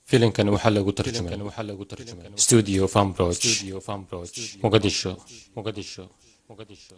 filimkan waxaa lagu tarjumay studio fambroch muqadisho muqadisho muqadisho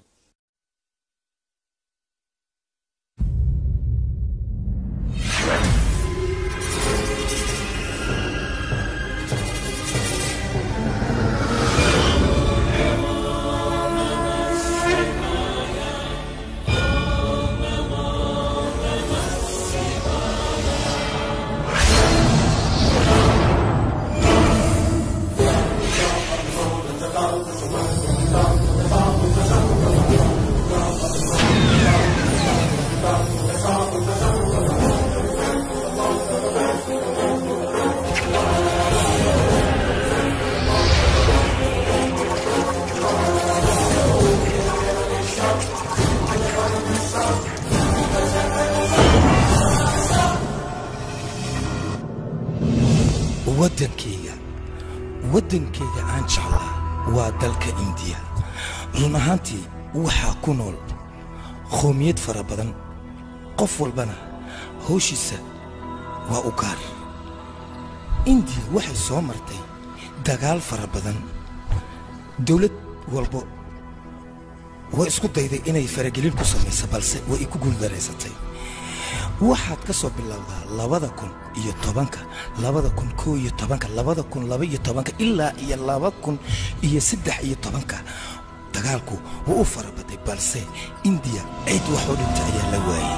waddankayga waddankayga aan jeclaa waa dalka indiya run ahaantii waxaa ku nool qoomiyad fara badan qof walbana hawshiisa waa u gaar indiya waxay soo martay dagaal fara badan dawlad walbo way isku dayday inay faragelin ku samayso balse way ku guuldaraysatay waxaad ka soo bilowdaa labada kun iyo tobanka labada kun koo iyo tobanka labada kun laba iyo tobanka ilaa iyo laba kun iyo saddex iyo tobanka dagaalku wuu u farabaday balse indiya cid wax oo dhinta ayaa la waayey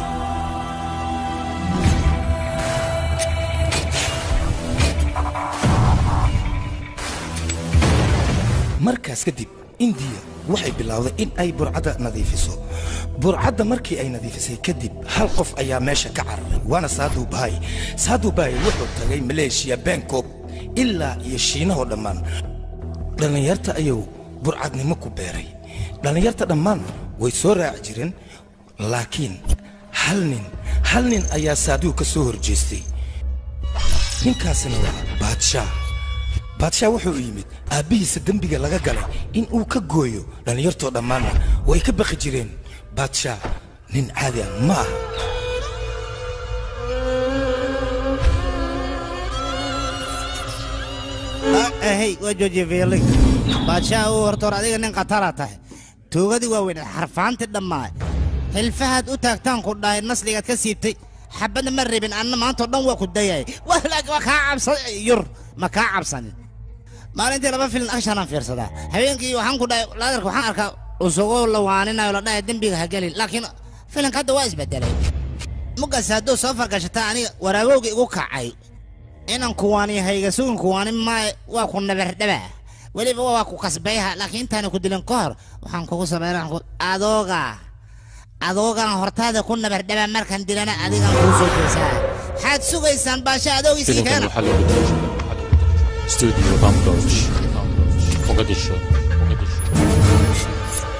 markaas kadib indiya waxay bilowday in ay burcadda nadiifiso burcadda markii ay nadiifisay kadib hal qof ayaa meesha ka cararay waana saadu bahay saadu bahay wuxuu tagay maleeshiya bangkok ilaa iyo shiinahoo dhammaan dhallinyarta ayuu burcadnimo ku beeray dhallinyarta dhammaan way soo raaci jireen laakiin hal nin hal nin ayaa saaduu ka soo horjeestay ninkaasina waa baadshaa baadshaa wuxuu yimid aabbihiisa dembiga laga galay in uu ka gooyo dhallinyartoo dhammaanna way ka baqi jireen baadshaa nin caadi ah ma aha hey waa joojiye fiili baadshaa uu horta hor adiga nin khatara tahay tuugadii waaweyn xarfaantii dhammaa xilfahaad u taagtaan ku dhahay nasligaad ka siibtay xabadna ma rabin anna maantao dhan waa ku dayay waa kaa cabsan yur ma kaa cabsanin maalintii laba filin akshanaan fiirsadaa habeenkii waxaan ku dhahay laadarka waxaan arkaa usugoo la waaninayo la dhahay dembiga ha gelin laakiin filinka hadda waa isbedelay mugaas hadduu soo fargashataa aniga waraabowga igu kacay inan kuwaaniyo hayga sugin kuwaani maaye waa ku nabardhabaa weliba waa ku kasbayha laakiin intaana ku dilin ka hor waxaan kugu sameynaa adooga adoogaan hortaada ku nabardhabaa markaan dilana adigaan kuu soo jeesaa waxaad sugaysaan baasha adoogiisii filimkan keena waxaa lagu tarjumay studio fambroch muqadisho muqadisho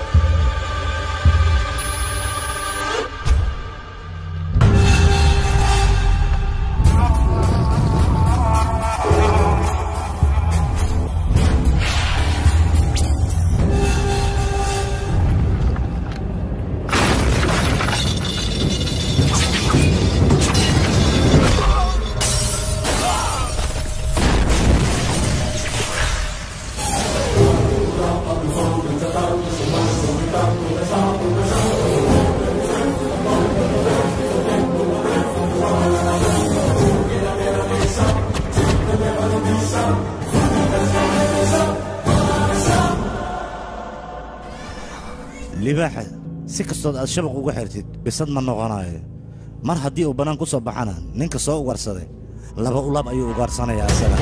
libaaxa si kastood aad shabaq uga xirtid bisad ma noqonayo mar haddii uu bannaan ku soo baxana ninka soo ugaarsaday laba ulab ayuu ugaarsanayaa asaga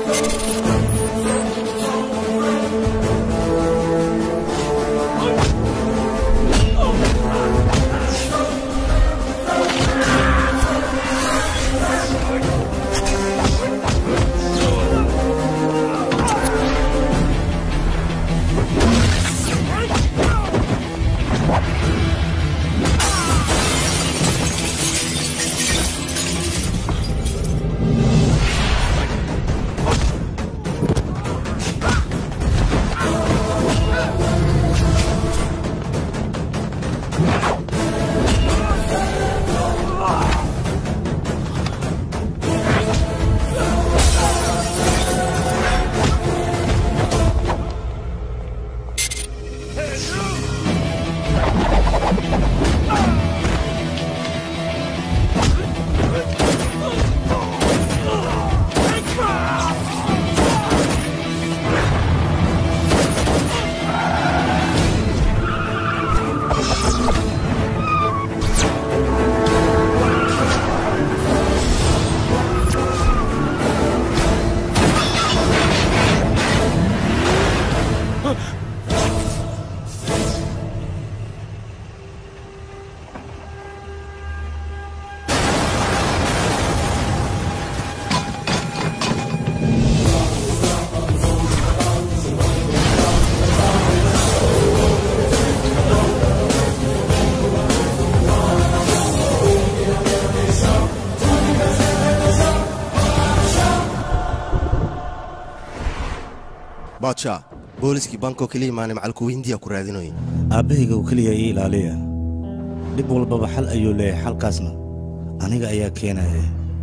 baadsha booliskii bankoo keliya maane macalkuwa hindiya ku raadinoy aabbahayga uu keliya ii ilaaliya dhib walbaba xal ayuu leeyahay xalkaasna aniga ayaa keenaya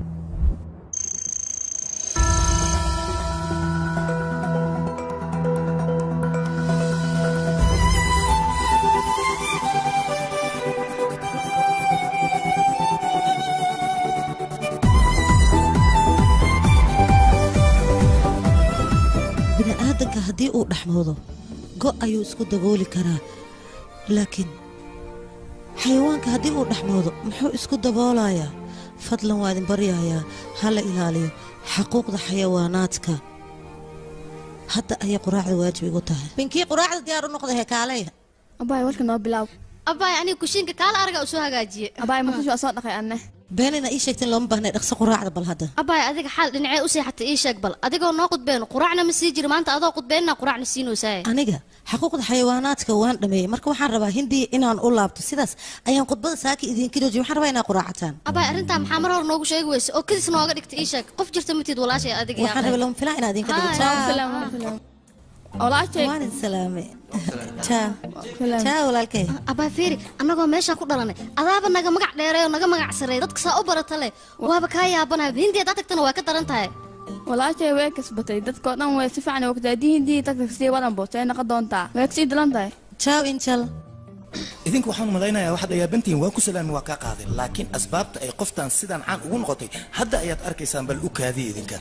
bini'aadanka haddii uu dhexmoodo go' ayuu isku dabooli karaa laakiin xayawaanka haddii uu dhexmoodo muxuu isku daboolayaa fadlan waa idin baryayaa ha la ilaaliyo xaquuqda xayawaanaadka hadda ayay quraacda waajib igu tahay binkii quraacda diyaar u noqda heekaalaya abaay warka noo bilaab abaay aniga kushiinka kaala araga u soo hagaajiye abaay markash waa soo dhaqay anne beenina ii sheegtin looma baahnay dhaqso quraacda bal hadda abaay adiga xaal dhinacee u seexatay ii sheeg bal adigoo noo qudbeen quraacna ma sii jiri maanta adoo qudbeenna quraacna siinoosaye aniga xaquuqda xayawaanaadka waan dhameeyey marka waxaan rabaa hindiya inaan u laabto sidaas ayaan khudbada saaki idinka joojiye waxaan rabaa inaa quraacataan abaay arrintaa maxaa mar hore noogu sheegi weyse oo kadis nooga dhigtay ii sheeg qof jirta matid walaashay adiga waxaan rabaa lama filaa inaa idinka dhigo Haa. walaashay waan idin salaame jaa jaa walaalkay abaay fiiri annagoo meeshaa ku dhalanay adaaba naga magac dheeray oo naga magac sareey dadka saa u barata leh waaba kaa yaabanahay hindiya haddaad tagtana waa ka daran tahay walaashay way kasbatay dadkoo dhan way si fiican ogtaa haddii hindii tagtag sii wadan boos ay noqon doontaa way kasii dilan tahay jaaw injal idinku waxaan malaynayaa waxaad ayaabantihiin waan ku salaami waa kaa qaaday laakiin asbaabta ay qoftan sidaan caan ugu noqotay hadda ayaad arkaysaan bal u kaadiya idinka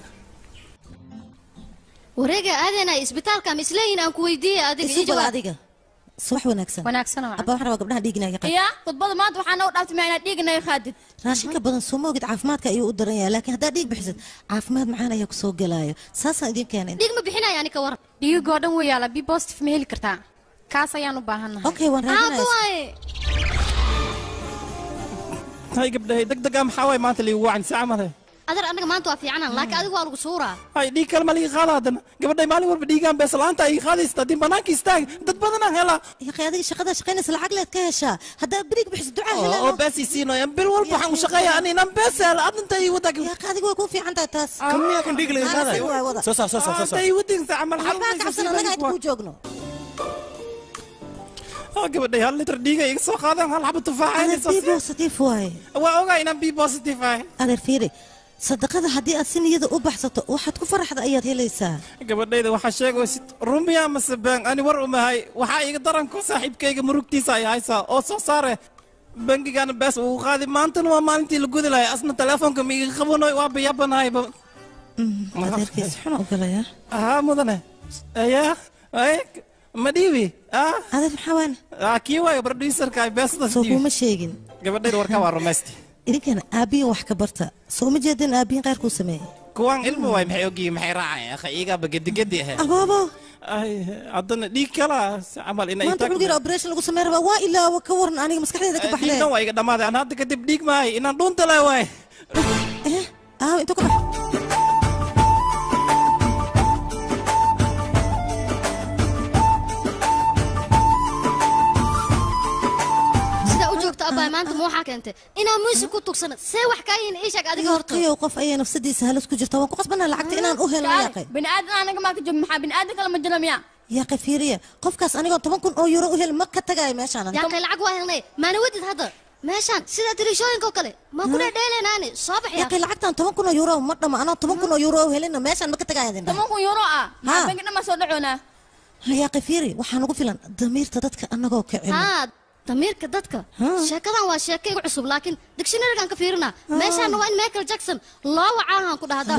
wareega aadeenay isbitaalka ma isleeyihin aan ku weydiiyey adiga isu ii bal jawaab adiga subax wanaagsan wanaagsan oo abba waxaan rabaa gabdhaha dhiiginaaga qab iya khudbada maanta waxaa noo dhaaftay ma inaad dhiiganaga qaadid raashinka badan soo ma ogid caafimaadka ayuu u daran yahay laakiin haddaad dhiig bixisid caafimaad macaan ayaa ku soo gelaayo saasaan idin keenay dhiig ma bixinaya ani ka waran dhiigoo dhan wuu yaala b positive ma heli kartaa kaas ayaan u baahannahay okay waan aaba raadinaya waaye hay gabdhahay degdega maxaa waay maanta liigu wacan saaca male adar anaga maanta waa fiicanan laakiin adigu waa lagu suuraa hay dhiig kale ma liiga qaada haddana gabadhay maalin walba dhiigaan bees la'aanta ay qaadaysa haddii banaanka istaag dad badanaa hela yaqay adiga shaqadaa shaqaynaysa lacag leed ka heshaa haddaad dhiig bixisid ducaa oo helaa beesii siinoyan bil walba waxaan u shaqeeya aninan bees hel adinta ii wadag yaqay adiga way kuu fiican tahay taas kan miyaa kan dhiig laga Haa, si waay wada soo saar soo saar soo anta saar ii wadin saaca mal waxbaa ka cabsan annaga inta kuu joogno gabadhay hal litir dhiiga iga soo qaadeen hal xabo tufaaxa adeer inay soo b siiyaan. positive waaye waa ogaa inaan b positive ahay adeer fiiri sadaqada haddii aad si niyada u baxsato waxaad ku faraxda ayaad helaysaa gabadhayda waxaa sheegaysid rumiya mase been ani war umahay waxaa iga daranko saaxiibkayga murugtiisa ay haysaa oo soo saare bangigana bees uu qaadi maantana waa maalintii la gudi lahay asna teleefonka ma iga qabanoy waa bayabanahayba adeerkiis xuna u galaya ahaa mudane ayaa ay ma dhiibi ah adeer maxaa waane ah, kii waayo producerka ay beesada soo kuuma sheegin gabadhayda warka waa rumaysti idinkana aabbihin wax ka barta soo uma jeedin aabbihin qayrkuu sameeyey kuwaan ilmo waay maxay ogyihiin maxay raacayaan akha iigaaba gedigedi ahe abaabo ay haddana dhiig kala si camal inay maanta cunug yar operation lagu samey rabaa waa ilaawa ka waran aniga maskaxdeeda ka baxdee dhiigna waa iga dhammaaday aan hadda kadib dhiig maahay inaan dhuunta leh waay aaw intuu ka bax sidaa u joogta abbaay maanta ma waxaa keentay inaa muusig ku tugsana see wax kaa yihiin ii sheeg adiga horta yaqiyow qof ayay nafsadiisa halis ku jirta waan ku qasbanaa lacagta inaan u helo yaaqay bini aadan anaga maa ka joog maxaa bini aadan kale ma jira miya yaaqay fiiriya qofkaas anigoo toban kun oo euro u heli ma ka tagayo meeshaan yaa kay lacag waa helnay maana wadid hadda meeshaan sida tirishooyinka oo kale maa ku dhedheeleynaani soo bax yaa yaaqay lacagtan toban kun oo euro ma dhama anoo toban kun oo euro u helina meeshaan ma ka tagayo adin toban kun euro ah maxaa bangi dhan soo dhacoonaa yaaqay fiiri waxaa nagu filan damiirta dadka anagoo kicin haa damiirka dadka sheekadan waa sheeko igu cusub laakiin dictionarygan ka fiirinaa meeshaana waa in michael jackson loo wacaahan ku dhahdaa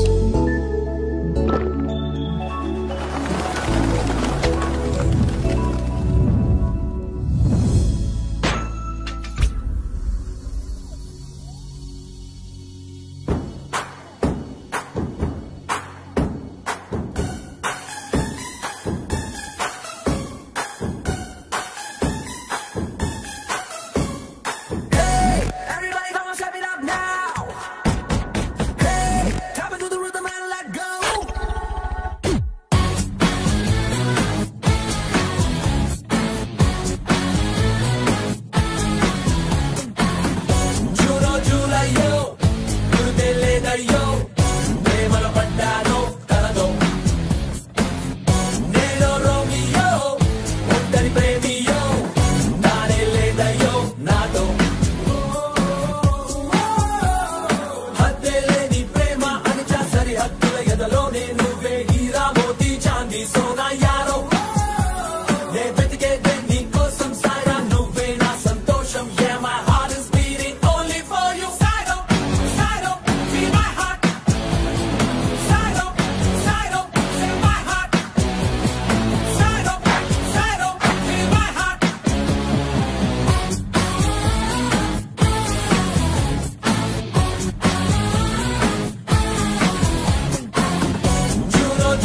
Everybody come on, step it up now. Hey, tap into the rhythm and let go. చూడో చూడయ్యో గుర్తే లేదయ్యో ప్రేమలో పడ్డాను కలదో నేను రోమియో ఒంటరి ప్రేమియో నానే లేదయ్యో నాతో హద్దేలేని ప్రేమ అనిచా సరిహద్దుల ఎదలోనే నువ్వే హీరా మోతీ చాందీ సోనా యారో నే వెతికేదే నీ కోసం సారా నువ్వే నా సంతోషం Yeah, my heart is beating only for you Saido, Saido, feel my heart Saido, Saido, feel my heart Saido, Saido, feel my heart చూడో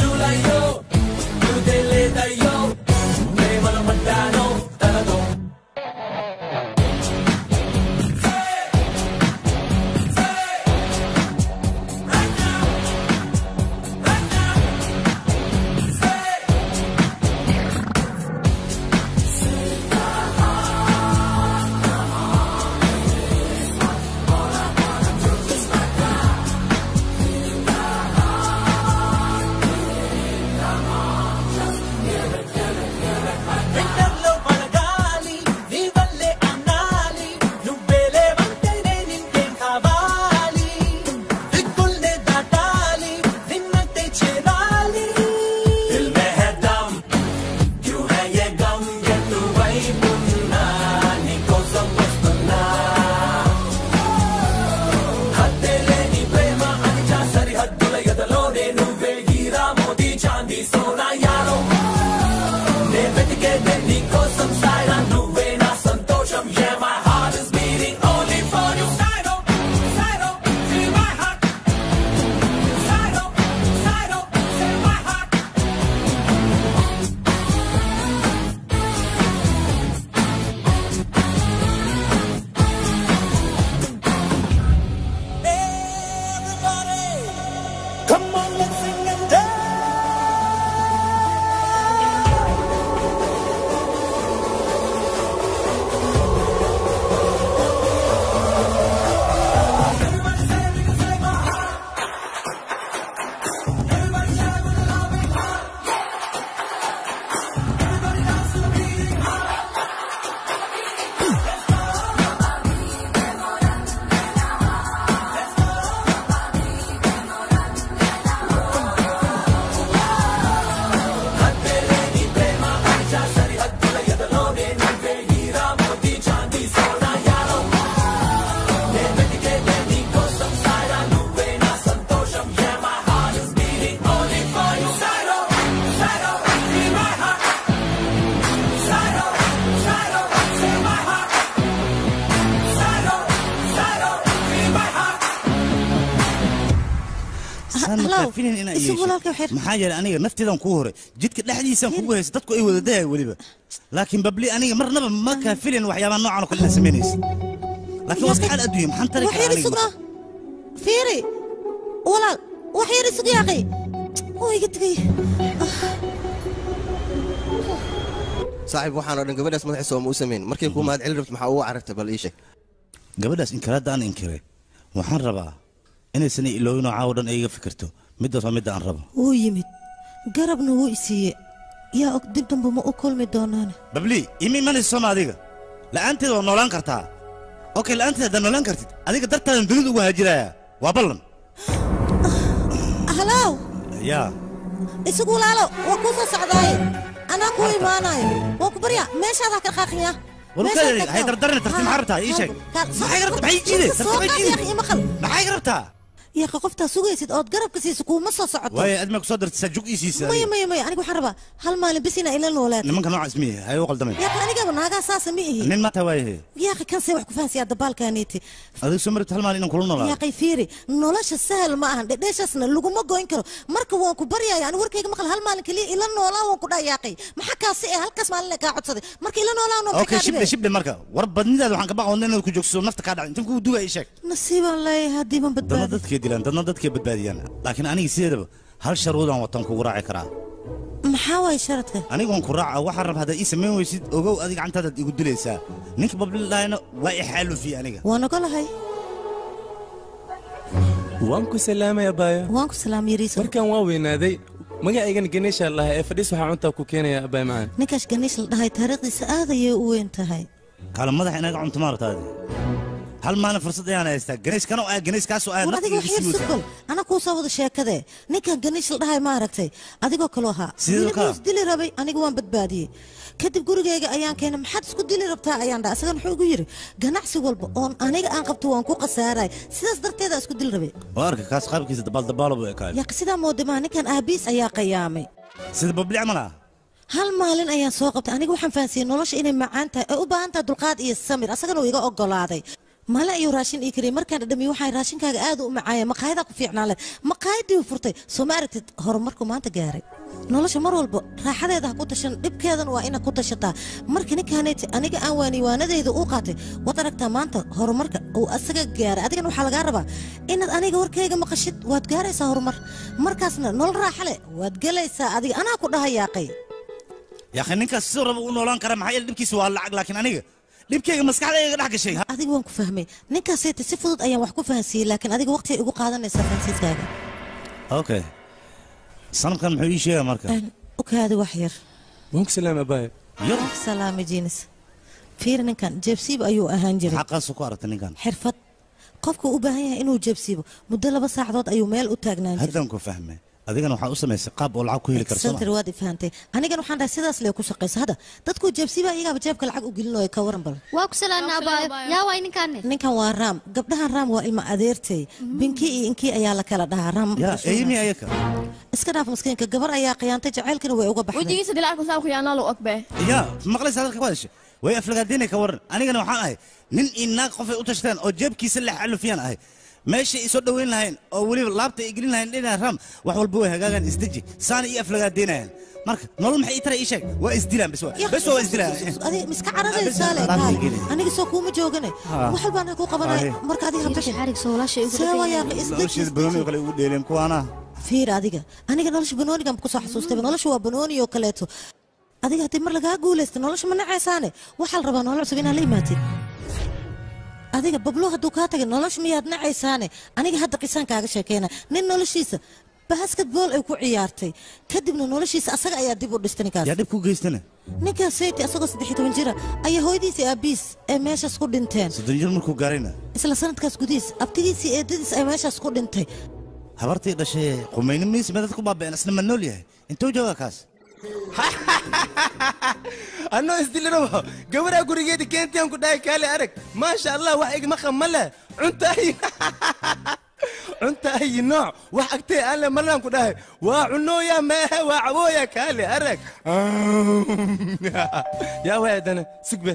makaa filin inaa isugu yeesho walaalkay waxay maxaa yeelay aniga nafteedan kuu hore jidka dhexdiisaan kugu haysa dadku ay wada dahaya weliba laakiin babli aniga marnaba makaa filin waxyaabaha noocan oo kale inaad samaynaysa laakiin waa iska xaal adduunya maxaan tari wax karaa yar aniga isugnaa fiiri walaal wax yar isug yaaqay oo iga tegay saaxiib waxaan oo dhan gabadhaas madaxiisa ooma u samayn markay kuu mahad celin rabto maxaa ugu carartay bal ii sheeg gabadhaas inkiraadda aan inkiray waxaan rabaa inaysan iloowin oo caawo dhan ay iga fikirto middaas waa midda aan rabo wuu yimid garabna wuu isiiye yaa og dib damba ma u kulmi doonaane babli ima imanaysa sooma adiga la'aanteeda waa noolaan kartaa okay la'aanteeda haddaad noolaan kartid adiga dartaadan dunida ugu haajiraya waa ballan halow yaa isugu walaalo waa kuu soo socdaaye anaa kuu imaanayo waa ku barya meeshaad ha ka qaaqiya warkadeedi hay dardarina tartiib maxaa rabtaa ii sheeg maxay ga rabtaa maxay jiide tartiib maxay jiide maxay ga rabtaa yaqa qoftaa sugaysid ood garabka siiso kuuma soo socoto waaye admaa ku soo dartay saajug ii siisa maya maya maya aniga waxaan rabaa hal maalin bis inaa ila noolaad nimanka noocaas miye hay u qaldamay yaqa anigaba naagaa saasa ma ihi nin maata waayahe yaaqi kansee wax ku fahansiyaa dabaalkaaniiti adiga soo marita hal maalin inaan kula noolaado yaaqay fiiri nolosha sahal ma ahan dhedheeshaasna laguma goyn karo marka waan ku baryaya ani warkayga maqal hal maalin keliya ila noolaa waan ku dhaa yaaqay maxaa kaasi ee halkaas maalin kaa codsaday marka ila noolaa noo okay shibdhe shibdhe marka war badnidaada waxaan ka baqa wadna inaad ku joogso nafta kaa dhacay intan kuu duga ii sheeg nasiibaan leeyahay haddiiban dadna badbaadi dadkay dilaan dadna dadkay badbaadiyaan laakiin aniga sideedaba hal sharuudaan watan kugu raaci karaa maxaa waaye sharadka anigoon ku raaca waxaan rab haddaad ii samayn weysid ogow adiga gacantaadaad igu dilaysaa ninka bablilahayna waa i xaalufiye aniga waan ogolahay waan ku salaamay abaayo waan ku salaam yariiso markaan waa weynaaday magacaygana ganeesha lahaa ee fadhiis waxaa cuntaa ku keenaya abaay macaan ninkaas ganiish la dhahay taariikhdiisa aad ayay u weyn tahay kaala madaxa inaga cunto maartaadi hal maalin fursad ayaan haystaa ganayskana ah ganayskaasoo ah war adiga wax yar sugol ana kuu soo wada sheekadee ninkan ganiish la dhahay ma aragtay adigoo kaloo ahaa Sidee Wiilka kaa? wuu isdili rabay aniga waan badbaadiyey kadib gurigayga ayaan keenay maxaad isku dili rabtaa ayaan dhaha isagan wuxuu igu yidhi ganacsi walba oon aniga aan qabto waan ku khasaaray sidaas darteeda isku dili rabay waa arka kaas qaabkiisa dabaaldabaalo buu ekaay yaaqi sidaa moodamaa ninkan aabiis ayaa qayaamay sida babli camal ah hal maalin ayaan soo qabtay aniga waxaan fahansiiyey nolosha inay macaan tahay ay u baahan tahay dulqaad iyo samir asagana uu iga ogolaaday male ayuu raashin ii kariyey markaan dhadhamiye waxaan raashinkaaga aad u macaaya maqaayadaa ku fiicnaan leh maqaayadii furtay soo ma aragtid horumarku maanta gaaray nolosha mar walba raaxadeeda ha ku tashan dhibkeedana waa inaad ku tashataa marka ninkaanayti aniga aan waaniwaanadeyda u qaatay waad aragtaa maanta horumarka uu asaga gaaray adigana waxaa lagaa rabaa inaad aniga warkayga maqashid waad gaaraysaa horumar markaasna nolol raaxa leh waad gelaysaa adiga anaa ku dhaha yaaqay yaakhi ninkaas sidoo raba u noolaan kara maxaa yeele dhibkiisa waa lacag laakiin aniga dhibkayga maskaxdayga dhex gashay adiga waan ku fahmay ninkaasayta si fudud ayaan wax ku fahansiiyey laakiin adiga waqti igu qaadanaysaa fahansiiskaaga okay sanadkan muxuu ii sheegaa marka u kaadi wax yar waan ku salaamay abaayo salaami jinis fiir ninkan jeebsiib ayuu ahaan jiray xaqaasu ku aragtay ninkan xirfad qofka u baahan yahay inuu jeebsiibo muddo laba saacadood ayuu meel u taagnaan jiray haddaan ku fahmay adigana waxaa u samaysay qaab oo lacag ku heli karso santar waad i fahantay anigan waxaan dhahay sidaas lee ku shaqaysa hadda dadkuu jeebsiiba iyagaaba jeebka lacag u gelin oo ka waran bal waa ku salaana abaayo yaa waay ninkaane ninkan waa raam gabdhahan raam waa ilma adeertay binki iyo inkii ayaa la kala dhahaa raam yaa eymi ayaka iska dhaaf maskiinka gabar ayaa khiyaantay jacaylkana way uga baxday wejigiisa dilacku saa khiyaanaa lu ogbe yaa maqlaysa hadalka ku hadashay way aflagaadeenay ka waran anigana waxaan ahay nin iyo naag qofay u tashteen oo jeebkiisa la xalufiyaan ahay meeshay isoo dhoweyn lahayn oo weliba laabta ay gelin lahayn dhinaca ram wax walba way hagaagaan isdeji saana iyo aflagaadeenayaan marka nolol maxay ii taray ii sheeg waa isdilaan bes waa bes waa isdilaan adiga miska caradaysaa le alaabta kaale geli. aniga soo kuuma joogane Ha. wax walbaan ku qabanay Aye. marka adiga habtashin see waa yaaqi isdeji nolosheeda banooni kale ugu dheeleen kuwaana fiir adiga aniga nolosha banoonigan ku soo xasuustay nolosha waa banooni oo kaleeto adiga haddii mar lagaa guulaysta nolosha ma nacaysaane waxaa la rabaa nolol cusub inaad la imaatid adiga bablo hadduu kaa tagay nolosha miyaad nacaysaane aniga hadda qisaan kaaga sheekeyna nin noloshiisa basketball ay ku ciyaartay kadibna noloshiisa asaga ayaa dib u dhistay ninkaas yaa dhib ku geystana ninkaas sayti asagoo saddex iyo toban jira ayaa hooyadiisa aabiis ay meeshaas ku dhinteen soddon jir markuu gaarayna isla sanadkaas gudihiis abtigiisii eedadiis ay meeshaas ku dhintay habartii dhashay qumayni miis madad ku baaba'een asna ma nool yahay intuu joogaa kaas annoo isdilirabo gabaraa gurigeeda keentiyan ku dhahay kaale arag maasha allah wax igma qama leh cunta ay cunta ayi nooc wax agtee aan le marnaan ku dhahay waa cunooya meehe waa cabooya kaale arag yaa waay haddana sugbe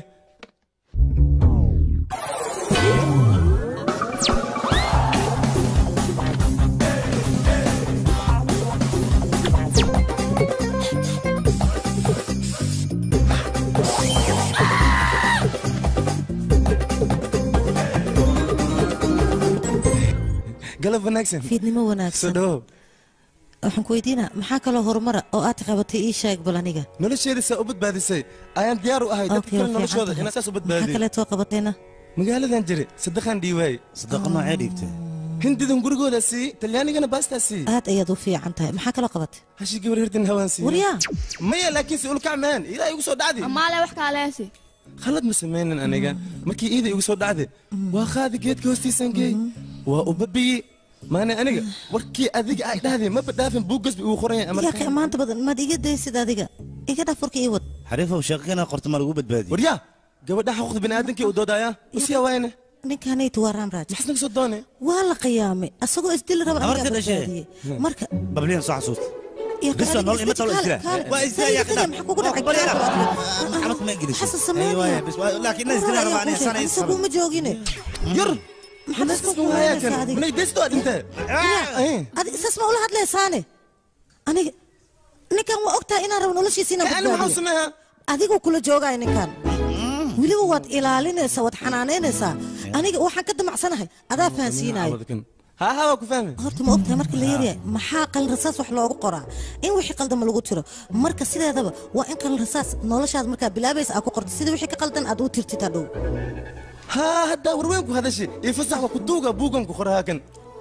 galab wanaagsan fiidnimo soo wanaagsan dhawow waxaan ku weydiinaa maxaa kaloo horumara oo aad qabatay ii sheeg bal aniga nolosheeda saa u badbaadisay ayaan diyaar u ahay dadka Okay, kale waa noloshooda fiican inaan saas u maxaa badbaadiyo kaleetoo qabatayna magaaladan jire sadaqaan dhiiwaay sadaqa noocee dhiibtay hindidan gurigooda sii talyaanigana baastaa sii aad ayaad u fiican tahay maxaa kaloo qabatay hashi gabar hirtin hawaan sii waryaa maya laakiin si ulkacmaan ilaa igu soo dhacdi amaale wax kaaleesi khalad ma samaynin aniga markii iida igu soo dhacday waa qaadi geedka hoostiisaan geey waa u babiyi maane aniga warkii adiga ay dhahdeen ma badhaafin buuggasba igu qoran yahay yaa ka maanta badan maad iga daysid adiga iga dhaaf warka ii wad xariifow sheekina qorto ma lagu badbaadiye waryaa gabadha xuquuqda biniaadamkii u doodaya usiya waayne ninkanaytu waa raamraaj maxas naga soo doone waa la qiyaamay asagoo isdili raba anigaa Amarka dhashay. badbaadiyey marka babliyan soo xasuusta yaa ka Biso, adiga nolol ima iska talo kaale- isdila. kaale. Waa isdila, Sariga yaa taliya, kadab. maxaa kugu dhacay? Bal yara. Kaale. maxamed kuma gelisay Xasan Ay, sameynaya. waaya, bis- waa- laakiin na isdila rabaa aniga sana Isagu ma joogine yar maxaad isku isku hayaa kulanaysaa kan adiga? manay desto aad intee adi isaas ma ula hadlaysaane aniga ninkan waa ogtahay inaan rabo noloshiisa inaan Ka- ani maxaan badbaadiyo sameeyaa adiguu kula joogaya ninkan weliba waad ilaalinaysaa waad xanaanaynaysaa aniga waxaan ka damacsanahay adaa fahansiinayo haa haa waa ku fahmi horta ma ogtahay marka la yaryahay maxaa qalin rasaas wax loogu qoraa in wixii qaldama lagu tiro marka sideedaba waa in qalin rasaas noloshaada markaa bilaabaysa aad ku qorto sida wixii ka qaldan aad u tirtid hadhow haa haddaa warweynku hadashi iyo fasaxka ku duuga buugan ku qorahaa kan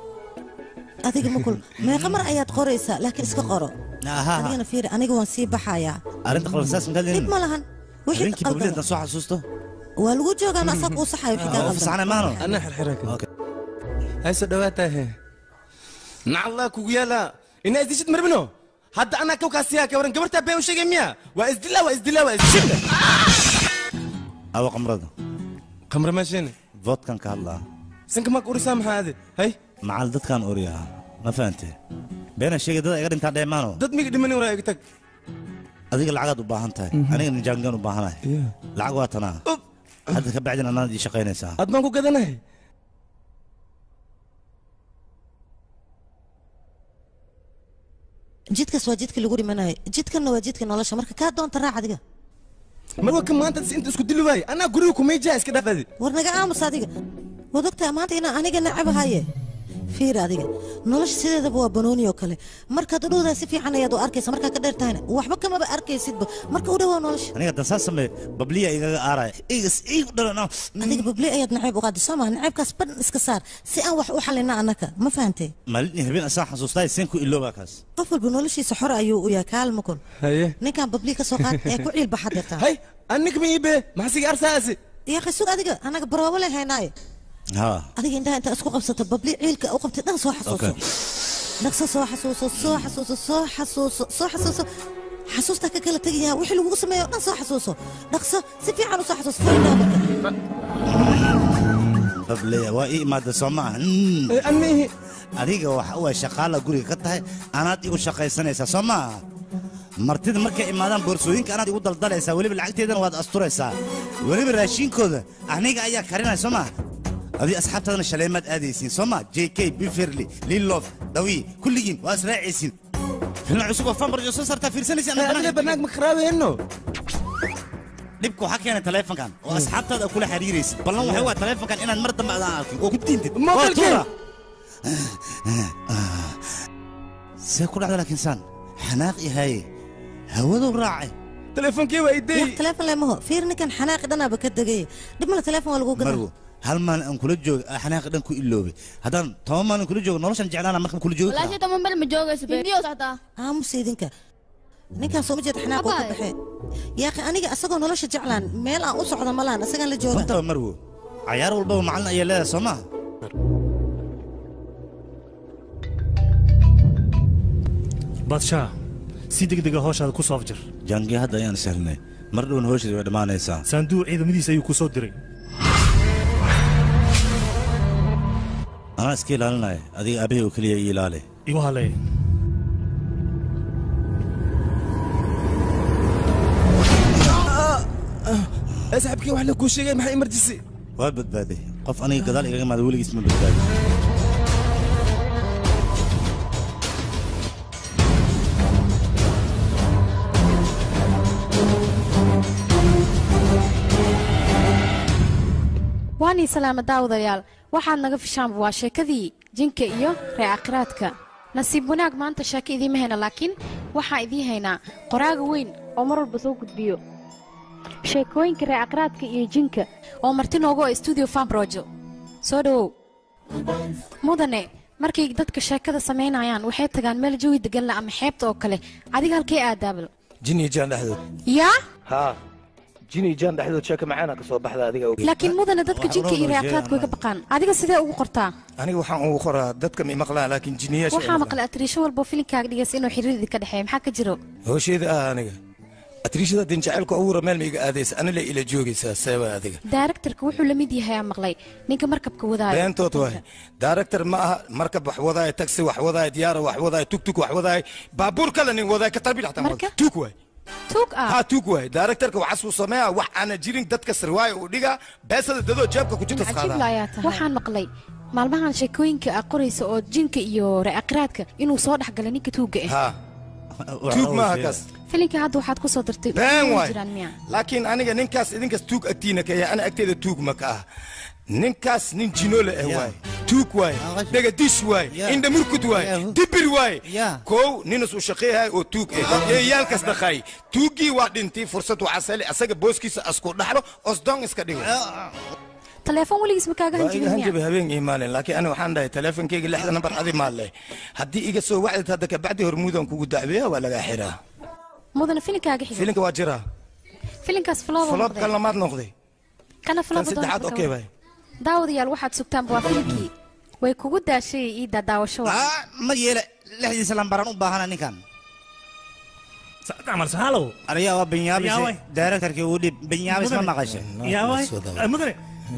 adiga makul meeqa mar ayaad qoraysaa laakiin iska qoro Aha. adigana fiiri aniga waan sii baxayaa arrinta qalabsaas maxaad dhib leeyihin ma lahan wixii habeenkii ka babliyan qaldan soo xasuusto waa lagu joogaan asaa kuu saxayo wixii kaa oo qaldan fasaxnay maano anaa xirxiraa kan hay soo dhawaataa he nacallaa kugu yaala inaa isdishid marbino hadda anaa kawkaasiyaa ka waran gabartaa been u sheegay miya waa isdilaa waa isdilaa waa isdilaa awa qamrada khamra maasheene vodkan ka hadlaa sanka maa urisaa maxaa ade hay macal dadkaan oriyaa ma fahante beena sheegay dad iga dhintaa dheemaano dad miga dhimani waraa iga tag adiga lacagaad u baahan tahay aniga nijaangaan u baahanahay lacag waa tanaa hadda ka bacdin anaad ii shaqaynaysaa aad baan ku gadanahay jidkaas waa jidka lagu dhimanayo jidkanna waa jidka nolosha marka kaa doonta raac adiga marwa ka maanta inta isku dili waaye anaa guriga kumayjaa iska dhaafadi war naga aamus adiga waad ogtahay maanta inaan aniga nacabahaye fiir adiga nolosha sideedaba waa banooni oo kale markaad u dhowdaa si fiican ayaad u arkaysa markaa ka dheer tahayna waxba kamaba arkaysidba marka u dhowaa nolosha aniga dansaa samee babliya igaga aaraya igas iigu dhalana adiga babli ayaad nacayb u qaadi soo maha nacaybkaas ban iska saar si aan wax u xalina annaka ma fahantay maalin habeen asaan xasuustaa seen ku iloobaa kaas qof walba noloshiisa xor ayuu u yahay kaalma kun haye ninkan babli ka soo qaad ee ku ciilba xadirtaa hay annika ma iibe maxasiga arsaasi yaa qisug adiga anaga baroobo leen haynaaye haa adiga indhaha intaa isku qabsata babli ciilka u qabtay dhan soo xasuuso dhaqso soo xasuuso soo xasuuso soo xasuuso soo xasuuso xasuusta ka kala tegaya wixii lagugu sameeyo o dhan soo xasuuso dhaqso si fiican u soo xasuuso fur indhaha marka babliya waa ii imaada soo maaha anihi adiga waxa u ay shaqaala guriga ka tahay anaad igu shaqaysanaysaa soo maaha martida markay imaadaan boorsooyinka anaad igu daldalaysaa weliba lacagteedana waad asturaysaa weliba raashinkooda aniga ayaa karinaya soo maaha adii asxaabtaadana shaleemaad aadaysiin soo maa j k biferly lilof dawi kulligiin waa israacaysiin filna cusub oo fambarjo soo saartaa fiirsanaysa adiga banaag ma kharaabeyno dhibka waxaa keenay taleefankan oo asxaabtaada kula xiriiraysid ballan waxay waa taleefankan inaad mar dambe adaan arkin oo ku diintid oo Mobilkeen. tuura see ku dhacda laakiin saan xanaaq yahaye hawaduu raacay teleefonkii waa idey yaa teleefon leemaho fiir ninkan xanaaqi dhanaaba ka degay dhib male teleefon waa lagu gadaa marwo hal maalin aan kula jooga aa xanaaqi dhan ku iloobay haddaan toban maalin kula joogo noloshan jeclaana markaan kula joogi walaashii toban bel ma joogayso hindiyo saxtaa aamus idinka ninkaan soo ma jeeda xanaaq waa ka baxee yaaqi aniga asagoo nolosha jeclaan meel aan u socda ma lahan asagaan la jooga runtaba marwo cayaar walbaba macalin ayaa leedahay soo maa badshaa si degdega howshaada ku soo afjir jangi hadda ayaan sahlnay mar dhowna howsheeda way dhammaanaysaa saanduuq ciidamadiisa ayuu ku soo diray anaa iska ilaalinaya adiga aabahey oo keliya ii ilaali igu halay saaxibkii wax la kuu sheegay maxaa emergency waa badbaaday qof aniga gadaal igaga imaada weligiis ma badbaadi waanii salaama daawadayaal waxaad naga fishaanba waa sheekadii jinka iyo reecakhiraadka nasiib wanaag maanta sheeko idiima hayna laakiin waxaa idiin haynaa qoraaga weyn oo mar walba soo gudbiyo sheekooyinka reecakhiraadka iyo jinka oo marti noogu oo stuudio fambrojo soo dhowow mudane markay dadka sheekada samaynayaan waxay tagaan meel jawi degan la ama xeebta oo kale adiga halkee aadaabal jini jaan dhexdood yaa haa jini jaan dhexdood sheeka macaana ka soo baxda adiga ogeyd laakiin mudane dadka jinka iyo reecakhiraadka way ka baqaan adiga sidee ugu qortaa aniga waxaan ugu qoraa dadka ma maqlaan laakiin jiniyaasha waxaa maqlay atriisho walbo filinkaaga dhigaysa inuu xiriirdii ka dhexeeya maxaa ka jiro hoosheyda ah aniga atriishada din jacaylka uura meel ma iga aadaysa anile ila joogaysaa seeba adiga daaraktarka wuxuu la mid yahay aan maqlay ninka markabka wadaayo beentood waay daaractor ma aha markab wax wadaaya taxi wax wadaaya diyaara wax wadaaya tugtug wax wadaaya baabuur kale nin wadaaya katarbiil xataa Marka? tuug waay tuug ah haa tuug waay daaractorka waxaa suu sameeya wax aana jirin dadka sirwaaya uu dhigaa beesada dadoo jeebka ku jirta cajiib la ayaa tahay waxaan maqlay maalmahan sheekooyinka aad qoraysa oo jinka iyo reecakhiraadka inuu soo dhex galay ninka tuugga ah haa tuug maaha kaas filinka hadda waxaad ku soo dartay been ma waay jiraan miya laakiin aniga ninkaas idinkaas tuug agtiina ka yahay ana agteeda tuug ma ka ah ninkaas nin jinole ah waay tuug waay dhegadish waay indha murkud waay dibir waay kow ninus uu shaqeeyahay oo tuug ah eeyaalkas dhaqaay tuuggii waa dhintay fursad waxaa sali asaga booskiisa asku dhaxlo osdon iska dhigo taleefon weligiis ma kaaga waa iga hanjibin hanjabi miya habeen imaalin laakiin ani waxaan dhahay taleefonkeyga lixda nambar adi maalle haddii iga soo wacdid hadda kabacdi hormuudan kugu dacbeeya waa lagaa xiraa mudane filinkaaga xiga filinka waa jiraa filinkaas flooba falob kan lamaad noqday kana kan flooba saddexaad okey bay daawadayaal waxaad sugtaanba waa filinkii way kugu daashay ii daadaawasho ma yeele lixdiisa lambaran u baahana ninkan camal sahaalow ariyaa waa benyaabis Yaaway. daaraktarkii uu dhib benyaabis ma maqashay yaaway mudane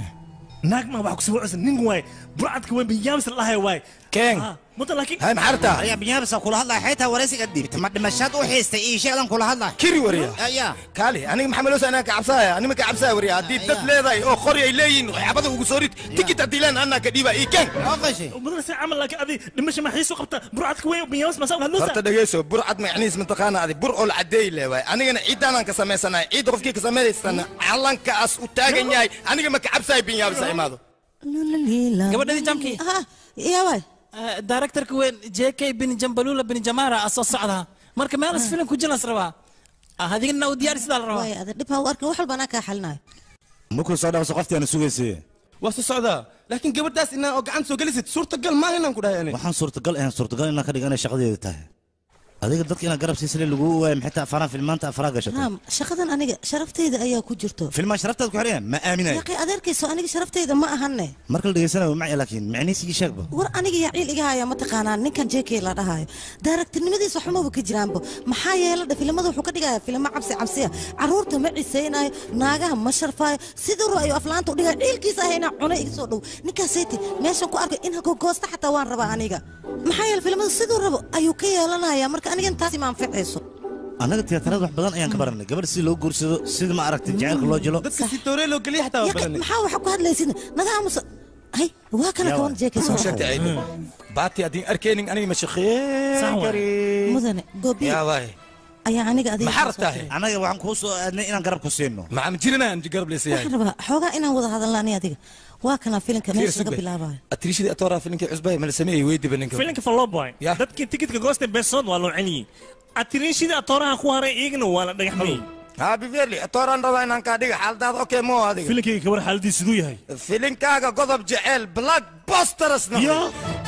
naag ma wax kusoo cusub nin waay burcadka weyn benyaabis la dhahay waay keen mudan laakiin hay maxarta ariyaa benyaabisa kula hadlaya xaytaa waraysiga dhiibta ma dhimashaad u xiistay ii sheegdan kula hadlaya kiri wariya ayaa kaali aniga maxaa maloosa anaa ka cabsaaya anima ka cabsaaya wariya haddii dad leedahay oo qori ay leeyihiin waxyaabada ugu soo rid tikit haddii leen anaa ka dhiiba ii keen mudan si camal laakiin adi dhimasho ma xiisu qabta burcadka weyn benyaabis ma saa hadloosa horta dhegeyso burcad macnihiis mataqaana adi bur oo la cadeey le waay anigana ciidaanaan ka samaysanahay ciidda qofkii ka samaysana calankaas u taagan yahay aniga ma ka cabsaaya binyaabisa imaado gabadhadii jamkii yaaway daaraktarka weyn j k bin jambalula bin jamara a soo socdaa marka meelas filim ku jilas rabaa adigana u diyaari sidaa la rabaa waay ada dhib ha u arkin wax walba anaa kaa xalinayo markuu soo dhawso qoftii aana sugaysay waa soo socdaa laakiin gabadhaas inaa oo gacan soo gelisid suurtagal maaha inaan ku dhahay ani waxaan suurtagal ahayn suurtagal inaan ka dhiga inay shaqadeeda tahay adiga dadka inaad garab siisale lagu waayay maxay taa afaraan filmaanta afaraa gashatay naam shaqadan aniga sharafteyda ayaa ku jirto filmaa sharaftaad ku xidhaya ma aaminayo yaqi adeerkayso aniga sharafteyda ma ahane marka la dhegeysanayo maci laakiin macnihiisii sheegba war aniga yaa ciil iga haya ma taqaanaa ninkan jk la dhahayo daaragtirnimadiisa xumaba ka jiraanbo maxaa yeeladha filimada wuxuu ka dhigaya filimo cabsi cabsiya caruurta ma cisaynayo naagaha ma sharfaayo siduu ra'ayo aflaanta u dhigaya ciilkiisa ahayna cunay iga soo dhow ninkaaseti meeshan ku arkay in hagogoosta xataa waan rabaa aniga maxaa yeele filimada siduu rabo ayuu ka yeelanaya marka anigan taasi ma anficayso annaga tiyaatarada wax badan ayaan ka baranay gabadh si loo guursado sida ma aragtay jacaylka loo jilo dadka si tooree loo geliya xataa waa Yaqi, baranay maxaa waxa ku hadlaysid nadaamusa hay waa kana kawan jk soo sheegtay ayda baati haddii arkeenin aniga ma shaqeyn kari mudane gobi yaa waay ayaa aniga adiga maxaa rabtahay annaga waxaan kuu soo aadnay inaan garab ku siino maxaa ma jirinaan garab leesayahay waxaan rabaa xoogaa inaan wada hadalna ani adiga waa kana filinka meesha laga bilaabayo atriishadii atooraa filinkii cusbay mala sameeyey weydiba ninka filinka falloboy dadkii tikidka goosta beesood waa loo celiyey atiriinshidii atooraha ku haray iyagana waa la dhagaxmayey haa biverli atooraan rabaa inaan kaa dhiga xaaladaada okay moo adiga filinkayga kabar xaaladiis siduu yahay filinkaaga godob jeceel black bosters Ya.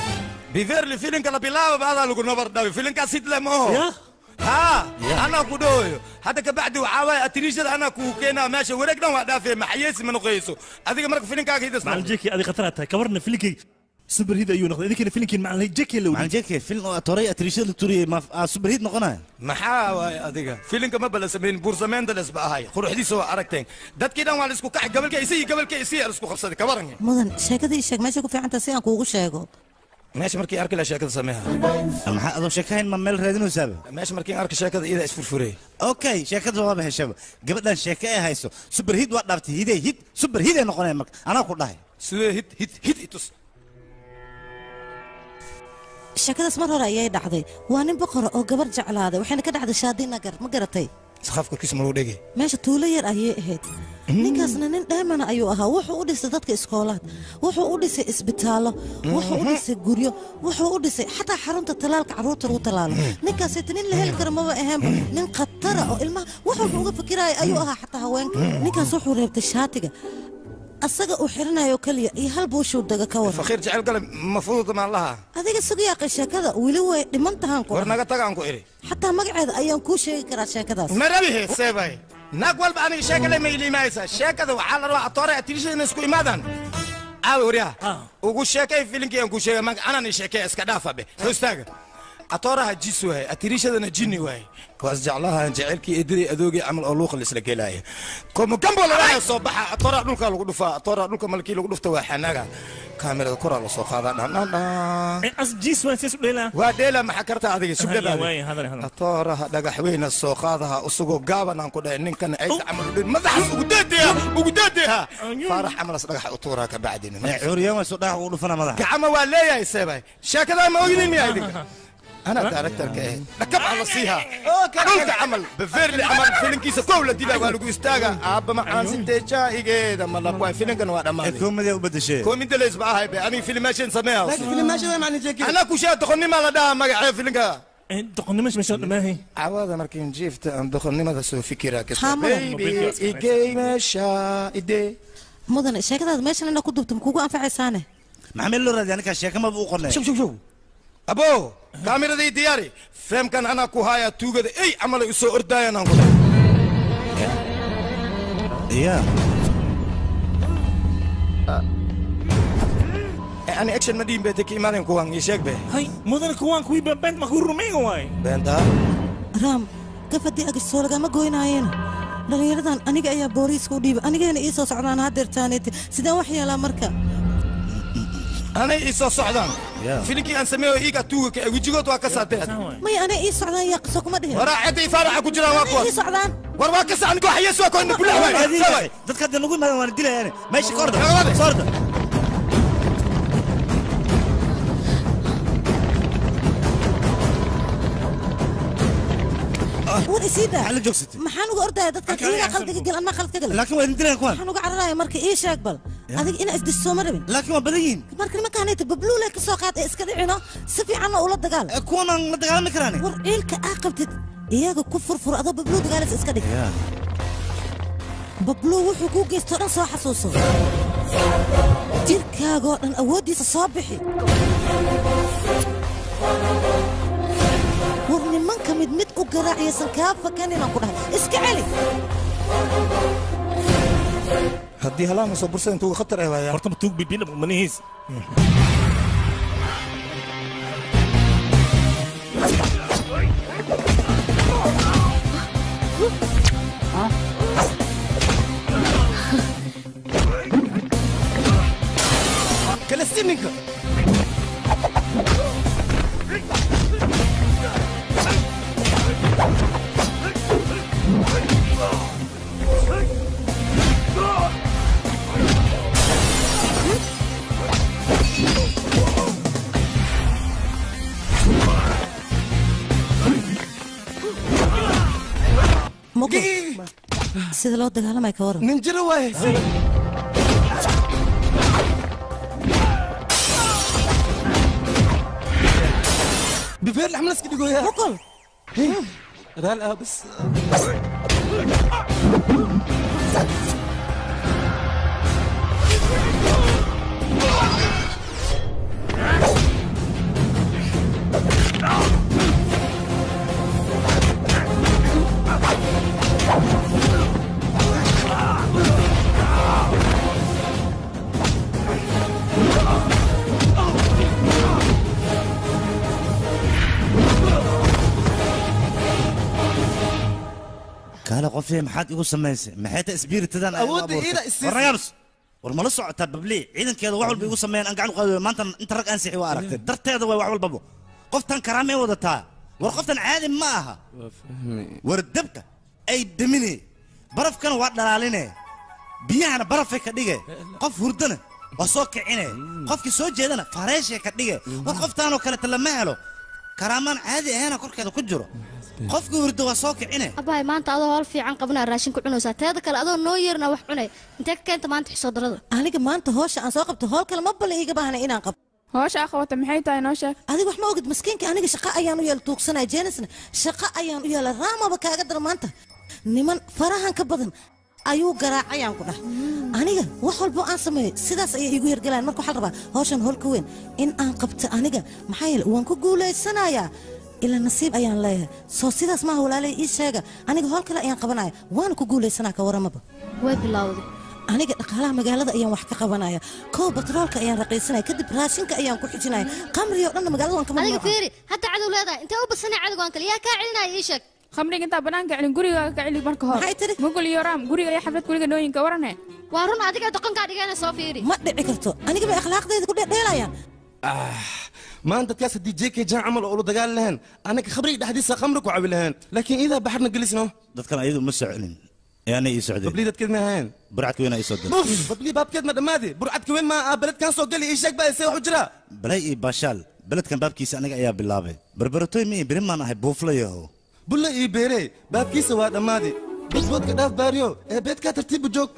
biverli filinka la bilaababa adaa lagu nabar dhawi filinkaas hidle mooho haa anaa ku dhahoyo hadda kabacdi waxaa waaye atiriishada anaa kuu keenaa meesha wareeg dhan waa dhaafee maxayeesi ma noqoyso adiga marka filinkaaga hidas macalin jeki adi khataraa tahay kabarna filinkayga super hid ayuu noqday idinkana filinkiin macalin jeki la macalin jeki film oo atoray atriishada la turiyey ma super hit noqonaya maxaa waaye adiga filinka ma bala samayn buursamaynta lesba ahay quruxdiisa waa aragteen dadkii dhan waa la isku kaxay gabalka isii gabalka isii la isku qabsaday kabaran mudan sheekada ii sheeg meesha ku fiicantaa si aan kuugu sheego meesha markii arki la sheekada sameeha maxaa adoo sheekahayn ma meel raadinaysaaba meesha markii arki sheekada iyada isfurfurey okay sheekada waaba heshaba gabadhan sheeke ay hayso super hit waa dhaaftay hidey hit super hit ay noqonaya marka anaa ku dhahay sidee hit hit hit itus sheekadaas mar hore ayay dhacday waa nin boqora oo gabar jeclaaday waxayna ka dhacday shaadi nagar ma garatay saqaaf korkiisa ma lagu dhegay meesha tuulo yar ayay ahayd ninkaasna nin dheemana ayuu ahaa wuxuu u dhisay dadka iskoolaad wuxuu u dhisay isbitaallo wuxuu u dhisay guryo wuxuu u dhisay xataa xarunta talaalka carruurta lagu talaalo ninkaasayta nin la heli kara maba aheenba nin khatara oo ilmaha wax walba uga fikiraya ayuu ahaa xataa haweenka ninkaas wuxuu reebtay shaatiga asaga uu xirinayo keliya iyo hal buushuu daga ka waran fakhiir jecel gale ma fududa maan lahaa adiga sugayaaqay sheekada weli way dhiman tahaan ku war naga tagaan ku idhi xataa magaceeda ayaan kuu sheegi karaa sheekadaas ma rabihe seebay naag walba aniga sheekale ma iliimaysa sheekada waxaa la rabaa atoore atirishada inay isku imaadaan caawi waryaha ugu sheekay filinkii aan ku sheegay maga anaan i sheekay iska dhaafa be soo istaaga atooraha jis waaye atirishadana jinni waaye waas jeclaha jecelkii ediri adoogii camal oo luuqa laisla gelaaya komugambo lalaya soo baxa atooraha dhulka lagu dhufaa atooraha dhulka malkii lagu dhufta waa xanaga kaamirada koraa lasoo qaadaa dhandhandhan waa dheela maxaa karta adiga sugadaada atooraha dhagaxweyna soo qaadaha usugoo gaaban aan ku dhahay ninkana aysa camal udhin madaxas ugu deedeeha ugu deedeeha faarax camalas dhagaxa u tuuraa ka bacdina cuuriyaan waa soo dhagax ugu dhufana madaxa gacama waa leeyahay seebay sheekadaa ma ogidin miyaa idinka أنا دايركتور كإيه ركب على صيها قلت عمل بفيرلي عمل فيلم كيسة كولا دي لا قالوا استاجا أبا ما عن ستة شاي كده ما لا بواي فيلم كانوا هذا مالي كوميدي وبدا شيء كوميدي ليش بقى هاي أنا فيلم ماشي نسميها لكن فيلم ماشي ما معنى جاكي أنا كوشة تخني ما لا ده ما قاعد فيلم كا تخني مش مش ما هي عوض مركين جيفت أن دخلني ما تسوي فكرة كده حامل. بيبي إيجي مشا إيدي mudane sheekadaad meeshan ina ku dubta makugu anfacaysaane maxaa loo raadiya ninkaa sheeka maba u qornay شوف شوف شوف أبو كاميرا دي دياري فهم كان أنا كوهايا توجد أي عمل يسوي أردايا نقول يا يعني اكشن مدين بيتك ايمان كوان يشيك به هاي مدن كوان كوي بنت ما كون رومين واي بنتا raam gaf haddii agasoo lagama goynaayeen dhallinyaradan aniga ayaa booliiska u dhiibay anigayna ii soo socdaan hadeertaaneti sideen wax yeelaa marka انا ايسو صعدان فيلمكي ان سميه ايغا توغا وجيغوت waa ka saatay maya anay ii socdaan yaa qiso kuma dhihin wara cidi faaraxa ku jiraan waa kuwa ii socdaan war waa ka sacan go xayes waa koona bilaha way dadka hadda nagu imaadaan waan dilayaan meesha ka orda soo orda war isiida maxaa la joogsatay maxaan uga ordaya dadkan iyagaa qaldiga gal anaa qalad ka gal laakiin waa idin dilayaan kuwan waxaan uga cararaya marka ii sheeg bal adiga inaa isdis sooma rabin laakiin waa badan yihiin marka nimankaanayta babluule ka soo qaad ee iska dhicino si fiicanna ula dagaal kuwanaan la dagaalami karaan war ciilka aa qabtid iyaga ku furfur adoo babluu dagaalaysa iska dhig babluu wuxuu kuu geystoo dhan soo xasuuso jirkaagoo dhan awooddiisa soo bixi war nimanka mid mid u garaaciyaysan kaa fakan inaan ku dhahay iska celi haddii halaan soo bursada intuu khatar ah waaya horta tuug bibina manihiis kala sininka Moko, sida loo dagaalamay ka waran nin jiro waaye بفير الحمل اسكت يقول يا مقل لا لا بس kaale qofee maxaad igu samaysay maxay ta isbiiritadan Awoodda iida isiisay. warnagaabs war mala socotaa bablii ciidankeeda wax walba igu sameeyaan aan gacan u qaadi maanta inta rag aan sixi waa aragtay darteeda way wax walbaba qoftan karaamay wadataa war qoftan caadi ma aha war dabka ay damine barafkana waa dhalaaline biyahana barafay ka dhige qof hurdana waa soo kicine qofkii soo jeedana fareeshay ka dhige war qoftaanoo kaleta lama helo karaamaan caadi ahaana korkeeda ku jiro qofka hurdo waa soo kicine abahay maanta adoo hol fiican qabanaa raashin ku cunaysaa teeda kale adoo noo yeerna wax cunay intee ka keenta maanta xisoo darada aniga maanta hoosha aan soo qabto hool kale ma bala iiga baahna inaan qabto hoosha aa qabata maxay tahay noo sheeg adiga wax ma ogid maskiinka aniga shaqo ayaan u yeela tuugsanaya jeenisna shaqo ayaan u yeela raamaba kaaga dara maanta niman farahan ka badan ayuu garaacayaan ku dhah aniga wax walbo aan sameeyo sidaas ayay iigu hergalaan marka waxaa la rabaa hawshan hool ka weyn in aan qabto aniga maxaa yeele waan ku guulaysanayaa ilaa nasiib ayaan leeyahay soo sidaas maaha walaalay ii sheega aniga hool kale ayaan qabanaya waana ku guulaysanaa ka waramaba way bilowday aniga dhaqaalaha magaalada ayaan wax ka qabanaya kow batroolka ayaan raqiisanaya kadib raashinka ayaan ku xijinaya qamriga oo dhanna magaalada waan ka adiga fiiri hadda cadow leedahay intee u badsanay cadowgaan kale yaa kaa celinaya ii sheeg khamriga intaa banaanka celin gurigaaga ka celi marka hore maxay tiri mugul iyo raam guriga iyo xaflad guriga nooyinka warane waa run adiga doqonkaa dhigana soo fiiri ma dhici karto aniga bay akhlaaqdeeda ku dheelayaan maanta dadkaas haddii jeekay jaan camal oo ula dagaali lahayn anaga khamriga dhexdiisa khamri ku cabi lahayn laakiin iidaa baxarna gelisno dadkan ayadu ma soconin ee anay ii socdeen bablii dadkeed ma ahayn burcadka weynaa ii soo diray buf bablii baabkeed ma dhammaadi burcadka weyn maa beledkan soo gali ii sheeg baa isee wax u jira balay iyo baashaal beledkan baabkiisa aniga ayaa bilaabay barbaratoy mi beri maan ahay buuflayaho bulle ii beere baabkiisa waa dhammaadi budboodka dhaaf baariyo ee beedkaa tartiibu joog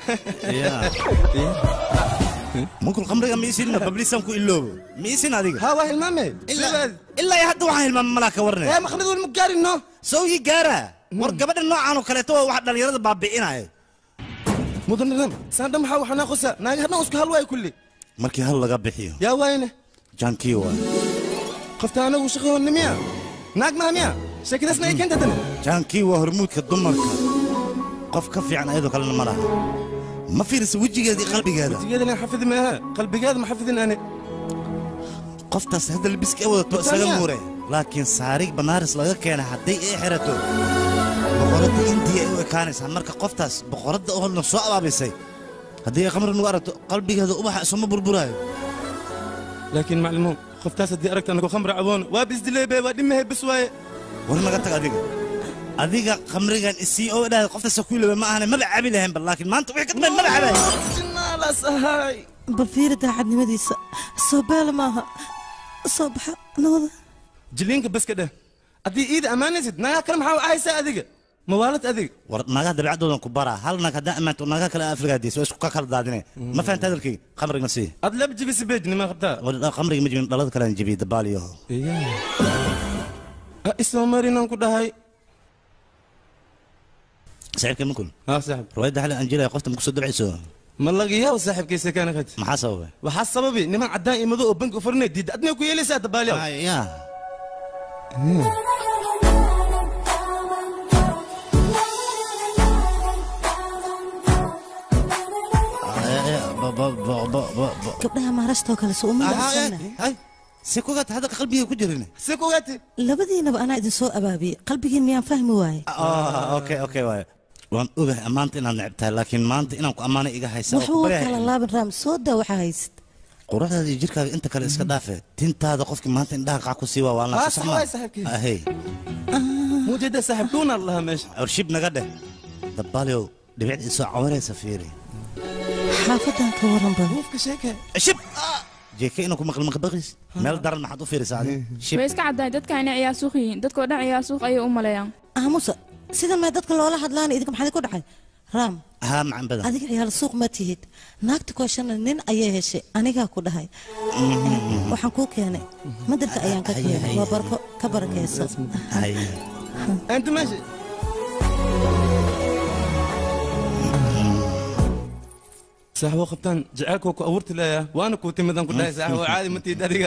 munkul khamriga ma iisin babliisaan ku iloobo ma iisin adiga haa waa hilmaame ilaa iyo hadda waxaan hilmaamay malaa ka warne ee makhrida weli ma gaarino sawgii gaara war gabadha noocan oo kaleeto waa wax dhallinyarada baabi'inaya mudanadam saandha maxaa waxanaa qosa naaga hadhan isku hal waay kulli markii hal laga bixiyo yaa waayne jaankii waa qofta anagu shaqahoonna miya naag maha miya sheekadaasna ay keenta dane jaankii waa hormuudka dumarka qof ka fiican ayadoo kalena ma laha ma fiirisa wejigeeda iyo qalbigeeda wejigeeda xafidi maaha qalbigeeda ma xafidin ane qoftaas hadda labiska wadato isaga muure laakiin saarig banaaris laga keena hadday ay xirato boqoradda indiya ay u ekaanaysaa marka qoftaas boqoradda oo na soo abaabisay haddii ay khamri nagu aragto qalbigeeda ubaxa isuma burburaayo laakiin maclimuun qoftaas haddii aragta anagu khamri caboon waa bisdileebe waa dhimahe bis waaye war naga tag adiga adiga khamrigan isii oo idhaahda qoftaas ku iloobe ma ahane maba cabi lahaynba laakiin maanta wixii ka dambeyn maba cabaay jinaalas ahay bal fiiri daacadnimadiisa soo beela maaha soo baxa nabada jiliinka baska dheh haddii iida ammaanaysid nagaa kale maxaa u ahaysaa adiga mawaalad adiga war naagaha dabeecadoodan ku baraa hal naag haddaan ammaanto naagaha kale afrigaadiis waa isku ka kala daadine ma fahanta hadalkayga khamriga sii ad laba jibisi beej nima qabtaa khamriga ma jibin dhalada kalean jibiyey dabaaliyaho isoo marinan ku dhahay saaxiibka makul haa saaxib riwaayadda xali aan jilaya qofta maku soo dabcayso ma laga yaabo saaxiibkaysa kaana qad maxaa sababay waxaa sababi niman caddaan iyo madow oo bangi u furnay diidda adna ku yeelaysaa dabaaliyaw ya gabdhaha maharashtoo kale soo uma dhacsana si kugaata hadda qalbiga ku jirin si kugaati labadiinaba anaa idin soo abaabiyey qalbigiin miyaan fahmi waaye okay okay waaye waan ogahay ammaanta inaad neceb tahay laakiin maanta inaan ku ammaanay iga haysa wax waa kala laaban raam soo daa waxaa haysid quruxdaada iyo jirkaaga inta kale iska dhaafe tintaada qofkii maanta indhaha qac ku sii waa waa Ah, sax waay saaxiibkay. ahey muujada saaxiib dhuunaa lahaa meesha warshib naga dheh dabaaliow dhibicda isoo cawaraysa fiiri xaafadan ka waran badan qofka sheeke shib jeeke inaan ku maqli maqbaqis meel daran maxaad u fiirisaa adi shib way iska caddahay dadka inay ciyaar suuq yihiin dadkoo dhan ciyaar suuq ayay u maleeyaan aamusa sidan may dadka loola hadlaana idinka maxaa ku dhacay raam haa macan badan adiga ciyaal suuq ma tihid naagta kooshana nin ayay heshay anigaa ku dhahay waxaan kuu keenay madarka ayaan ka keenay waa barko ka barakayso انت ماشي saaxibo qabtaan jacaylkoo ku abuurti leeya waana kuu timidan ku dhahay saaxibo caadi ma tiid adiga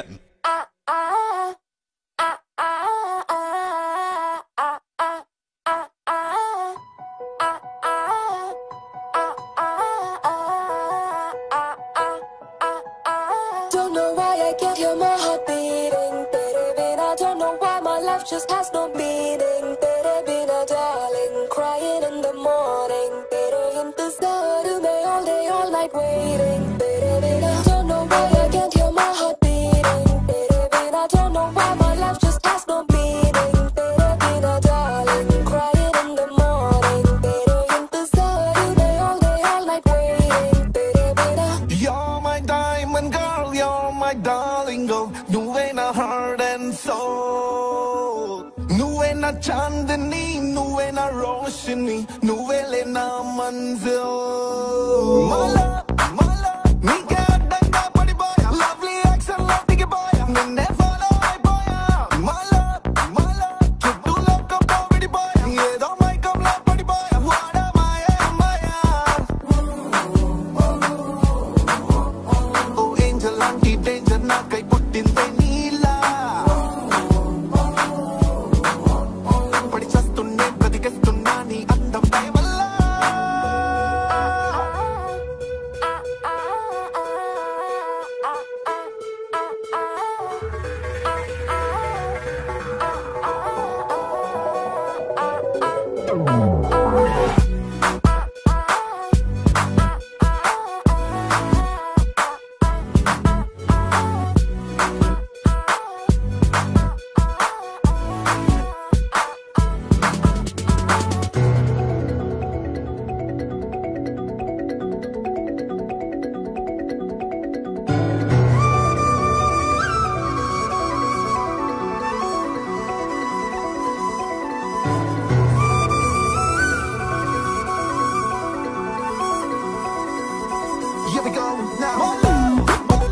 Don't know why I can't hear my heart beating. Tere bina, don't know why my life just has no meaning. Tere bina, darling, crying in the morning. Tere intezar mein all day, all night waiting. Tere bina, don't know why I can't hear my heart beating. Tere bina, don't know why my life just has no meaning. Tere bina, darling, crying in the morning. Tere intezar mein all day, all night waiting. Tere bina. You're my diamond girl, you're my darling girl. You ain't a heart and soul. चांदनी नुवे ना रोशनी नुवे लेना मंजिल मला मला నీకే అడ్డంగా పడిపోయా లవ్లీ యాక్షన్ లాంటికి పోయా నిన్నే ఫాలో అయిపోయా మళ్ళా మళ్ళా చుట్టూ లోకంతో విడిపోయా ఏదో మైకంలో పడిపోయా వాడా మాయా మాయా ఓ ఏంజల్ లాంటి డేంజర్ నాకై పుట్టిందే నీలా పడి చస్తుండే బ్రతికేస్తున్నా నీ అందం దయ వల్ల Here we go now.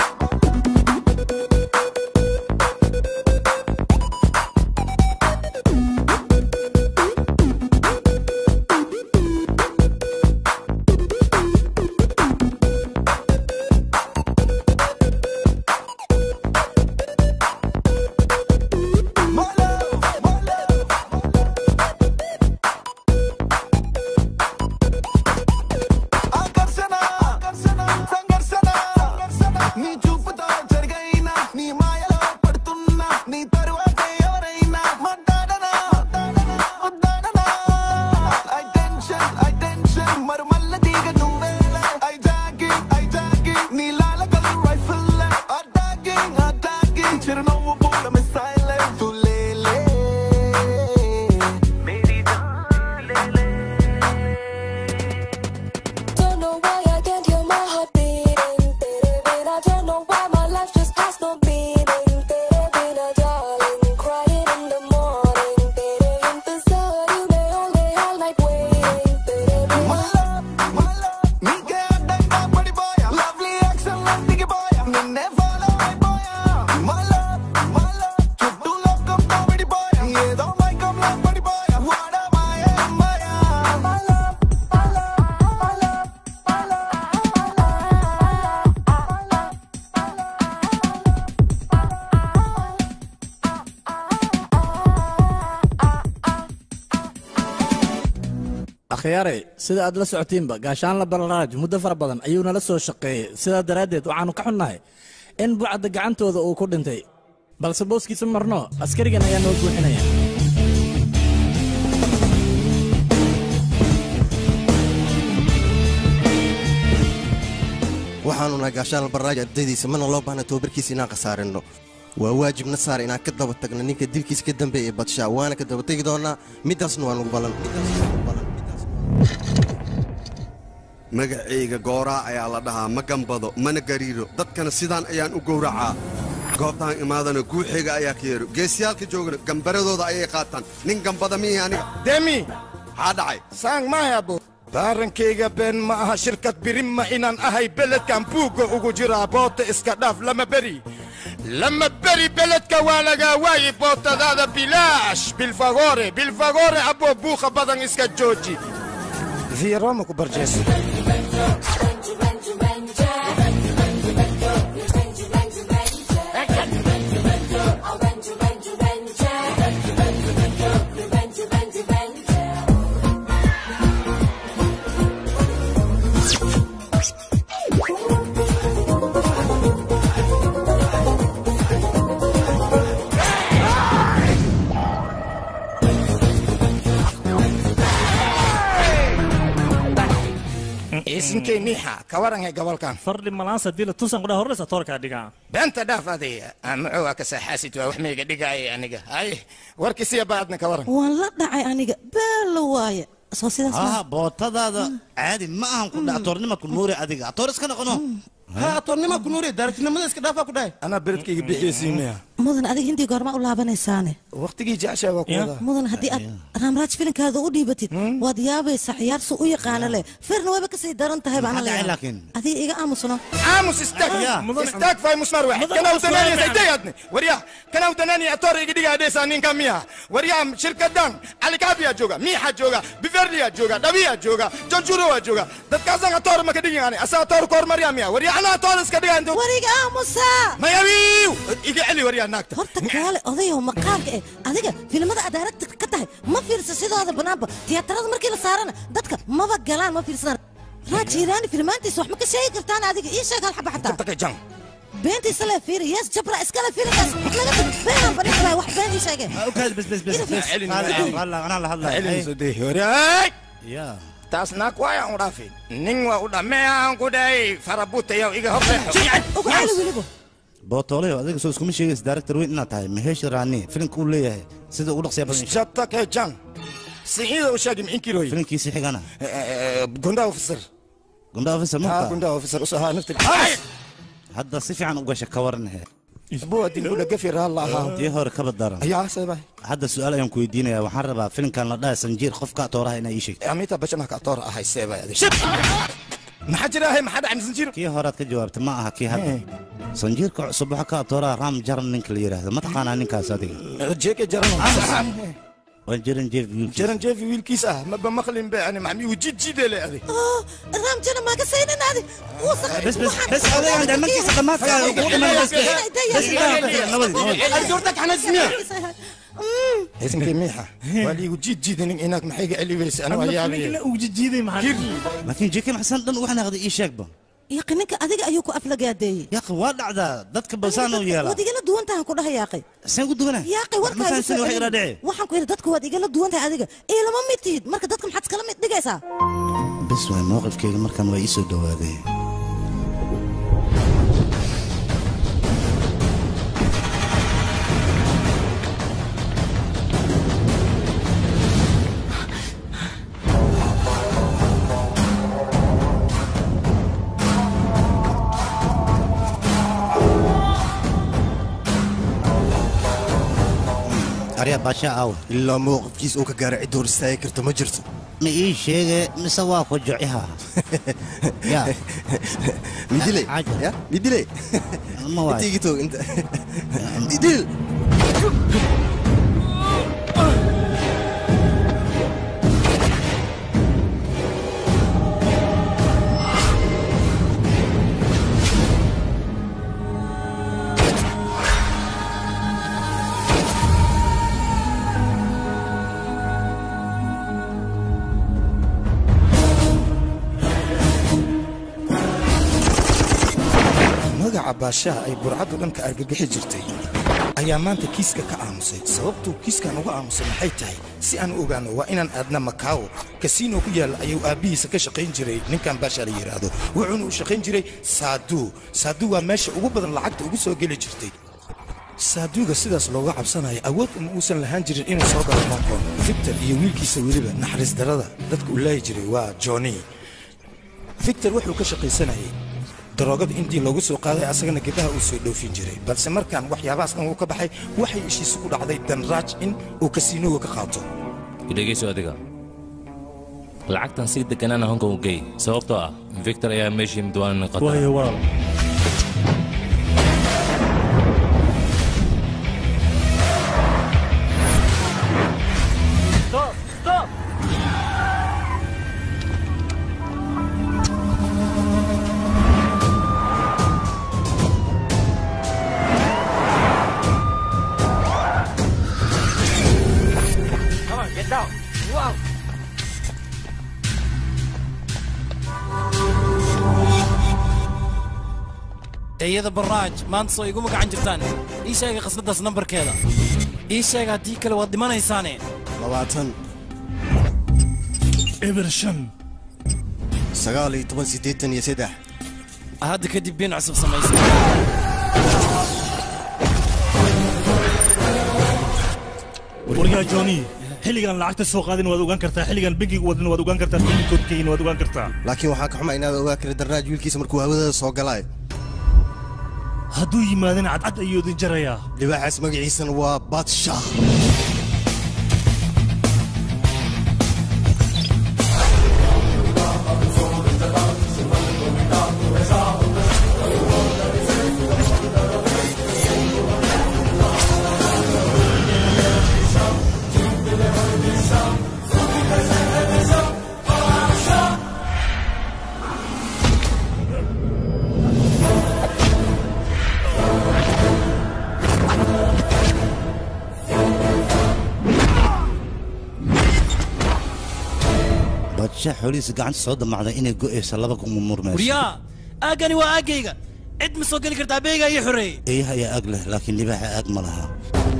ఆకర్షణ సంఘర్షణ నీ చూపుతో జరిగైనా నీ మాయలో పడుతున్నా నీ తరువాత ఎవరైనా మాట్లాడనా వద్దాడనా ఐ టెన్షన్ ఐ టెన్షన్ మరి మల్ల తీగ నువ్వేలే ఐ జాగింగ్ ఐ జాగింగ్ నీ లాల కలర్ రైఫిల్ అటాకింగ్ అటాకింగ్ చిరునవ్వు పూల మిస్సైల్ తులేలే మేరీ Don't know why I can't hear my heart beating. Tere bina, don't know why my life just has no meaning. Tere bina, darling, crying in the morning. Tere intezar, you may all day, all night waiting. Tere bina. నీకే అడ్డంగా పడిపోయా lovely action లాంటికి పోయా నిన్నే ఫాలో అయిపోయా మళ్ళా మళ్ళా చుట్టూ లోకంతో విడిపోయా ఏదో మైకంలో పడిపోయా వాడా మాయా మాయా మళ్ళా akhyaarey sida aad la socotiinba gaashaanla balaraaj muddo fara badan ayuu nala soo shaqeeyey sidaa daraaddeed waxaannu ka xunnahay in bucadda gacantooda uu ku dhintay balse booskiisa marno askarigan ayaa noo buuxinaya waxaanu nahay gaashaan albarraaj ardaydiisa mana loo baahna tababarkiisa inaan khasaarinno waa waajibna saar inaan ka daba tagno ninka dilkiisa ka dambeeya ee badshaa waana ka daba tegi doonnaa middaasna waa nugu ballan magacayga gooraa ayaa la dhahaa ma gambado mana gariiro dadkana sidaan ayaan u gowracaa goobtaan imaadana guuxayga ayaa ka yeero geesiyaalka joogana gambaradooda ayay qaataan nin gambada miihi aniga demi maxaa dhacay saang mahayabo baarankayga been ma aha shirkad birimma inaan ahay beledkan buugga ugu jiraa boota iska dhaaf lama beri lama beri beledka waa lagaa waayi bootadaada bilaash bilfagore bilfagore aboo buuqa badan iska jooji viroma ku barjeeso isinkay miixa ka waranhay gobolkan fardhi malaansa dila tusan qudha horreysa toorkaa dhigaa beenta dhaaf adaya muxuu waa ka saaxaasid waa wax mayga dhigaaya aniga hay warkiisiya baadna ka waran waan la dhacay aniga beelo waaye soo sidaas ها ma bootadaada caadi ma ahan ku dhac toornima ku nuuri adiga toor iska noqono ha toornima ku nuuri daartinimada iska dhaafaa ku dhahay anaa beredkayga bixiyeysiinaya mudan adiga hintii goorma u laabanaysaane waqtigii jeceshaa waa ku wadaa mudan haddii aad raamraaj filinkaada u dhiibatid waad yaabaysaa ciyaarsu u yaqaana leh firna wayba kasii daran tahay baana Maxaa dhacay leeyahay laakiin? adiga iga aamusno aamus istaag istaag fay musmar wax Mudan kana waa udanani su'aal saytayadni warya kana udanani ator iga dhiga adesa ninka miya warya shirkadan alikabiya jooga miixa jooga biverliya jooga dhabiya jooga jonjurowa jooga dadkaasan ator maka dhigin ani asa ator koor marya miya warya ana ator iska dhiga intu wariga aamusa mayawiiw iga celi warya naagta horta kaale odayow maqaarka eh adiga filimada aad aragta ka tahay ma fiirsa sidooda banaanba tiyaatarada markii la saarana dadka maba galaan ma fiirsadaan raajiiraani filmaantiisa wax ma ka sheegi kartaan adiga ii sheeg hal xaba xataa beentiisa le fiiri yees jabra iskale fiilinkaas laga tag beenaan badhin karaa wax been ii sheege اوكي بس بس بس بس والله انا اللي هضلع Celin soo dee horay يا taas naag waayaan u dhaafay nin waa u dhameeyaan ku dhahay farabutayow iga horreexo بوتولي adiga soo iskuma sheegaysa director weyn inaad tahay maheesh raani filimka uu leeyahay sida ugu dhaqsiya badan shatake jan siciida u sheegi micin kiroy filimkiisii xigana gunda officer gunda officer ha ma gunda officer usahaa naftir hadda si fiican u gasha ka waranhe buwadin ula gafi raalla ahaa tii hore kaba daran ayaa sabay hadda su-aal ayaan ku weydiinayaa waxaan rabaa filimkan la dhahay sanjiir qofka atooraha inaa ii sheegto amita bashanaha ka atoor ahay seebay adig shib maxaa jira ahay maxaa dhacay sanjiir kii horead ka jawaabtay ma aha kii hadda sanjiirka cusub waxa ka atooraha raam jaran ninka la yidhaahdo ma taqaanaa ninkaas adiga jeeke jaran waa jaran jeef jaran jeefi wiilkiis ah maba maqlin be ani maxmi wujid jidele adig raam jana maaga saynin adi بس بس بس هذا عند مركز خدمات Arjoorta kana ismiya. Isinka miixa. Waa liigu jiid jiidanin inaad maxayga celiweysa anigu ayaa laakiin jeeke maxsan dhan waxaan aqday ii sheegba yaqi ninka adiga ayuu ku aflagaadeeyey yaqi waa dhacdaa dadka basaan u yeela waad igala duwan tahay ku dhaha yaaqi saan ku duwanaa yaaqi ma warkaa fahansan wax ila dhici waxaan ku yidhi dadka waad igala duwan tahay adiga ee lama mid tihid marka dadka maxaad iskala mid dhigaysaa bes waay mowqifkeyga markan waa ii soo dhowaaday arya baasha aaw ilaa mowqifkiis uu ka gaaray cid hor istaagi karta ma jirto ma ii sheege mise waa ku jociha ya midile ya midile ma waay inta igi toog inta midil magaca baashaha ay burcaddu dhanka argagixi jirtay ayaa maanta kiiska ka aamusay sababtuu kiiskan uga aamusay maxay tahay si aan u ogaano waa inaan aadna makaawo kasiino ku yaalla ayuu aabbihiisa ka shaqayn jiray ninkan baasha la yidhaahdo wuxuuna u shaqayn jiray saaduu saaduu waa meesha ugu badan lacagta ugu soo geli jirtay saaduuga sidaas looga cabsanayo awood uma uusan lahaan jirin inuu soo galo hong kong victor iyo wiilkiisa weliba naxariis darada dadka uu laayi jiray waa johnny victor wuxuu ka shaqaysanayay daroogada intii loogu soo qaaday asagana gebaha uu soo dhoofin jiray balse markaan waxyaabahaas dhan uu ka baxay waxay ishiisu ku dhacday danraaj in uu kasiinooga ka qaato dhegayso adiga lacagtan si degganaana honka u gey sababtoo ah victor ayaa meeshii midwaanan qata waayo walaal Stop! Stop! Come on, get down. Wow. eeyada baraaj maanta soo iguma gacan jirtaan ii sheega khasnadaas nambarkeeda ii sheega haddii kale waad dhimanaysaane labaatan eber shan sagaal iyo toban siddeetan iyo saddex hadda kadib been cusub samaysta waryaa johnny xilligan lacagta soo qaadin waad ogaan kartaa xilligan bangiga wadin waad ogaan kartaa timinkoodkayna waad ogaan kartaa laakiin waxaa ka xuma inaad ogaa kara darnaaj wiilkiisa markuu hawada soo galaayo hadduu yimaadana cadcad ayuu idin jarayaa libaaxaas magaciisana waa badshaah badsha xoolihiisa gacanta soo damacday inay go'aysa laba kuma murmayso waryaa aaggani waa aaggayga cid ma soo geli kartaa beegaa ii xoreeyey eeyaha ayaa ag leh laakiin libaaxa ag ma laha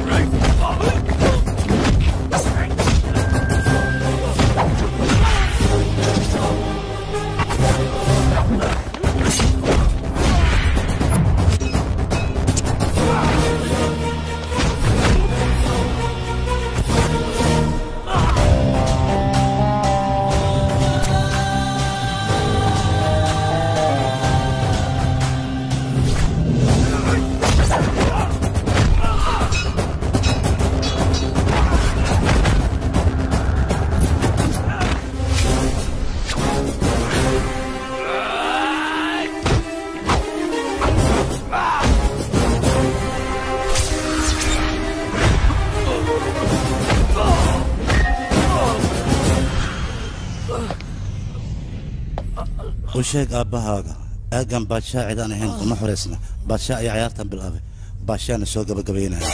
u sheeg aabbahaaga aaggan baadshaa cidaan ahayn kuma xoraysna baadshaa ayaa cayaartan bilaabay baashaana soo gabagabaynaya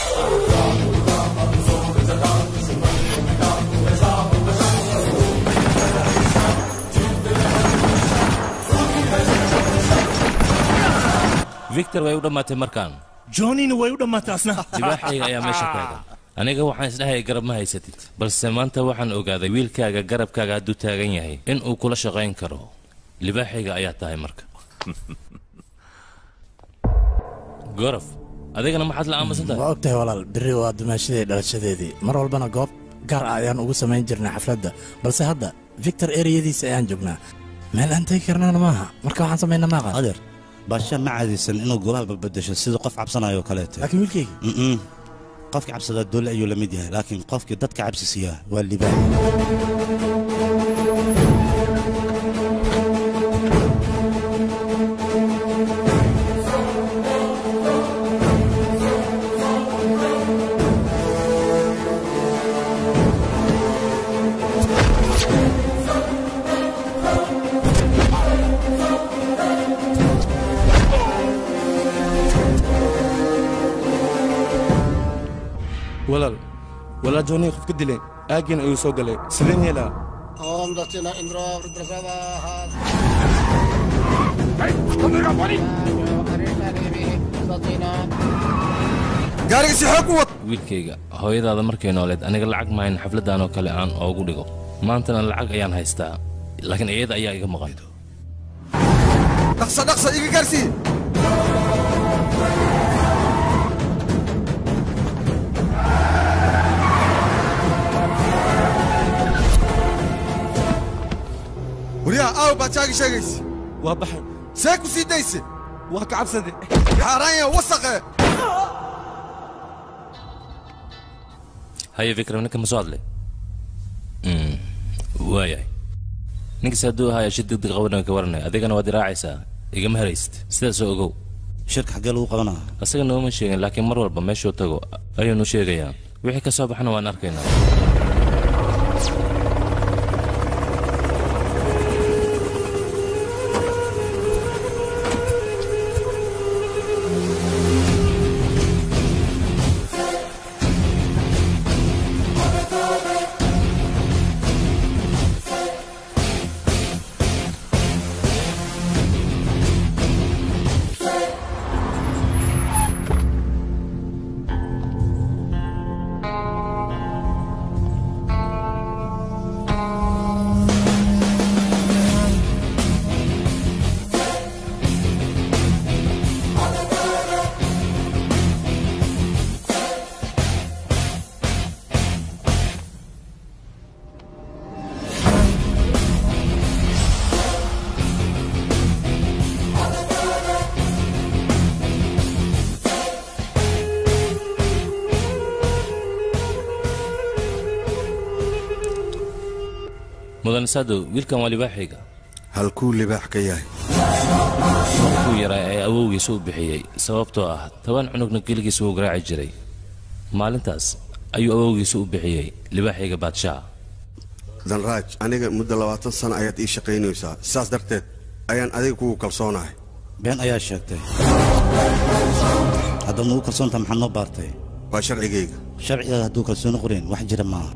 victor way u dhammaatay markaan johnnyna way u dhammaatay asna libaaxayga ayaa meesha taagan aniga waxaan isdhahaya garab ma haysatid balse maanta waxaan ogaaday wiilkaaga garabkaaga hadduu taagan yahay in uu kula shaqayn karo libaaxayga ayaa tahay marka gorof adigana maxaad la aamusan tahay waa og tahay walaal berri waa dumaashadii dhalashadeedii mar walbana goob gaar ah ayaan ugu samayn jirnay xafladda balse hadda victor ereyadiisa ayaan joognaa meel aan tegi karnana maaha marka waxaan samaynaa maaqa adeer baasha ma caadaysan inuu goobaha balbadasho sida qof cabsanayo kaleete laakiin wiilkayga Mm-mm. qofkii cabsadaa doole ayuu la mid yahay laakiin qofkii dadka cabsi siiyaa waa libaax walaal walaal johnny qof ka dileen aaggiina ayuu soo galay sideen yeelaa ओम दक्षिण इंद्र रुद्रसवाः gaariga si xoog u wad wiilkayga hooyadaada markay nooleed aniga lacag mahayn xafladdan oo kale aan oogu dhigo maantana lacag ayaan haystaa laakiin iyada ayaa iga maqan dhaqso dhaqso iga gaarsii waryaha aaw baad jaagi sheegayse waa baxay see ku sii dayse waa ka cabsade xaaraanya wasaqe haye vikram ninka ma soo hadlay Mm, waayahay ninkaas hadduu ahaa shi degdeg qabanaya ka waranaya adigana waad iraacaysaa igama heraysid sidaasoo ogow shirka xaggee lagu qabanaa asaga nooma sheegin laakiin mar walba meeshuu tago ayuunu sheegayaa wixii ka soo baxana waan arkaynaa mudan sadow wiilkan waa libaaxayga halkuu libaax ka yahay markuu yaraa ee awowgiisa u bixiyey sababtoo ah toban cunugna keligiisa wuu garaaci jiray maalintaas ayuu awowgiisa u bixiyey libaaxayga baadshaha danraaj aniga muddo labaatan sano ayaad ii shaqaynaysaa sidaas darteed ayaan adiga kugu kalsoonahay been ayaa sheegtay haddaad nugu kalsoontaha maxaad noo baartay waa sharcigayga sharcigaada hadduu kalsooni qorayn wax jira maaha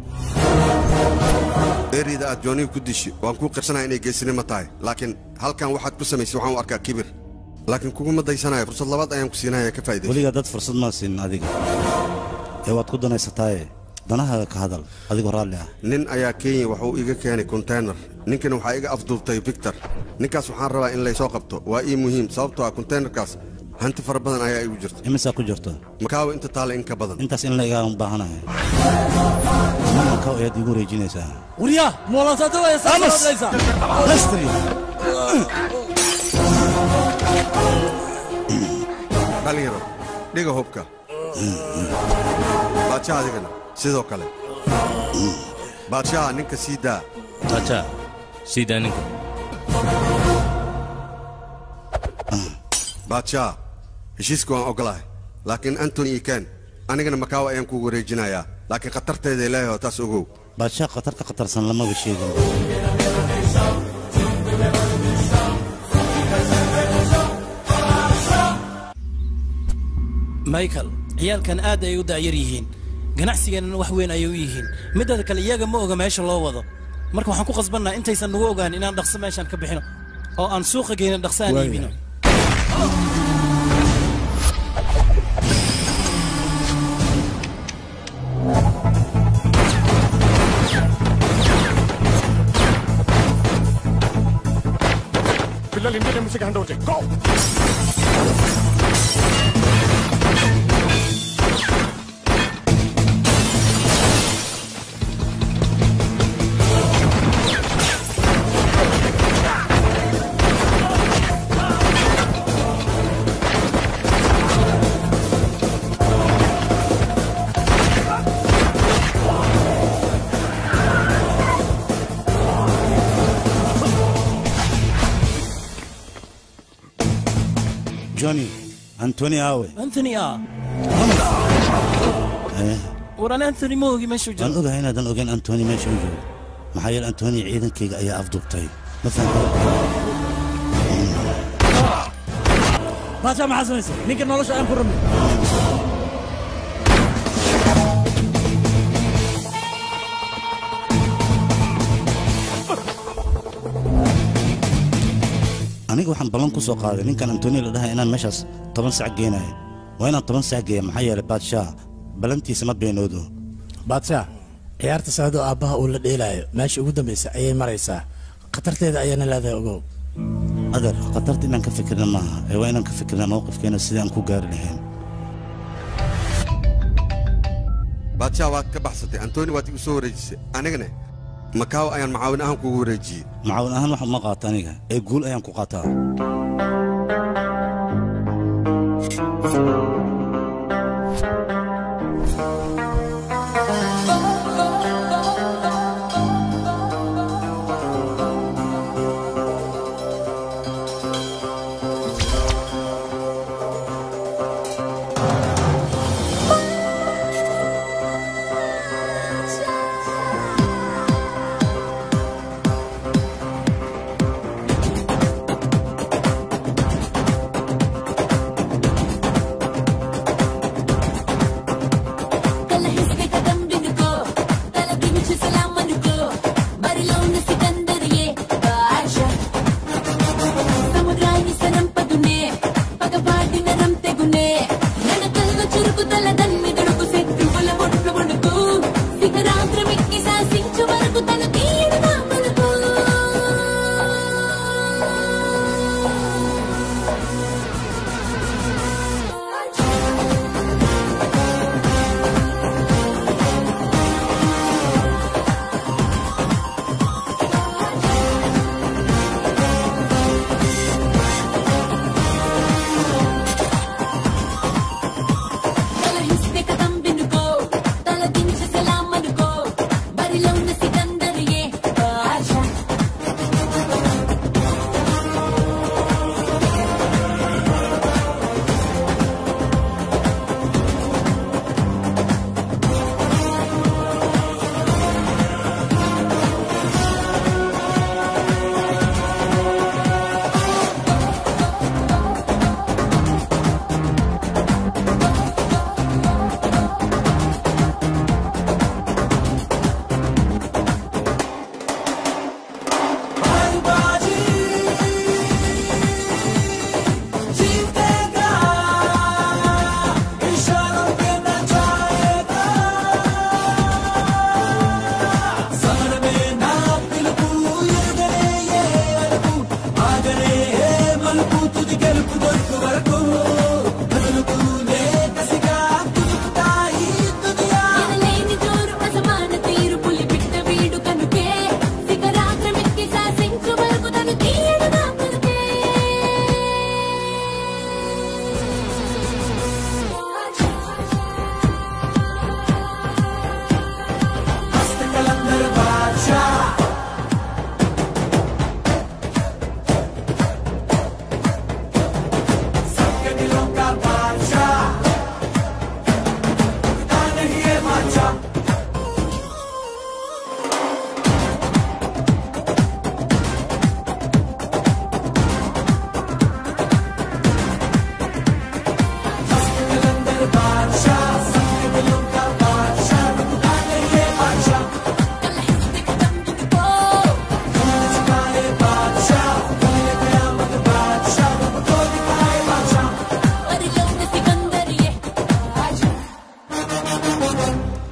eriyda aad jooniga ku dishi waan kuu qirsanaya inay geesinimo tahay laakiin halkan waxaad ku samaysay waxaan u arkaa kibir laakiin kuguma daysanayo fursad labaad ayaan ku siinaya ka faa'iidayso weligaa dad fursad maa siinin adiga ee waad ku danaysataaye danahaaga ka hadal adigoo raalli ah nin ayaa kenya wuxuu iga keenay konteynar ninkana waxaa iga afduubtay victor ninkaas waxaan rabaa in laysoo qabto waa ii muhiim sababtoo ah konteynerkaas hanti fara badan ayaa igu jirta imisaa ku jirto makaawa inta taale in ka badan intaas in la igaan baahanahay makaaw ayaad iigu wareejinaysaa وريا مولاتات ويا أمس. لستري dhalinyaro dhiga hubka baadshaha adigana sidoo kale baadshaha ninka sii daa baadshaha sii daa ninka baadshaha heshiiska waan ogolahay laakiin antony iyo ken anigana makaawa ayaan kugu wareejinayaa laakiin khatarteeda ilaahay oo taas ogow baadshaha khatar ka khatarsan lamaba sheegin michael ciyaalkan aad ay u daayar yihiin ganacsigeennana wax weyn ayay u yihiin midada kale iyaga ma oga meesha loo wado marka waxaan ku qasbannaha intaysan nagu ogaan inaan dhaqso meeshaan ka bixino oo aan suuqa geyno dhaqso aan iibino పిల్లలు Indian ఎంబసీకి hand over చేయి గో johnny antony awe anthony ah Eh, war an anthony ma ogi meeshuu waan jiro ogahay inaadan ogeyn antony meesha u joogo maxaa yeele antony ciidankayga ayaa afduubtay ma fahamta baasha maxaa samaysay ninka nolosha aan ku rabno aniga waxaan ballan ku soo qaaday ninkan antoni la dhahay inaan meeshaas toban sac geenayo waa inaan toban sac geeya maxaa yeelay baadshaah ballantiisa ma beenoodo baadsha ciyaarta saadoo aabbaha uu la dheelaayo meesha ugu dambaysa ayay maraysaa khatarteeda ayaana leedahay ogow adeer khatarta inaan ka fikirna maaha ee waa inaan ka fikirna mowqifkeena sidii aan ku gaari lahayn baadshaha waad ka baxsatay antoni waad igu soo wareejisay anigana makaawa ayaan macaawin ahaan kugu wareejiyey macaawin ahaan wax uma qaato aniga ee guul ayaan ku qaataa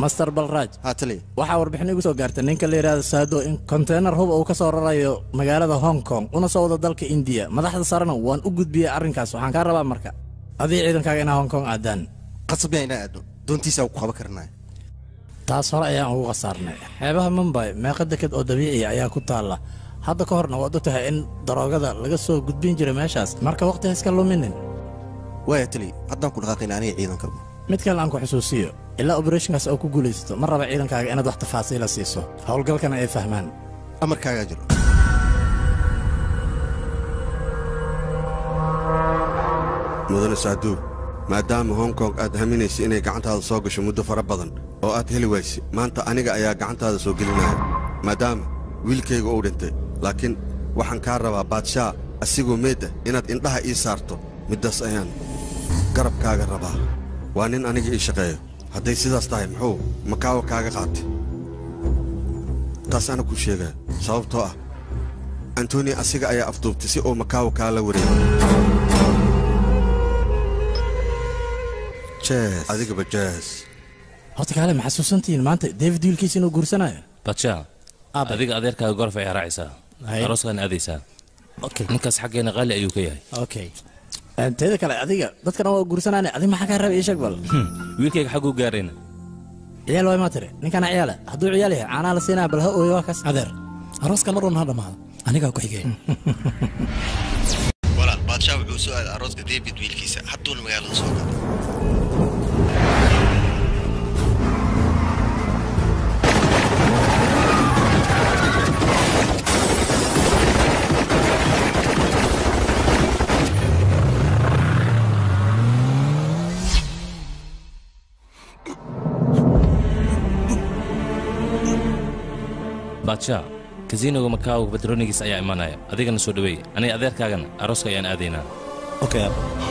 master balraaj haatali waxaa warbixin igu soo gaartay ninka la yidhaahdo saado in konteynar hub uu ka soo rarayo magaalada hong kong una soo wado dalka indiya madaxda sarena waan u gudbiyey arrinkaas waxaan kaa rabaa marka adii ciidankaaga inaa hong kong aadaan qasabyaa inaa aadno doontiisa ku qaban karnaa taas hore ayaan ugu khasaarnay xeebaha mumbay meeqa deked oo dabiiciya ayaa ku taalla hadda ka horna waad u tahay in daroogada laga soo gudbin jiray meeshaas marka waqti ha iska luminin waaya tali haddaan ku dhaqaaqayna aniga ciidanka mid kale aan ku xusuusiyo ilaa oberethonkaas oo ku guulaysato ma raba ciidankaaga inaad wax tafaasiila siiso howlgalkana ay fahmaan amarkaagaa jiro mudane saaduw maadaama hong kong aad haminaysa inay gacantaada soo gasho muddo fara badan oo aad heli wayse maanta aniga ayaa gacantaada soo gelinaya maadaama wiilkayga uu dhintay laakiin waxaan kaa rabaa baadshaa asigoo meed ah inaad indhaha ii saarto middaas ayaan garabkaaga rabaa waa nin aniga ii shaqeeyo hadday sidaas tahay muxuu makaawa kaaga qaatay taas ana kuu sheegaa sababtoo ah antoni asiga ayaa afduubtay si uu makaawa kaala wareego jees adigaba jees horta kaale ma xasuusantihiin maanta david wiilkiisa inuu guursanayo badsha adiga adeerkaaga gorof ayaa raacaysaa Hay. arooskaan aadaysaa Okay. ninkaas xaggeena qaali ayuu ka yahay okay teeda kale adiga dadkana waa guursanaane adiga maxaa kaa raba ii sheeg bal wiilkayga xagguu gaarayna ciyaal waay maa tiri ninkana ciyaale hadduu ciyaal yahay caanaa la siinaya bal ha ooyo waa kaas adeer arooskan mar walna ha dhammaado anigaa ku xigay walaal baadshaa wuxuu soo aaday arooska david wiilkiisa hadduuna magaalada soo galo baadsha kasiinoga makaawa batronigiis ayaa imanaya adigana soo dhaweey aniga adeerkaagana arooska ayaan aadaynaa okay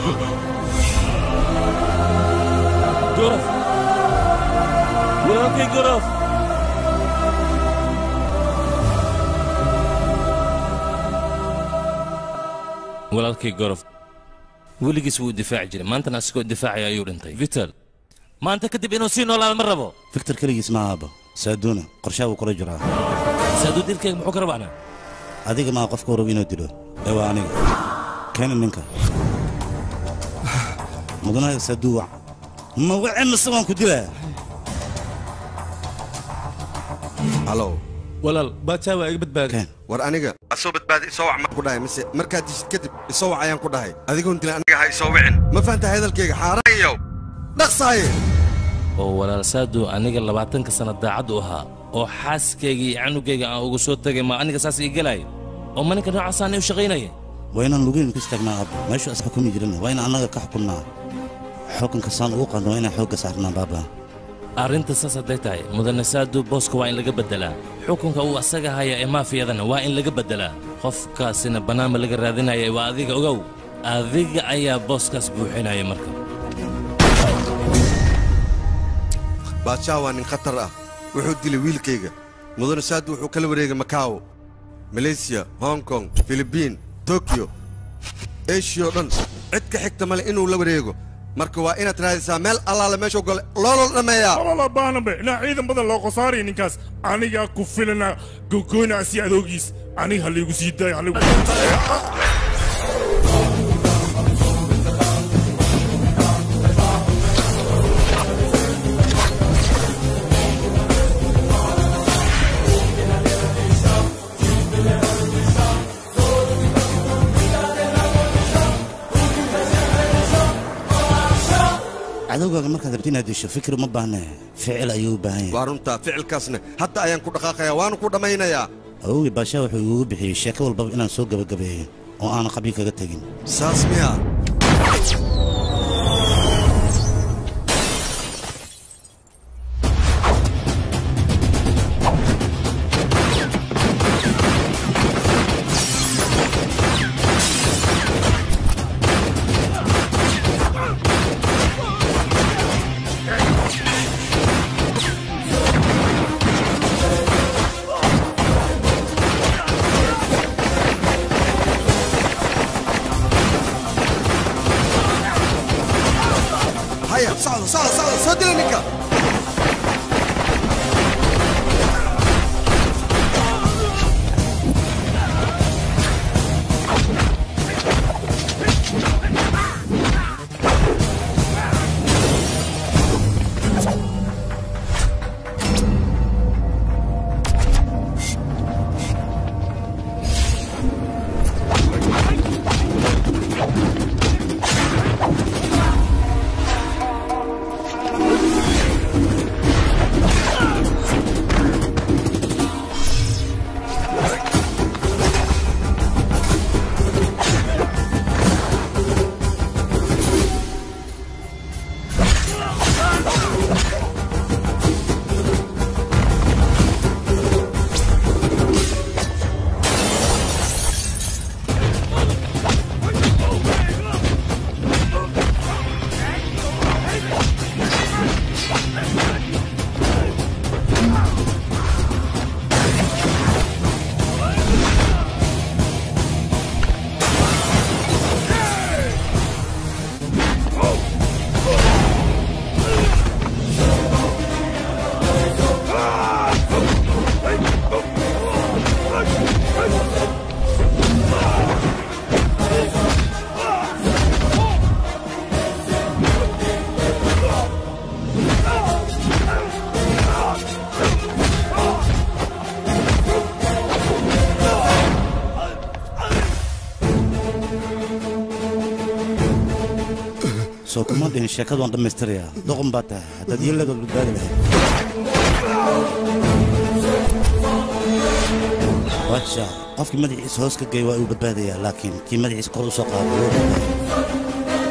gorof walaalkay gorof walaalkay gorof weligiis wuu difaaci jiray maantana asigoo difaacaya ayuu dhintay vital maanta kadib inuu sii noolaado ma rabo fiktor keligiis ma aaba saaduuna qorshaa wuu kula jiraa saaduu dilkayga muxuu ka rabaana adiga maa qofka rabo inuu dilo ee waa aniga keena ninka mudanaha saaduu wac ma wace mise waan ku dilaa halow walaal baadsaa waa iga badbaadi war aniga asoo badbaadi isoo wac ma ku dhahay mise markaad dishid kadib isoo wac ayaan ku dhahay adigoon dilin aniga ha isoo wicin ma fahanta hadalkayga xaaraanyow dhaqsaaye oo walaal saadu aniga labaatanka sanno daacad u ahaa oo xaaskayga iyo canugayga aan ugu soo tegay ma aniga saas ii gelaya oo ma ninka noocaasaan u shaqaynaya waa inaan lugeyn ku istaagnaa aabba meeshu is xukumi jirin waa inaan annaga ka xukunnaa xukunka saan ugu qaadno waa inaan xoogga saarnaa baaba arrinta saas hadday tahay mudane saadu booska waa in laga beddelaa xukunka uu asaga haya ee maafiyadana waa in laga beddelaa qofkaasina bannaanba laga raadinaya waa adiga ogow adiga ayaa booskaas buuxinaya marka baadshaa waa nin khatar ah wuxuu dilay wiilkayga mudane saadu wuxuu kala wareegay makaawo maleysiya hong kong filibiin tokiyo eshiya oo dhan cid ka xigta male inuu la wareego marka waa inaad raadisaa meel allaale meeshuu gole looloo dhammeeyaa walaala baahnambe inaa ciidan badan loo qosaaraya ninkaas anigaa ku filana gogoynaasi adoogiis aniga ha laygu sii daayo haligu cadowgaaga markaad rabti inaad disho fikir uma baahne ficil ayuu u baahan yahay waa runtaa ficilkaasna hadda ayaan ku dhaqaaqayaa waanu ku dhammaynayaa awowgii baashaa wuxuu igugu bixiyey sheeko walbaba inaan soo gebagabeeyo oo aanan qabyo kaga tegin saas miya soo kuma dhihin sheekadu waan dhammaystirayaa doqon baa tahay haddaad yeeladood badbaadi lahayd waja qofkii madaxiisa hoos ka geey waa uu badbaadayaa laakiin kii madaxiisa kor u soo qaado wuu badbaadaya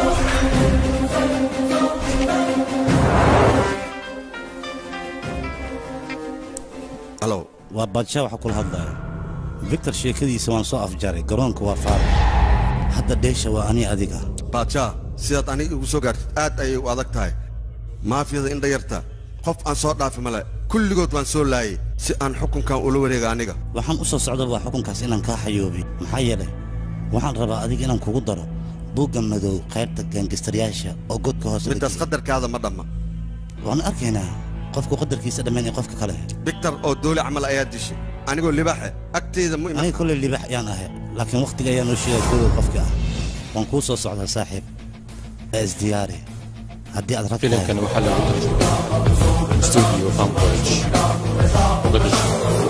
alow waa baadshaa waxa kula hadlaya victor sheekadiisa waan soo afjaray garoonka waa faara hadda dheesha waa ani adiga baadshaa sidaad aniga igu soo gaartid aad ayay u adag tahay maafiyada indha yarta qof aan soo dhaafi male kulligood waan soo laayay si aan xukunkan ula wareega aniga waxaan u soo socda waa xukunkaas inaan kaa xayoobi maxaa yeelay waxaan rabaa adiga inaan kugu daro buugga madow qaybta gaangistaryaasha oo godka hoose middaas qadarkaada ma dhamma waan arkaynaa qofku qadarkiisa dhammayn ee qofka kale victor oo doole camal ayaa dishay anigoo libaaxe agteyda mu aniga kolley libax ayaan ahay laakiin wakhtiga ayaa noo sheegay kodow qofka ah waan kuu soo socdaa saaxiib ee isdiyaari haddii aad rag filimkan waxaa lagu tarjumay studio Fambridge Mogadishu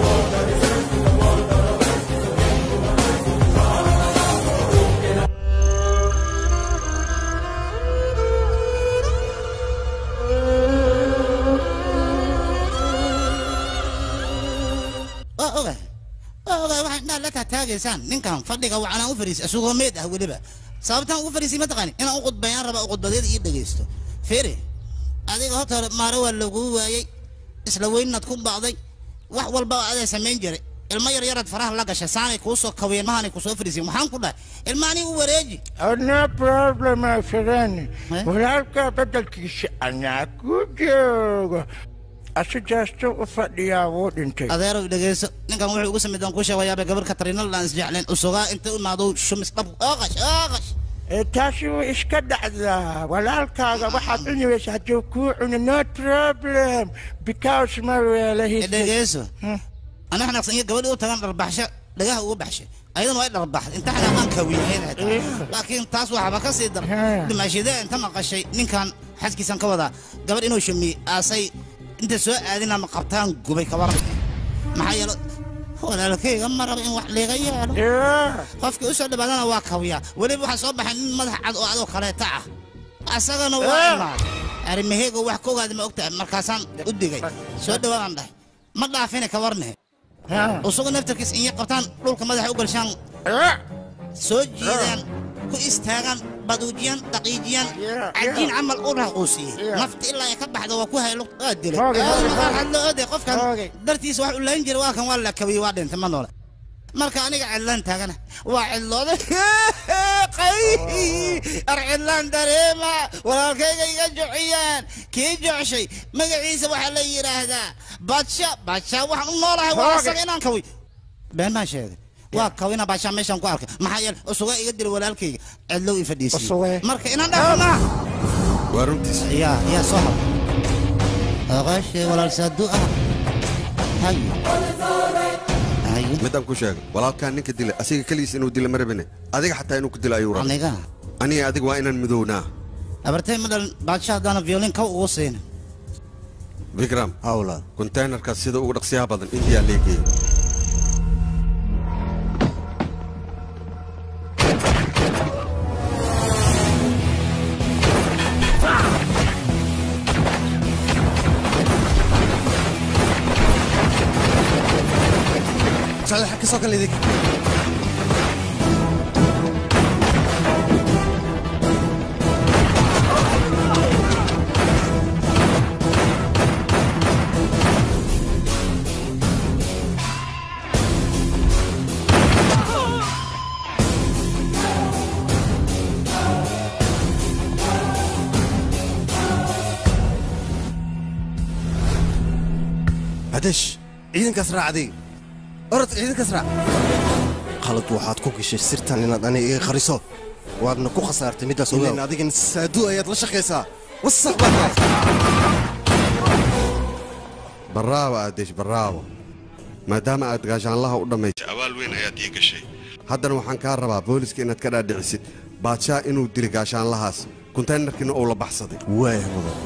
waa ogahay waa ogahay waxaa indhaha la taataagaysaan ninkan fadhiga wacanaan u fariisay isagoo meed ah weliba sababtaan ugu fariisay ma taqaani inaan u qudbayaan raba qudbadeeda ii dhegaysto fiiri adiga horta hore maare waa laguu waayey isla weynaad ku bacday wax walba adaa samayn jiray ilmo yar yaraad faraha la gashay saanay kuu soo kawiyeen mahaanay ku soo fariisay maxaan ku dhahay ilmaanii u wareeji no problem afirani walaalka bedelkiisa anaa ku joogo asigaasta u fadhiyaa wuu dhintay adeerow dhegayso ninkan wuxuu ugu samid aan kuu sheegayaaba gabar katarina laan isjecleen usugaa inta u imaado shumis dhab ooqash ooqash taasi way iska dhacdaa walaalkaaga waxaad cunaysa hadduu kuu cuno no problem because ma weelahis dhegayso ana xanaaqsan iyo gabadhii u tagan dharbaxsho dhagaha ugu baxshay ayadana waa dharbaxday inta xanaaqaan kawiyahayd xitaa laakiin taas waxba ka sii dar dhimaashadee inta maqashay ninkan xaskiisan ka wadaa gabadh inuu shumiyey aasay inta soo aadin ama qabtaan gubay ka waran maxaa yeelo walaalkayga ma raba in wax liiga yeelo qofkii u soo dhawaadana waa kawiyaa weliba waxaa soo baxay nin madax cad oo adoo kaleeta ah asagana waa imaad arrimaheyga wax ka ogaada ma ogtahay markaasaan u digay soo dhawaadaan dhahay ma dhaafine ka warnehe usugu naftarkiis inya qabtaan dhulka madaxa u galshaan soo jiidaan ku istaagaan baduujiyaan daqiijiyaan cajiin camal u raquusiyey nafta ilaa ay ka baxda waa ku haylo waa dilay hadlo ode qofkan dartiisa wax u layn jira waa kan waa la kabiyey waa dhintay ma noole marka aniga cidlaan taagana waa cidlooday ar cidlaan dareema walaalkayga iga jociyaan kii jocshay magaciisa waxaa la yidhaahdaa badsha badsha waxaan u noolahay waa asaga inaan kawiy been baan sheegay waa kawina baashaa meeshaan ku arkay maxaa yeele usuga iga dila walaalkayga cidlow i fadhiisiyey marka inaan dhaafnaa waa runtiis yaa yaa soo hab oqashe walaal saadu ah hayo midaan ku sheegay walaalkaan ninka dilay asiga keligiis inuu dila ma rabine adiga xataa inuu ku dilo ayuu rabay aniga aniga adiga waa inaan midownaa abartay ma dhalan baasha haddaana violin kaw ugu siina vikram hawla konteynerkaas sida ugu dhaqsiyaha badan indiyaa leegeeyo socda ka soo kale idig hadesh ciidankaas raacday orod ciidankaas raac qalad waxaad ku gashay sirtan inaad aniga iga qariso waadna ku khasaartay middaas ogeyn adigana saadu ayaad la shaqaysaa wasaq baa tahay barraabo aadesh barraabo maadaama aad gaashaanlaha u dhammaysay abaal weyn ayaad ii gashay haddana waxaan kaa rabaa booliska inaad ka dhaadhicisid baadshaa inuu dili gaashaanlahaas kontaynarkiina uu la baxsaday waaya mudan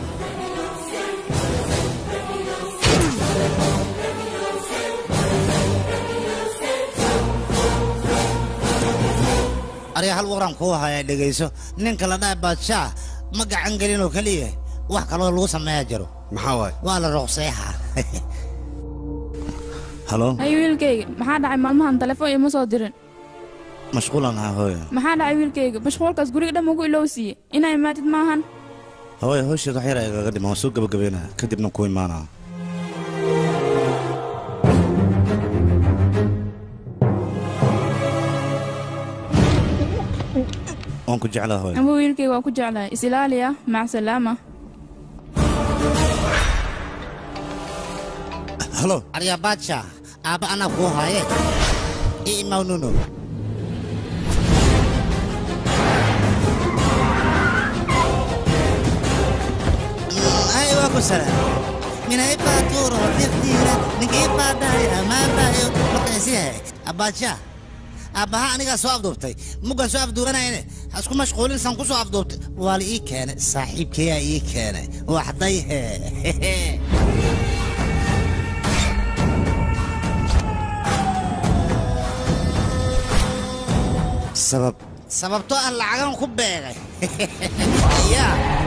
ariga hal waran kuu haya dhegayso ninka la dhaha baadshaa ma gacan gelin oo keliya wax kaloo lagu sameeyaa jiro maxaa waay waa la ruqseexa halo hay wiilkayga maxaa dhacay maalmahan telefoon ima soo dirin mashquulan ahaa hooyo maxaa dhacay wiilkayga mashquulkaas guriga dhan ugu ilowsiiye inaa imaatid maahan hooyo howsheed wax yar igaga dhima waan soo gabagabeynaa kadibna ku imaanaa waan ku jeclaa hooyo ama wiilkayga waan ku jeclahay isilaaliya mac salaama halo arya baadsha aabba anaa kuu haaye i imaw nuno ay waa ku salaam minay baa tuuro fiqdiira ninkii baa dhahay amaan baayo markaasiyahay abaadsha aabbaha anigaa soo afduubtay muggan soo afduubanayne ha isku mashquulin san ku soo afduubtay waa la ii keenay saaxiibkeyaa ii keenay waxday hee sabab sababtoo ah lacagan ku beegay ya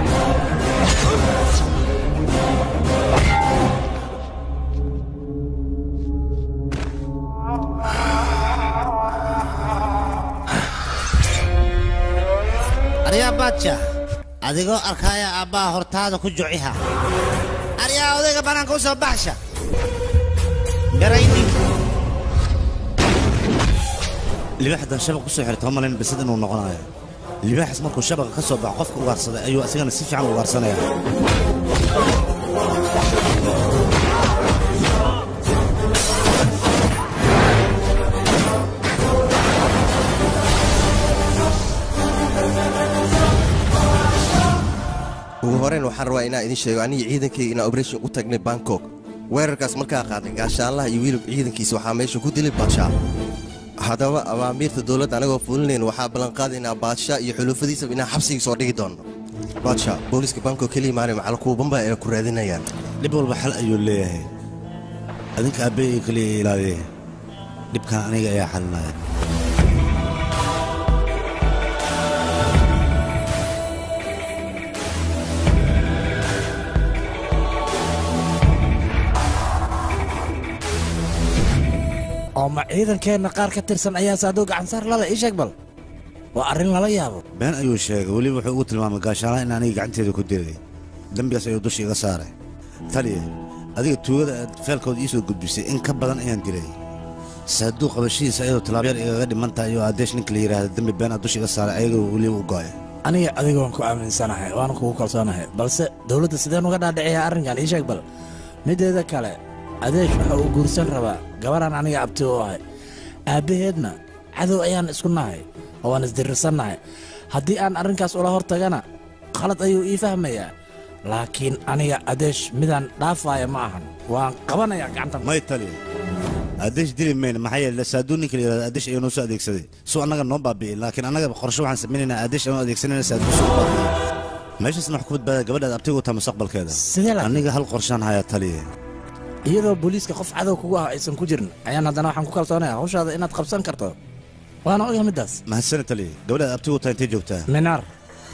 aryaa baadsha adigoo arkaya aabbaha hortaada ku juciha aryaa odayga bannaanka u soo baxsha garaynin libaaxdan shabaq ku soo xirta ma malayn bisad inuu noqonayo libaaxas markuu shabaqa ka soo baxo qofka ugaarsaday ayuu asigana si fiican u ugaarsanaya ugu horeen waxaan rabaa inaan idin sheego aniga ciidankayga inaan operation u tagnay bangkok weerarkaas markaa qaaday gaashaanlaha iyo wiilib ciidankiisa waxaa meesha ku dilay baadshaa haddaba awaamiirta dowladda anagoo fulinayn waxaa ballanqaadaynaa baadshaa iyo xulufadiisaba inaan xabsigii soo dhigi doonno baadshaa booliiska bangkok keliya maali macal kuwa bamba ay ku raadinayaan dhib walba xal ayuu leeyahay adinka aabbeeyga keliya ilaaliye dhibkan aniga ayaa xalinaya oo ma ciidankeenna qaar ka tirsan ayaa saadoo gacansaar lala ii sheeg bal waa arrin lala yaabo been ayuu sheegay weliba wuxuu ugu tilmaamay gaashaalaha in aniga gacanteeda ku dilay dembigaas ayuu dusha iga saaray taliya adiga tuugada aad feelkooda ii soo gudbisay in ka badan ayaan dilay saaduu qabashadiisa ayadoo tilaabyar igaga dhiman tahay oo adeesh ninka la yidhaahda dembi been aad dusha iga saaray ayagoo weliba u go'ay aniga adiga waan ku aaminsanahay waana kugu kalsoonahay balse dowladda sideen uga dhaadhiciyaa arrinkan ii sheeg bal mideeda kale adeesh waxa uu guursan rabaa gabaraan aniga abti u ahay aabbaheedna cadow ayaan isku nahay oo waan isdirirsannahay haddii aan arrinkaas ula hor tagana khalad ayuu ii fahmayaa laakiin aniga adeesh midaan dhaafaaya ma ahan waan qabanayaa gacanta may taliya adeesh dili mayna maxaa yeele saaduu ninka la yidhahda adeesh ayuu noo soo adeegsaday suu annaga noo baabi'in laakiin annaga qorshe waxaan samaynaynaa adeesh ayuu adeegsanayna saaduu soo baabi'in meeshaasna wax ku badbaada gabadhaad abtigu taa mustaqbalkeeda sidee la aniga hal qorshaan hayaa taliya iyadoo booliiska qof cadow kugu ah aysan ku jirin ayaan haddana waxaan ku kalsoonaya hawshaada inaad qabsan karto waana ogahay middaas mahadsana taliya gabadhaad abtigu taa intay joogtaa minaar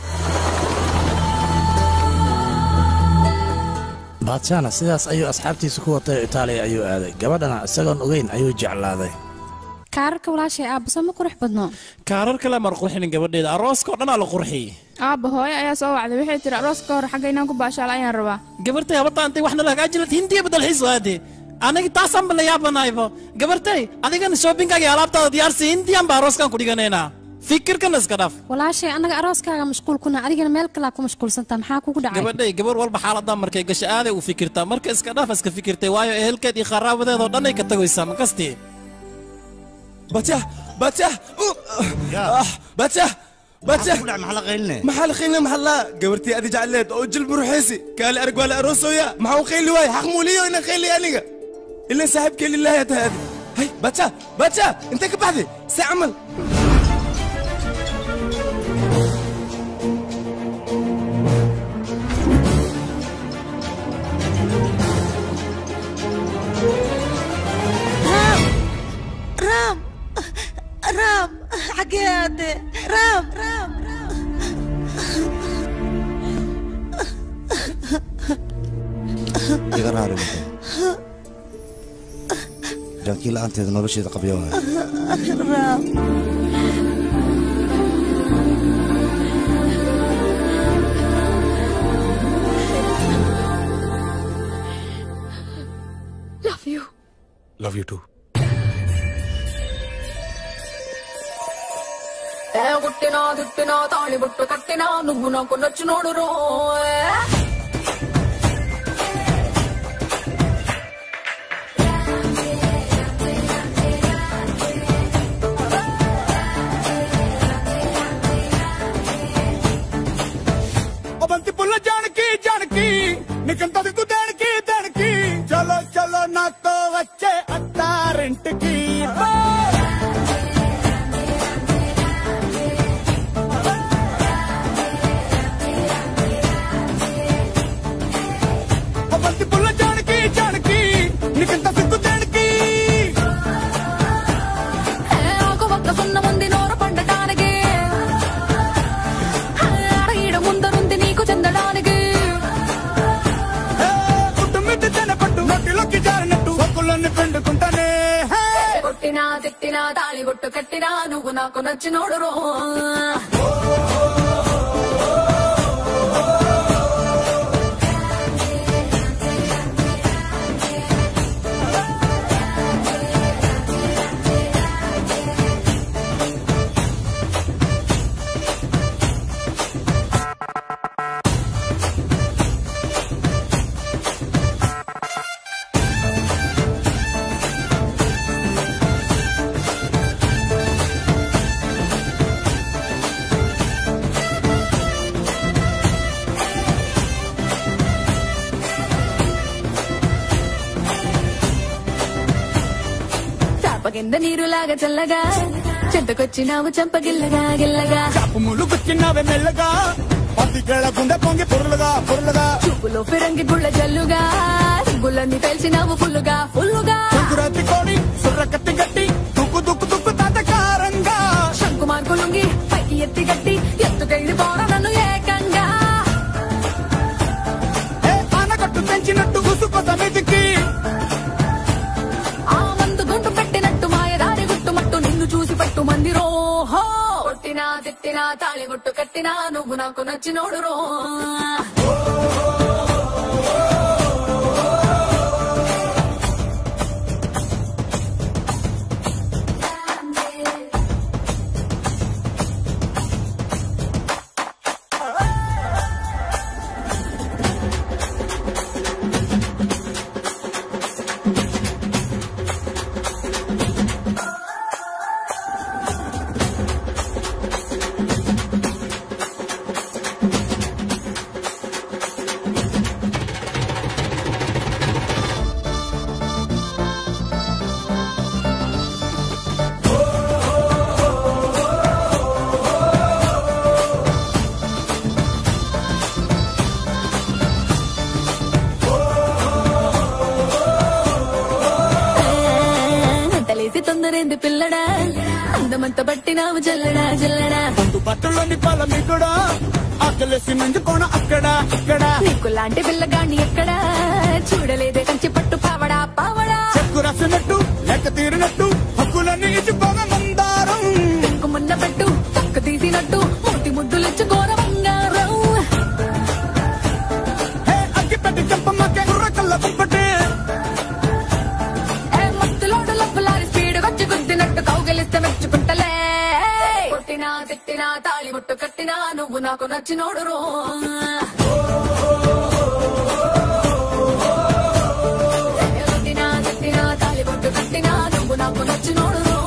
baadshana sidaas ayuu asxaabtiisa ku watay itaaliya ayuu aaday gabadhana isagoon ogeyn ayuu jeclaaday kaararka walaashay aabbusa ma qurux badno kaarar kale mar qurxinin gabadheeda arooska oo dhanaa la qurxiyey aabba hooyo ayaa soo wacday waxay tiri arooska ka hor xagga inaan ku baashaal ayaan rabaa gabartay habarta antay waxna lahagaajilad hindiya badalxiis waade aniga taasaanba la yaabanaybo gabartay adigana shoobinkaga iyo alaabtaada diyaarsi hindiyan ba arooskan ku dhiganaynaa fikirkana iska dhaaf walaashay annaga arooskaaga mashquul kuna adigana meel kalaa ku mashquulsantaa maxaa kugu dhacay gabadhay gabar walba xaaladaa markay gasho aaday u fikirtaa marka iska dhaaf iska fikirtay waayo ehelkeed iyo qaraabadeed oo dhan ay ka tagoysaa makastii bajah bajah bajah bajah maxaa la qayline maxaa la qayline maxaa la gabartii adi jecleed oo jil buruxeysi kaali arag waa la aroosooya maxaa u qayli waay xaq muuliyo ina qayli aniga ilan saaxiibkee lilaahi tahay adi hay bajah bajah intee ka baxday see camal raam raam xaggee aade raam raam iga raari wado jaankii la'aanteeda nolosheeda qabyo waay raam Love you. Love you too ఏ గుట్టినా దుట్టినా తాళి బుట్టు కట్టినా నువ్వు నాకు నచ్చినోడు రో ओ बंती पुल्ला जानकी जानकी निकंता దిక్కు దేనికి దేనికి చలో చలో నాతో వచ్చే అత్తారింటికి ఓ బంతి పుల్ల జానకి జానకి నీకంత సిగ్గు దేనికి ఏ ఆకు ఒక్క సున్న ఉంది నోరు పండటానికి ఆడ ఈడ ముందరుంది నీకు చెందడానికి పుట్టు మిద్ది తెన పట్టు నోటిలోకి జారినట్టు ఒక్కులన్నీ పిండుకుంటానే హే. కొట్టినా తిట్టినా తాళి బొట్టు కట్టినా నువ్వు నాకు నచ్చినోడు రో చాప కింద నీరులాగా చల్లగా చెంతకొచ్చినావు చంపగిల్లగా గిల్లగా చాపు ముళ్ళు గుచ్చినావే మెల్లగా పత్తికేళ గుండె పొంగి పొరులుగా పొరులుగా చూపులో ఫిరంగి గుళ్ళ జల్లుగా సిగ్గులన్నీ తెలిసినావు ఫుల్లుగా ఫుల్లుగా సంకురాత్రి కోడి సుర్ర కత్తి గట్టి దుక్కు దుక్కు దుక్కు తాతకారంగా శంకు మార్కులుంగి పైకి ఎత్తి గట్టి ఎత్తుకెళ్ళి పోరా నన్ను ఏకంగా ఏ ఆనకట్టు తెంచినట్టు ఉసుకు సమితికి ఆ మందు గుంటు పెట్టినట్టు మాయదారి గుట్టుమట్టు నిన్ను చూసి పట్టు మంది రోహో కొట్టినా తిట్టినా తాళి గుట్టు కట్టినా నువ్వు నాకు నచ్చినోడు రో అంతలేసి తొందరేంది పిల్లడా అందమంత బట్టినావు జల్లడా జల్లడా ముందు బట్టలోని పాల కూడా ఆకలేసి నంజుకోన అక్కడ ఇక్కడ నీకు లాంటి పిల్లగాన్ని ఎక్కడా చూడలేదే కంచి పట్టు పావడా పావడా చెక్కు రాసినట్టు లెక్క తీరినట్టు హక్కులన్నీ ఇచ్చిపోగా మందారం చెక్కు మున్న పెట్టు పక్క తీసినట్టు మూటి ముద్దులిచ్చు ఘోర బంగారం హే అగ్గి పెట్టి చెంపమ్మకే కుర్ర కళ్ళ కుంపటి ఏ మత్తులోడు లబ్బులారి స్పీడ్ వచ్చి గుద్దినట్టు కౌగలిస్తే మెచ్చుకుంటలే కొట్టినా తిట్టినా తాళి ముట్టు కట్టినా నువ్వు నాకు నచ్చినోడు రో కొట్టినా తిట్టినా తాళి ముట్టు కట్టినా నువ్వు నాకు నచ్చినోడు రో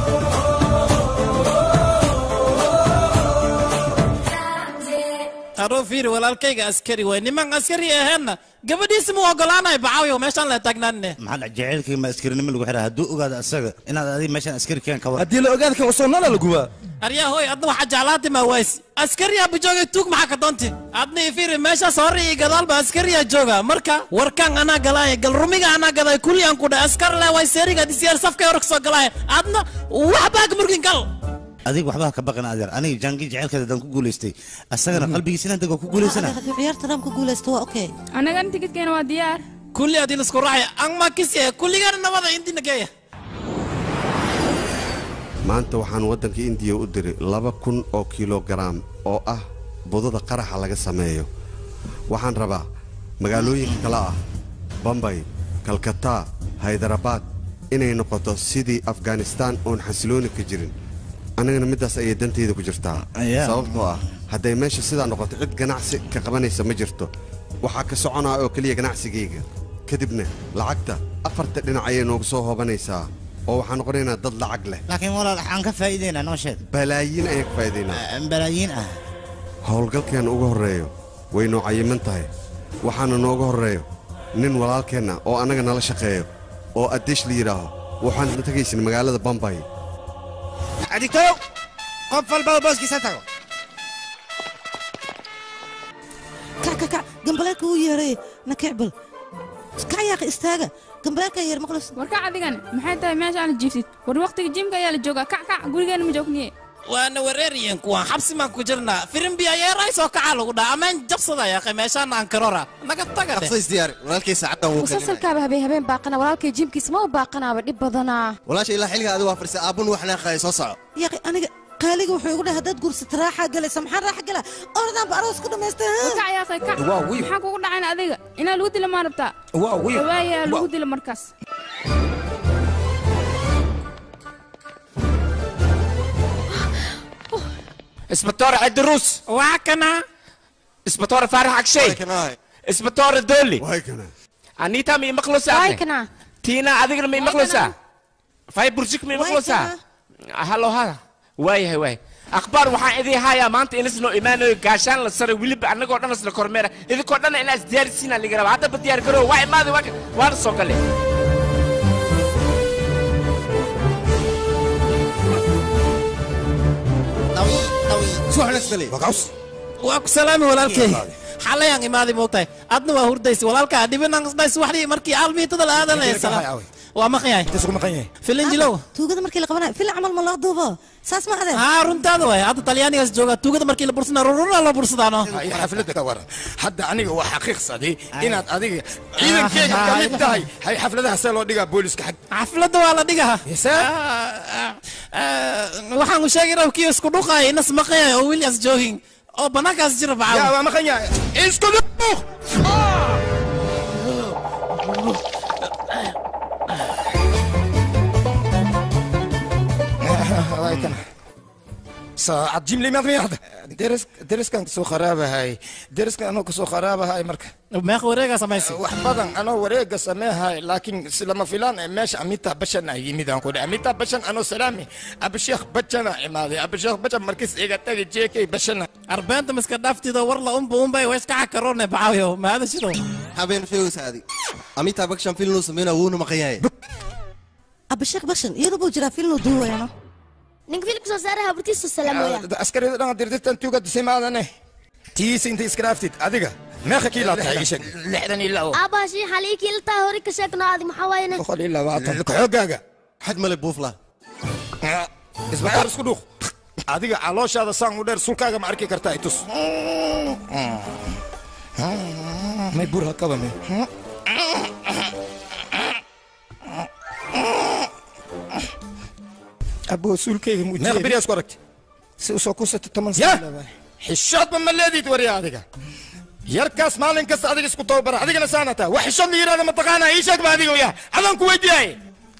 అరో bro fiiri walaalkayga askari waay niman askari aheenna gabadhiisi mu ogolaanayo bacaawiyo meeshaan la taagnaanne maxaa dhac jaceylkii ma askarinimo lagu xiraa hadduu ogaado asaga inaad adiga meeshaan askari keen ka war haddii la ogaad kan usoo nala la gubaa aryaa hooy adna waxaa jeclaati maa waaysi askariyaa bajoogay tuug maxaa ka doonti adna ifiiri meeshaas hore iyo gadaalba askariyaa jooga marka warkaan anaa galaaya galrumiga anaa gaday kulli aan ku dhahay askar le way seeriga disiyaar safkay hore kasoo galaaya adna waxbaa ka murgin gal adiga waxbaa ka baqan adeer aniga jaangi jaceylkeeda haddaan ku guulaystay asagana qalbigiisa inaan dego ku guulaysana hadduu ciyaarta dhan ku guulaysto waa okay anagana tikidkeena waa diyaar kulli adii laisku raacay angma kisiya kulligana nabada indina geeya maanta waxaan waddanka indiya u diray laba kun oo kilogaram oo ah budada qaraxa laga sameeyo waxaan rabaa magaalooyinka kale ah bambay kalkataa haydarabaad inay noqoto sidii afghanistaan oon xasilooni ka jirin annagana middaas ayay dantayda ku jirtaa Ayaa. sababtoo ah hadday meesha sidaa noqoto cid ganacsi ka qabanaysa ma jirto waxaa ka soconaa oo keliya ganacsigayga kadibna lacagta afarta dhinac ayay noogu soo hoobanaysaa oo waxaan noqonaynaa dad lacag leh laakiin walaal waxaan ka faa'iidaynaa noo sheeg balaayiin ayaan ka faa'iidaynaa balaayiin ah howlgalkeenna ugu horreeyo way noo cayiman tahay waxaana nooga horreeyo nin walaalkeenna oo annaga nala shaqeeyo oo addeesh la yidhaaho waxaan tegaysin magaalada bambay adigtow qof walbaba booskiisa tago kac kac kac gambaleelka uu yeeray nakicbal kac yaaqa istaaga gambaleelka yeer maqlis warkac adigan maxay tahay meeshaan jiifsid war waqtiga jimka ayaa la joogaa kac kac gurigeena ma joogniye waana wareeriyen kuwan xabsi maan ku jirnaa firimbi ayeeray soo kacaa lagu dhaha ammaan jabsada yaaqay meeshaan aan karora naga taga dheh diyaari walaalkay saacaddan wuu kalinaya musalsalkaaba habeen habeen baaqana walaalkay jiimkiisa ma u baaqanaaba dhib badanaa walaasha ilaa xilliga adigu waa fadhiisa aabbun wax naaqaya soo soco yaaqi aniga qaaliga wuxuu igu dhahay haddaad gursata raaxaa galaysa maxaa raaxa gala ordaanba aroos ku dhamaystay kac yaaqay kac Waa wiil. maxaa kugu dhacayn adiga inaa lagu dila maa rabtaa waa wiil. waaya lagu Waa- dila markaas اسبطار عدروس وعكنا اسبطار فارح عكشي اسبطار دولي وهيكنا انيتا مي مخلصة وايكنا تينا أذكر مي مخلصة فاي برجك مي مخلصة هلو هذا واي هاي واي أخبار وحان إذي هايا ما أنت إنس نو إيمانو قاشان لسر ويلب أنا قد نس لكورميرا إذا قد أنا إنس ديار سينا اللي قرب هذا بديار كرو واي ما ذي واك وان سوكالي waa ku salaami walaalkay xalayaan imaaday moogtahay adna waa hurdaysi walaalkaa dhibinan dhays waxdii markii aalmiitada la aadanaysa waa maqyahay filinjilow tuugada markii la qabanayo fil camal ma loo duubo saas ma adeen haa runtaada waay hadda talyaanigaas jooga tuugada markii la bursana ruruna la bursadaano xafladda ka waran hadda aniga waa xaqiiqsaday inaad adiga ciidankeyga ka mid tahay hay xafladaha see loo dhigaa booliska xag xafladda waa la dhigaa waxaan u sheegay inuu kii isku dhuqaay inas maqayay oo williams joogin oo bannaankaas jira yaa bacaaw waa maqan yahay isku dhuq Waaykan. saacad jimli maad miyaad deris deriskan kasoo kharaabahay deriskan anoo kasoo kharaabahay marka meeqa wareegaa samaysay wax badan anoo wareega sameehay laakiin si lama filaan ee meesha amita bashan ay yimid aan ku dhahay amita bashan anoo salaami abasheekh bajana imaaday abasheekh bajan markis iga tagi jeekay bashana arbeenta miska dhaaftido war la unba unbay weys ka xakaroone bacaawiyo maada shido habeen sheegaysa adi amitaa bakshan filnuu sameynaa wuuna maqan yahay abasheekh bashan iyadu buu jiraa filnuu duuwayno ninka filmka soo saaraha burtiisa salaamoya askarida dhan dirdirtan tuuga disimaadane tiisa inta iskraaftid adiga meeqa kiilaa tahay ii sheeg lixdan iyo labo aabaashii xalii kiiltaa hore ka sheegno aadi maxaa waayene boqol iyo labaatan xoogaaga xad male buufla isbaxaar isku dhuuq adiga calooshaada saan u dheer sulkaaga ma arki kartaa itus may bur hakaba me abo sulkayga mujiye meeqa beriyaa isku aragti si usoo kusata toban sano xishoodba ma leedid wariya adiga yarkaas maalin kasta adiga isku tababara adigana saana taa wax xishood la yidhahda mataqaanaa ii sheeg ba adiga ya adaan ku weydiiyay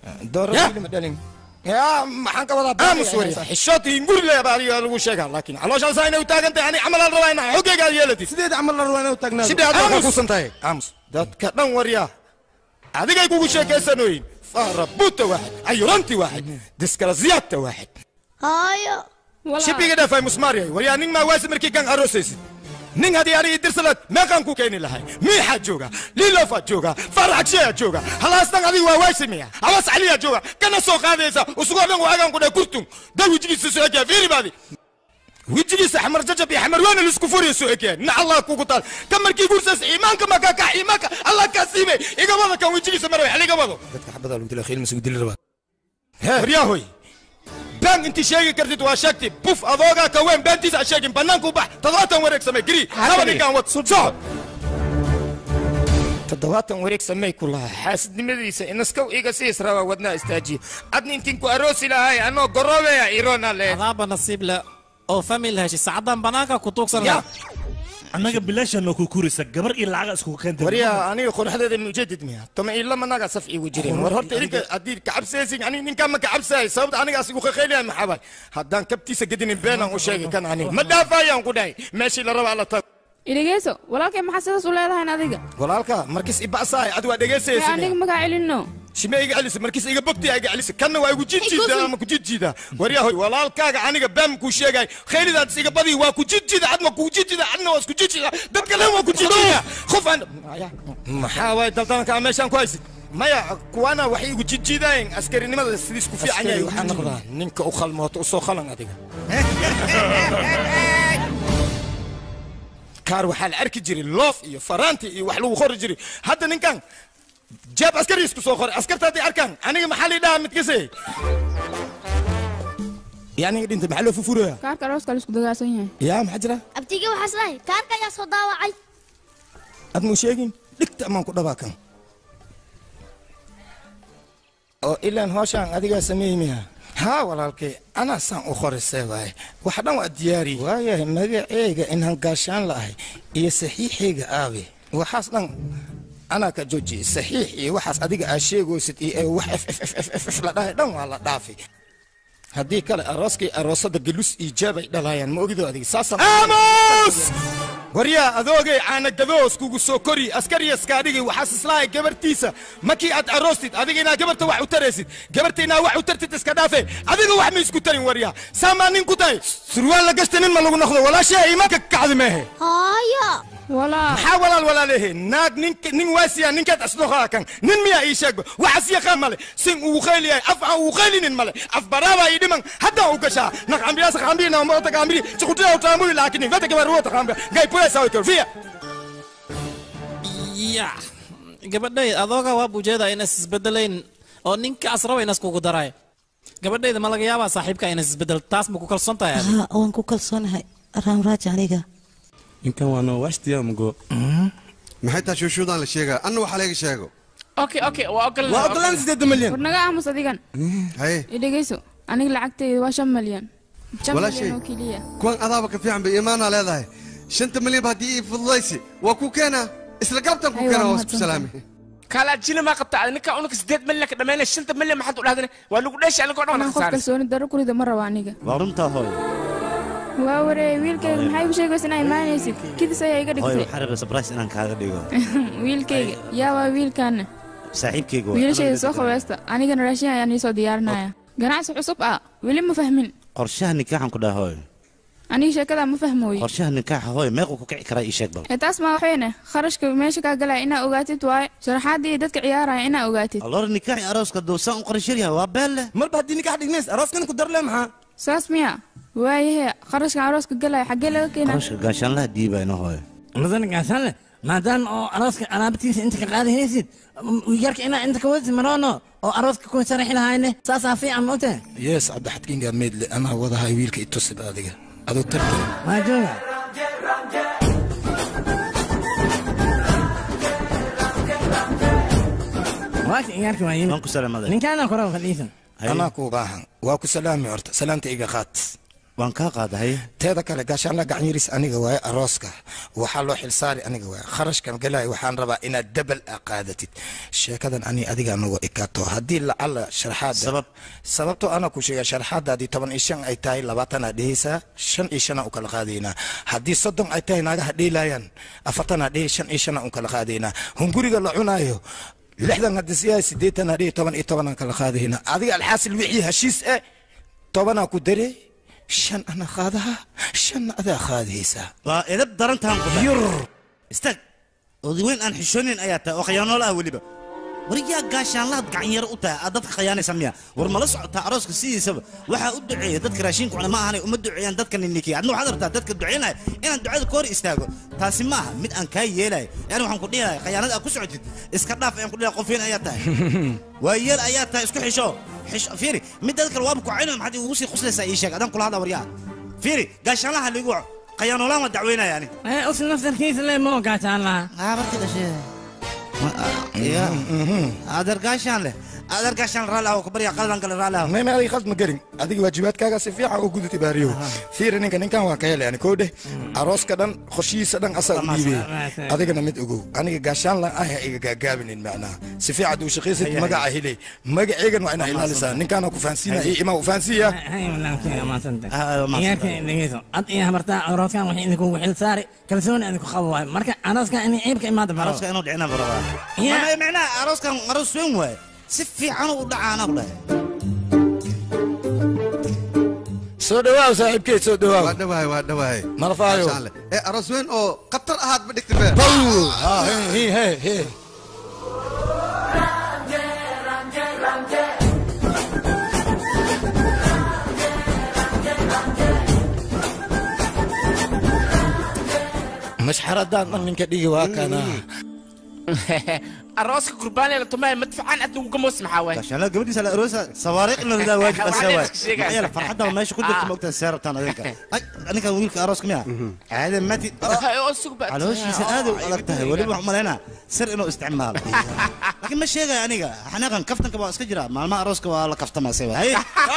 yaa maxaan ka wadaa aamus wariya xishood in guri leeba adiga lagu sheegaa laakiin calooshaan saa inay u taagan tahay ani camal aan rabaa inaa xoggayga aad yeelatid sideed camal la rabaa inay u taagnaado sidee aad waxaa kuusan tahay aamus dadka dhan wariya adigay kugu sheekaysanoyin farabuta waaxid ayuranti waaxid diskalasiyaadta waaxid haayo shibiga dhaafay musmaariyay waryaa nin maa waasi markii kan aroosaysid nin haddii aniga idirsalaad meeqaan ku keeni lahay miixaa jooga liilofaa jooga faraxagsheyaa jooga halaastan adiga waa waysimiya habas caliyaa jooga kana soo qaadaysa usugoo dhan waagaan ku dhahay kurtun da wejigiisa soo egaa fiiri baadi wejigiisa xamar jajab iyo xamar waana lisku furiya soo egaa nin allah kugu taal ka markii guursaas iimaanka ma kaa kax iimaanka allah kaa siibay iga wada kan wejigiisa maraway xal iga wado dadka xabadaa lagu dila khiil masugu dili rabaa waryahoy baan intii sheegi kartid waa sheegti buf adoogaa ka weyn beentiisa ha sheegin bannaanku bax toddobaatan wareeg samey giri laba ninkaan wad soco toddobaatan wareeg samey ku lahaa xaasidnimadiisa inaskow iga siis rabaa wadnaa istaajiye adni intiin ku aroosi lahay anoo goroobeya iroona leed adaaba nasiib leh oo famil heshay sacadaan banaanka ku tuugsan lahaa annaga bilaashaan noo kukuraysa gabar iyo lacaga iskugu keenta waryaa aniga qoraxdeeda mujeedid miya toma ilama naga saf iigu jireen war horta idinka haddii kacabsaysin ani ninkaan ma kacabsaay sababta aniga asigu khakhaylaya maxaabay haddaan kabtiisa gedinin beenaan u sheegi kan aniga ma dhaafayaan ku dhahay meeshii la rabaa la tago idhegeyso walaalkay maxaa sidaas u leedahayn adiga walaalka markis iba'saay adi waa ee dhegaysaysin aniga makaa celinno shime iga celisa markiis iga bogtiya iga celisa kanna waa igu jidjiida ama ku jidjiida waryahoy walaalkaaga aniga baam kuu sheegay khaylidaad iga badi waa ku jidjiida adma kuu jidjiida adna waa isku jidjiida dadka len waa ku jidjiida qof aan maxaa waay daldalankaa meeshaan ku haysid maya kuwana waxay igu jidjiidaayeen askarinimada sidiis ku fiican yahay waxaan noqdaa ninka u khalmooto usoo khalan adiga kaar waxaa la arki jiray loof iyo faraanti iyo wax lagu qori jiray hadda ninkan jeeb askari isku soo qoray askarta hadday arkaan aniga maxaa lii dhahaa midkase yaniga dhinta maxaa loo fufuraya kaarka arooska la isku dagaalsan yahay yaa maxaa jira abtiga waxaas lahay kaarka ayaa soo daawacay ad muu sheegin dhigta amaan ku dhabaa kan oo ilaan hooshaan adigaa sameeymiya haa walaalkay anaa saan u qorisee waaye wax dhan waa diyaari waayahay magaceyga inaan gaashaan la'ahay iyo saxiixayga aabe waxaas dhan anaa ka joojiyey saxiix iyo waxaas adiga aa sheegaysid iyo ee wax f f f f f f la dhahay dhan waa la dhaafay haddii kale arooskii aroosada galus iyo jaabay dhalaayaan ma ogido adiga saasaan aamus waryaa adoogay caanagadoos kugu soo kori askariyaskaadhigi waxaas islaahay gabartiisa markii aad aroostid adiga inaa gabarta wax u taraysid gabarta inaa wax u tartid iska dhaafe adiga wax ma isku tarin waryaa saamaa nin ku tahay surwaal la gashta nin ma lagu noqdo walaashaa iimaanka ka kacdi meehe haya maxaa walaal walaalehe naag nin nin waasiya ninkaad asdoqaa kan nin miyaa ii sheegba waxaas yaqaan male sin ugu khayliyahay af aan ugu khaylinin male af baraabaa ii dhiman haddaan u gashaa naqambiyaasa qambiri naamota qambiri chikutia utaamuri lakini vete kibaruota qambia gai pulesa wikor fiya ya gabadhay adooga waa bujeeda inas isbedelayn oo ninkaas raba inas kugu daray gabadhayda ma laga yaabaa saaxiibka inas isbedel taas ma ku kalsoon tahay adiga? haa waan ku kalsoonahay raamraaj aniga ninkan waa noo waashtiya mugo maxay taa shuushuudaan la sheegaa anna waxaa laga sheego okay okay waa ogol Waa ogolaan sideed milyan. war naga aamus adigan haye idhegeyso aniga lacagtayda waa shan malyan shan Walaashay. malyan oo keliya kuwan adaaba ka fiican bay iimaanaa leedahay shanta milyan ba haddii ii fududaysi waa ku keenaa isla galabtan ku Ay, waa keenaa waa isku mahadsantahay. salaamay kala jina ma qabta ninka unka sideed milyan ka dhamaynaya shanta milyan maxaad u dhahdane waa lagu dheesha anigoo dhan anaan qof khasaaris kalsooni daro kurida ma rabo aniga waa runtaa hooy waa waree wiilkayga maxay u sheegaysa inaa imaanaysid kidis ayaa iga hooy dhigtay waxaan rabay surprise inaan kaaga dhigo wiilkayga yaa waa wiilkaana saaxiibkayga waa wiilashayda soo qabaysta anigana raashin ayaan iisoo diyaarinaya ganacsi cusub ah weli ma fahmin qorshaha nikaaxan ku dhaha hooy aniga sheekadaa ma fahmooye qorshaha nikaaxa hooy meequu ku kici karaa ii sheeg bal ee taas ma waxayne kharashka meesha kaa galaya inaa ogaatid waaye sharaxaadda iyo dadka ciyaaraya inaa ogaatid alloor nikaaxi arooska doosaan u qorashar yahay waa beel leh marba haddii nikaax dhignays arooskan ku darle maxaa saas miya waayahe kharashkan arooska galaya xaggee laga keenaa qarashka gaashaanlaha dhiibayna hooy mudan gaashaanle maadaama oo arooska alaabtiisa inta ka qaadahaysid yarka inaa inta ka wadisi maroono oo arooska ku sharaxi lahayne saasaa fiican moogtahay yes cabdixadkingaa meedle anaa wadahay wiilka itusib adiga adoo tarta waa jooga waaka iyaarka waa yimid waan ku salaamaday ninkaana kora fadhiisan anaa kuu baahan waa ku salaami horta salaamta iga qaad waan kaa qaadahay teeda kale gaashaanla gacanyiris aniga waaye arooska waxaa loo xilsaari aniga waaye kharashkan galay waxaan rabaa inaad dabal a qaadatid sheekadan ani adiga nagu ekaato haddii lacala sharaxaada sabab sababtoo ana ku sheega sharaxaadaadii toban iyo shan ay tahay labaatanaa dhehaysaa shan iyo shanaa u kala qaadaynaa haddii soddon ay tahay naagaha dheelaayaan afartanaa dhehi shan iyo shanaa u kala qaadaynaa hunguriga la cunaayo lixdan haddii siyaa siddeetanaa dhehi toban iyo tobanaan kala qaadaynaa adiga alxaasil wixii heshiis eh tobanaa ku dare shan ana qaadaha shanna adaa qaadaysaa waa edab darantaan ku yur istaag odaweyn aan xishoonin ayaa tahay oo khiyaanool ah weliba wariyaa gaashaanlaad gacanyaro u tahay aad dadka khiyaanaysa miya war mala socotaa arooska sidiisaba waxaa u duceeya dadka raashinka cuna ma ahanay uma duceeyaan dadka ninnikiya adna waxaad rabtaa dadka duceynaya inaan ducada ka hor istaago taasi ma aha mid aan kaa yeelayo yani waxaan ku dhihi lahay khiyaanada aad ku socotid iska dhaaf ayaan ku dhihi lahay qofiin ayaa tahay waa yeel ayaa tahay isku xisho xisho fiiri midada kale waaba kucayno maxaad igu sii quslaysaa ii sheeg adaan kula hadla waryaa fiiri gaashaanlaha liigu waco khiyaanoolaan waa dacweynaya ani usi naftarkiisa le ma ogaataan laha aabarti dhashee ya adeer gaashaan leh adeer gaashaan raalli ah ku barya qaldan kale raalli ah meme adiga khald ma gelin adiga waajibaadkaaga si fiican u gudutay baariyo fiiri ninka ninkan waa ka helay ani koo dheh arooska dhan qoshihiisa dhan asaa u dhiibay adigana mid ogow aniga gaashaan lan ah iga gaagaabinin macnaha si fiican uu shaqaysid magaca helay magaceygan waa inaa ilaalisaa ninkaana ku fahansiina iyo imaa u fahansiiya ad iyo habartaa arooskan waxay idinkugu xil saari kalsooni idinku qabo waay marka arooskan inay ciibka imaada baro arooska inuu dhicina barabaa Mama, macnaha arooskan aroos weyn waaye si fiican u dhacaana ku dhahay soo dhawaaw saaxiibkeed soo dhawaaw waa dhawahay waa dhawahay malafaayo Maasha Allah. ee aroos weyn oo khatar ahaad ma dhigti beer mashxaradaan dhan ninka dhigi waa kana arooska kurbaanee la tumaaya madfacaan adna uga moos maxaa waay gaashaanlaa gabadhiisa la aroosa sawaariiq in la ridaa waajib ase waay Waxaan sheegaya. maxaa yeele farxadda meesha ku jirta maogtaa see rabtaan adinka ay ninkan wiilka arooska miya caade mati calooshiisa aad u adag tahay weliba waxaan umalaynaa sir inuu isticmaalo laakiin ma sheegaya aniga xanaaqan kaftanka waa iska jira maalmaha arooska waa la kaftamaa se waay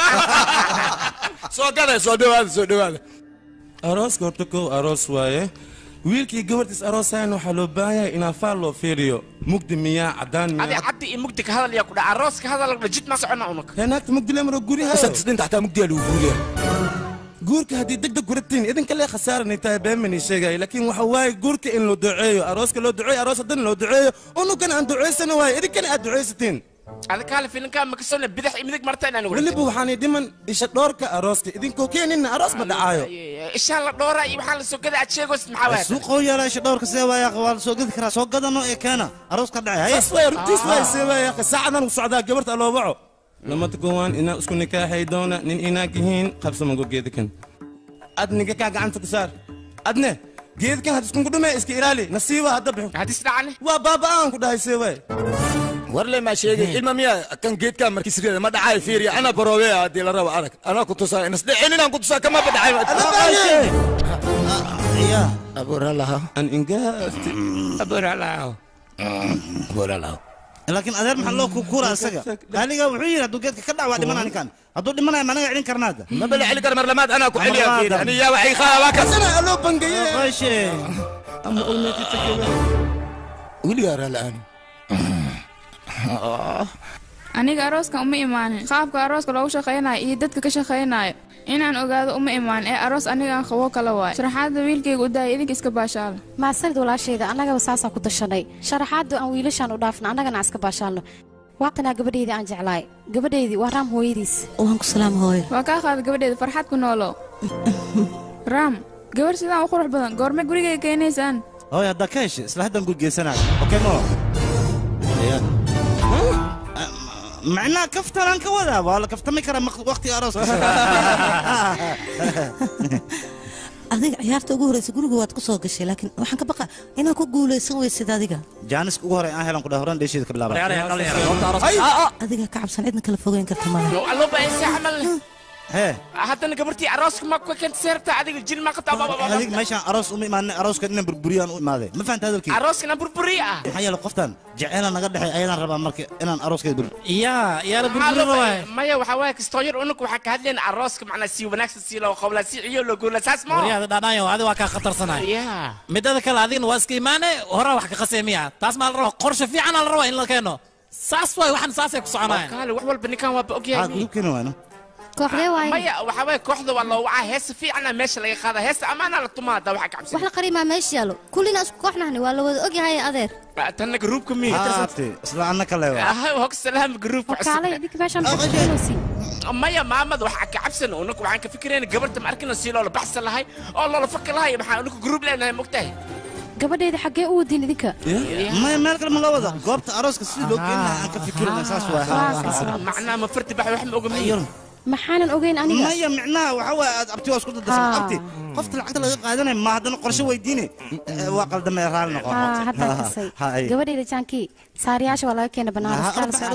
soo gada soo dhawaada soo dhawaada arooska horta kow aroos waaye wiilkii gabartiis aroosayan waxaa loo baahan yahay inaa faal loo fiiriyo mugdi miyaa cadaan adi miyaa caddi iyo mugdi ka hadal yaa ku dhaca arooska hadal la jid ma socona unug naagta mugdi lemaro guryaha dhinta xataa mugdiyaa lagu guuriya guurka haddii deg deg guratiin idinka lee khasaaranay tahay beemani sheegaya laakiin waxa waaye guurka in loo duceeyo arooska loo duceeyo aroos haddana loo duceeyo unugan aan duceysana waaye idinkana aad duceysatiin adi kaale filinkaa makasona bidax iyo midig marta inaan weliba waxaanay dhiman isha dhoorka arooska idinkoo keenina aroos ma dhacaayo ishaan la dhoora iyo waxaan la soo gada aad sheegaysid maxaa waay suuqoo yaala isha dhowrka see waaya waa la soo gedi karaa soo gadano ee keena arooska dhacay saas waay runtiis waay see waay akhi saacadan u socdaa gabarta aloo waco lamada gowaan inaa isku nikaaxay doona nin inaag yihiin qabsamago geedikan ad ninka kaa gacanta ku saar adne geedikan had iskunku dhume iska ilaali nasiiba hadda bixin hadis dhacane waa baaba'aan ku dhahay see waay warle maa sheegay ilma miyaa kan geedkaa markiis rida ma dhacay fiiriya ana baroobe haddii la rabo arag anaa ku tusaa inas inaan ku tusaa kama badhacay abuuralaha an ingaafti abuuralaha abuuralaha laakiin adeer maxaa loo kukuura isaga qaaliga wuxuu yidhi hadduu geedka ka dhac waa dhimanaa ninkan hadduu dhimanaya managa celin karnaada ma bala celi kara mar lamaad anaa ku celiya fiiri ani yaa waxay qaada waa kas sana aloo bangaye qashe weligaa raala'aan aniga arooskan uma imaanin qaabka arooska loogu shaqaynayo iyo dadka ka shaqaynayo inaan ogaado uma imaanin ee aroos anigaan qabo kala waayo sharaxaadda wiilkayga u daaya idinka iska baashaala maasanid walaashayda annagaba saasaan ku dashanay sharaxaaddu aan wiilashaan u dhaafna annagana aan iska baashaalno waatanaa gabadheydii aan jeclaay gabadheydii waa raam hooyadiis waan ku salaam hooyo waa kaa qaada gabadheeda farxad ku noolow raam gabarh sidaan u qurux badan goorme gurigayga keenaysaan hooy haddaa ka heshay isla haddaan gurgeysanayo okey mo macnaha kaftanaan ka wadaa waa la kaftami karaa waqtiga arooska adiga ciyaarta ugu horeysa guriga waad ku soo gashay laakiin waxaan ka baqa inaad ku guulaysan weysid adiga jaaniska ugu horey aan helan ku dhahay horaan dheesheeda ka bilaaba adiga ka cabsan cidna kala fogeyn karta male aloo baahansa camal hee haddana gabartii arooska ma ka keenta seerta adiga jil ma qabta adig meeshaan aroos uma imaanay arooska inaan burburiyaan u imaaday ma fahanta hadalkii arooskana burburi ah maxaa yeele qoftan jeceela naga dhexay ayadaan rabaa marka inaan arooskeeda bur yaa yaa la burburin waay maya waxaa waaye kastoo yar unug waxaa ka hadlayna arooska macnaa si wanaagsan si loo qowlaa si ciyo loo guurla saas ma waryaada dhaadhaayo adi waa kaa khatarsanay yaa midada kale adigna waa iska imaane horaa wax ka qasay miya taas maa la rabaa qorshe fiican aa la rabaa in la keeno saas waay waxan saasay ku soconayaan kaale wax walba ninkan waaba ogyahay gudubkeena waano kooxdee waaye maya waxaa waye kooxda waa loo wacaa heesa fiicana meesha laga qaada heesa ammaanaa la tumaa hadda waxa wax kacabsan la qarimaa meesha yaalo kullina isku kooxnahni waa la wada ogyahay adeer tanna garuubka miya haate isla annaka leewa hog salaam garuubka kaalay idinka meeshaan baxsanaysi maya maamad waxaa ka cabsan unaku waxaan ka fikirayna gabarta ma arkina si loola baxsan lahay oo loola faki lahay maxaa unaku garuub leenahay mogtahay gabadheeda xaggee u wadin idinka maya meel kale ma loo wada goobta arooska sidii loo geyn lahaa aan ka fikirina saas waa macnaha ma farti bax wax ma oga miya maxaanan ogeyn aniga maya micnaha waxaa waaye aad abti waa isku dadasay abti qofta lacagta laga qaadanaya ma haddana qorshe weydiine Eh, waa qaldamee raali noqo haa haddaa kasay Ha, ay. gabadheeda jaankii saariyaasha waa laga keena banaana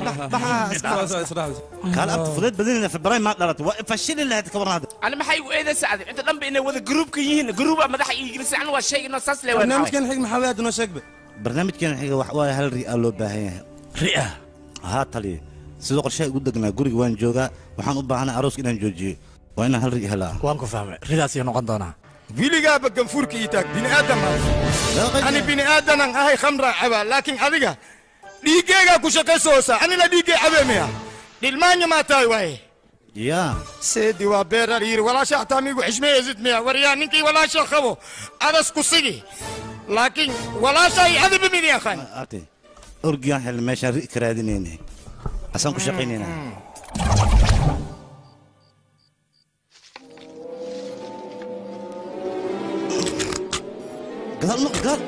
kaale abti fudeed badanina febray maa dhalatay waa fashili lahayd ka waran hadda ani maxay igu eedaysa adig inta dhanba inay wada garuubka yihiin garuuba madaxa iigilisa ani waa sheeginoo saas le barnaamijkan xig maxaa waad noo sheegbe barnaamijkeena xiga wax waaye hal ri aa loo baahan yahay ria haa taliye sidoo qorshaha igu degnaa guriga waan joogaa waxaan u baahanay arooska inaan joojiyo waa inaan hal ri helaa waan ku fahmay ridaas iyo noqon doonaa wiligaaba ganfuurka ii taag bini'aadam ani bini'aadanan ahay khamraa cabaa laakiin adiga dhiiggeygaa ku shaqaysoosa anina dhiiggay cabeemaya dhilmaanya maa tahay waaye ya seedi waa beerar yiri walaasha hataa miigu xishmeeyeysid miya waryaa ninkii walaasha qabo adas ku sigi laakiin walaasha ay adiba mid yaqaan arte orgiyaan helna meeshaan ri ka raadinayna asaan ku shaqaynaynaa gadaal noq gadaal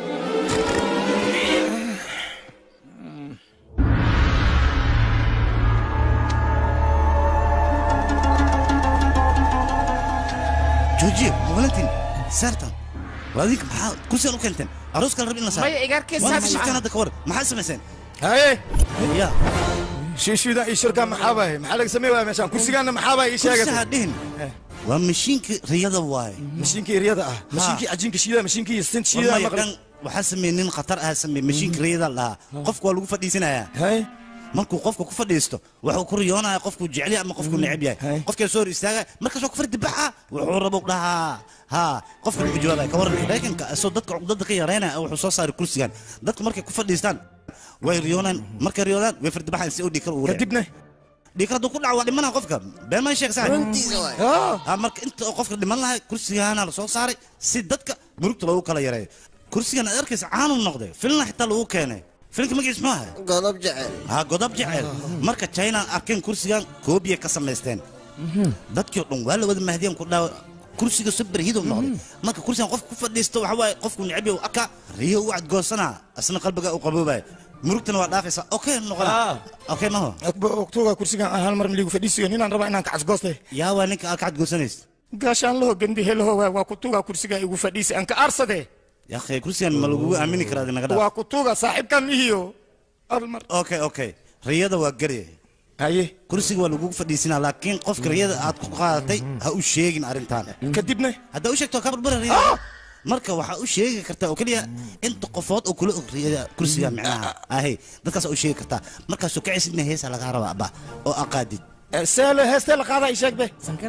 joojiye valentin saartan waa adinka maxaa kursigan u keenteen arooska la rab in la saaro Maya, igaarkee Waa saar fashilteen macaan. hadda ka war maxaa samayseen haye ya shiishida ii shirka maxaa baaye maxaa laga samey waaya meeshaan kursigaana maxaa baa ii sheegay kursi ha dhihin waa mashiinka riyada waaye mashiinkii riyada ah mashiinkii cajiinka shiida mashiinkii sint shiida Wallahi dhan waxaa sameeyey nin khatar ah sameeyey mashiinka riyada la dhahaa qofku waa lagu fadhiisanayaa markuu qofka ku fadhiisto wuxuu ku riyoonaya qofkuu jecel yahay ama qofkuu neceb yahay qofkee soo hor istaaga markaas waa ku fardi baxa wuxuu rabo dhahaa ha qofka wuxuu jawaabaya ka waran maraykanka asoo dadka cuqdada ka yareynaya wuxuu soo saaray kursigan dadka markay ku fadhiistaan way riyoonaan markay riyoodaan way fardi baxaan si uu dhiikar ugu kadibna dhiikar hadduu ku dhaco waa dhimanaa qofka been maa sheeg sax Runtiisa waay. Ah, marka inta oo qofka dhiman lahay kursigaana la soo saaray si dadka murugta loogu kala yareeyo kursigan aad arkaysa caanu noqday filna xitaa lagu keenay filinka magiis muxuu ahay godob jecel ha godob jecel marka china arkeen kursigan koobiya ka samaysteen dadkii oo dhan waa la wada mahdiyeen ku dhaawa kursiga super hidow noqday marka kursigan qofka ku fadhiisto waxa waaye qofku neceb yahay aka riyo u cadgoosana asna qalbiga u qaboobaya murugtana waa dhaafaysa okay noqona okay maho ogtooga kursigan aan hal mar miligu fadhiisiyo ninaan rabaa inaan kacasgooste yaa waa ninka aad ka cadgoosanaysa gaashaan laho gandi helaho waa waa kutuga kursiga igu fadhiisi aan ka aarsade yaa akhay kursigan ma lagugu aamini karaa naga dhaaf waa kutuga saaxiibkan ihiyo almar okay okay riyada waa garye haye kursiga waa lagugu fadhiisinaa laakiin qofka riyada aad ku qaadatay ha u sheegin arrintan kadibna haddaa u sheegto ka barbara riyada marka waxaa u sheegi kartaa oo keliya inta qofood oo kula og riyada kursiga micnaha ahay dadkaas u sheegi kartaa markaasoo kacaysidna heesa lagaa rabaa ba oo aqaadid seelo heestee la qaadaa ii sheegbe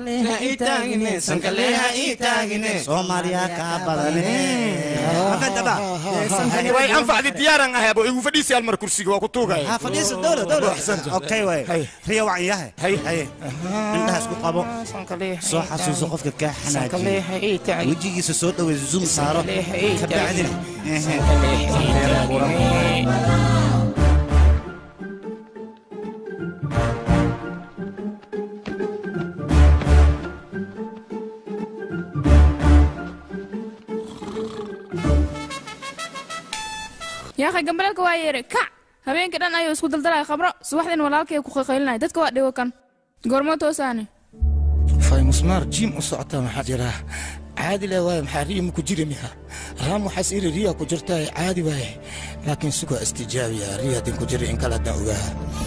soomaaliya kaa way anfacdi diyaaran ahay abo igu fadhiisi almar kursiga waa kutuugaya ha fadhiisa dowla dowla okay way riya wacan yahay haye indhaha isku qabo soo xasuuso qofka kaa xanaajiyo wejigiisa soo dhawey zoom saaro ka bacdina yaakhay gambaleelka waa yeeray kac habeenkii dhan ayuu isku daldalaya khabro subaxdiin walaalkay ku qaylinaya dadka waa dhigo kan goormo toosaane fay musmaar jiim u socotaa maxaa jira caadi le waaye maxaa riya maku jiri miha raam waxaas iri riya ku jirtaa caadi waaye laakiin sugaa istijaabiya riya haddin ku jiri in kale haddaan ogaa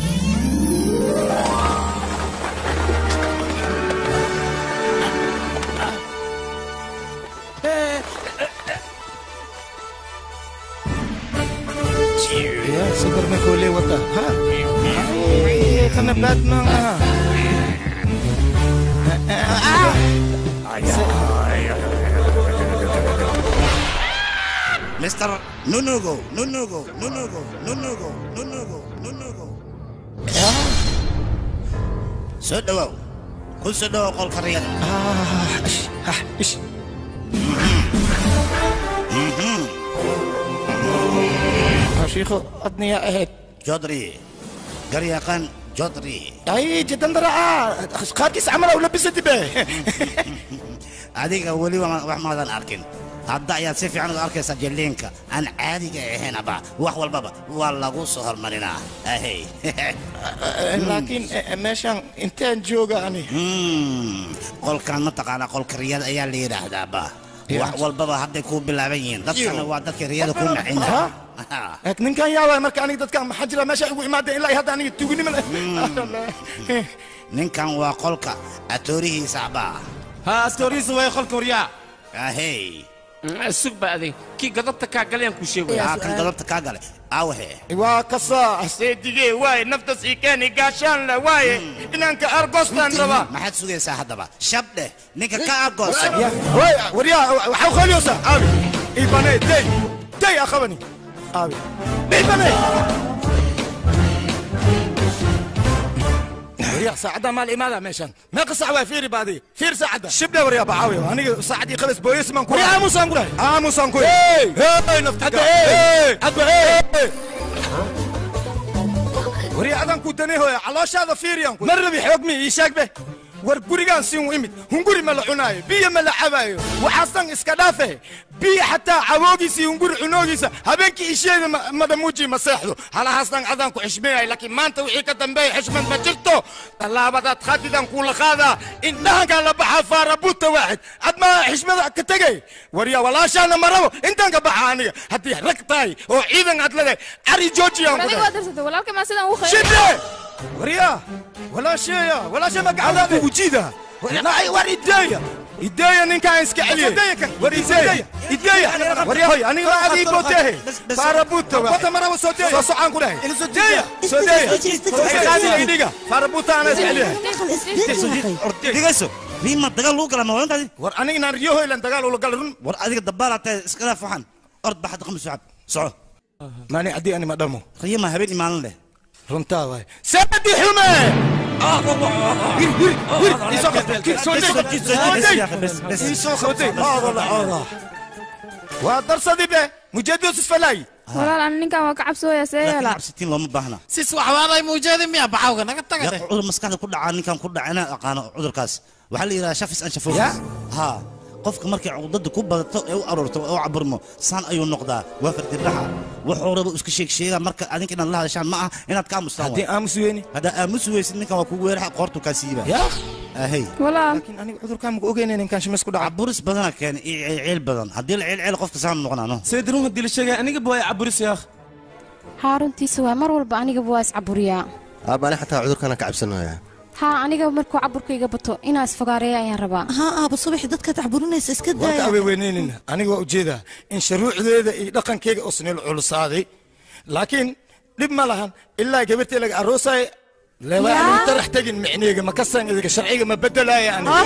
Ya, segar me kole wata. Ha? Ay, kana Batman ah. Mr. Nunugo, Nunugo, Nunugo, Nunugo, Nunugo, Nunugo. Soo dhawaaw ku soo dhowo qolka riyada shiikho adniya ahayd jodri garyaqaan jodri ay jiddan daraa qaarkiis camal u labisati be adiga weli wa- wax maadan arkin hadda ayaad si fiican u arkaysaa jilliinka aan caadiga ahaynaba wax walbaba waa lagu soo hormarinaa ahey laakiin eh, meeshaan intaan jooga ani qolkan mataqaanaa qolka riyada ayaa la yidhaahdaaba wax walbaba hadday kuu bilaaban yihiin dadkana waa dadka riyada ku macina Eeg, ninkan yaabaa marka aniga dadkan maxaa jira meesha igu imaadeen ilaa iyo hadda aniga tuugnimo leh ninkan waa qolka atoorihiisa abaa ha astoorihiisa way qolka waryaa ahey sug ba adig kii gadabta kaa galayaan kuu sheegaya aa kan gadabta kaa galay aawahe waa kasaa seedigee waaye naftas ii keeni gaashaan le waaye inanka argostaan rabaa maxaad sugaysaa haddaba shab dheh ninka ka argoosa waryaa waxaa khooliyoosa aabi ibane dey dey akhabani aabi ibane waryaa saacadda maal imaada meeshan meeqa sac waa fiiri baadi fiir saacadda shibdhe waryaa bacaawi aniga saacadii khalas booyes maan ku aamusaan ku dhahay aamusaan ku hey hey naftiga hey adba hey waryaa adaan ku daneehoya calooshaada fiiriyaan ku mar rabi xoog mi ii sheeg be war gurigaan siin u imid hunguri ma la cunaayo biyo ma la cabaayo waxaastan iska dhaafe biyo xataa caboogiisa iyo hunguri cunoogiisa habeenkii isheeda ma- madamuuji ma seexdo halahaastan adaan ku xishmeeyahay laakiin maanta wixii ka dambeeya xishmad ma jirto tallaabadaad khadidan kuula qaadaa indhahankaa la baxaa faarabuuta waaxid ad maa xishmada ka tegay waryaa walaashaana ma rabo intaan ka baxa aniga haddii rag tahay oo ciidan aad leedahay cari joojiyaan ku adiga dhahay waa darsatay walaalka maa sidaan ugu shide waryaa walaasheeya walaashe magacadaada wujida war ideeya ideeya ninkaan iska celiye war ideeya ideeya waryahoy aniga waa adii bootehe faarabuuta bota maraba soo deeya soo socaan ku dhahay deeya soo deeya qaadiga idhiga faarabuuta ana iska celiyahay dhigayso riima dagaal lagu gala mawalantaadi war aniga inaan riyahoylan dagaal ula gala run war adiga dabaalaa tahay iska dhaaf waxaan ord baxad qamis socab soco maani haddii ani ma dhamo riyama habeen imaanan leh runtaa waay seedi xume waa darsadi be mujeedus isfalaayi walaal ani ninkan waa ka cabsooya see yeela cabsitiin looma baahna sis waxbaaday muujeedi miya baxawga naga yaa tagade cudur maskaxda ku dhacaa ninkan ku dhaca inaan aqaano cudurkaas waxaa la yidhaha shafis an shafo ha qofka markay cuqdada ku badato ee u aroorto oo caburmo saan ayuu noqdaa waa fardirraxa wuxuu raba iska sheeg sheegaa marka adinka inaad la hadashaan ma aha inaad ka aamustaan haddii aamus weyni haddaa aamus weysid ninkan waa kugu weeraxa qoortu kaa siiba yaa ahey walaal laakiin aniga cudurkaan maku ogeyna ninkaan shimis ku dhaca caburis badana keena iyo ceelceel badan haddii la ceelceel qofka saan noqonaano seedirun haddii la sheegay aniga baa caburis yaakh haa runtiisa waa mar walba anigaba waa iscaburiyaa aabbaani xataa cudurkana ka cabsanaya haa aniga markuu caburkayga bato inaa isfogaareeya ayaan rabaa haa aaba subaxi dadka tacburinaysa iska warka daaya aweeweyneynin aniga waa ujeedaa in shuruucdeeda iyo dhaqankeyga oo snil culusaaday laakiin dhib ma lahan ilaa gabartay laga aroosaaye leebaa anigu tarax tegin micneyga ma kasan idiga sharciga ma bedelaaya aniga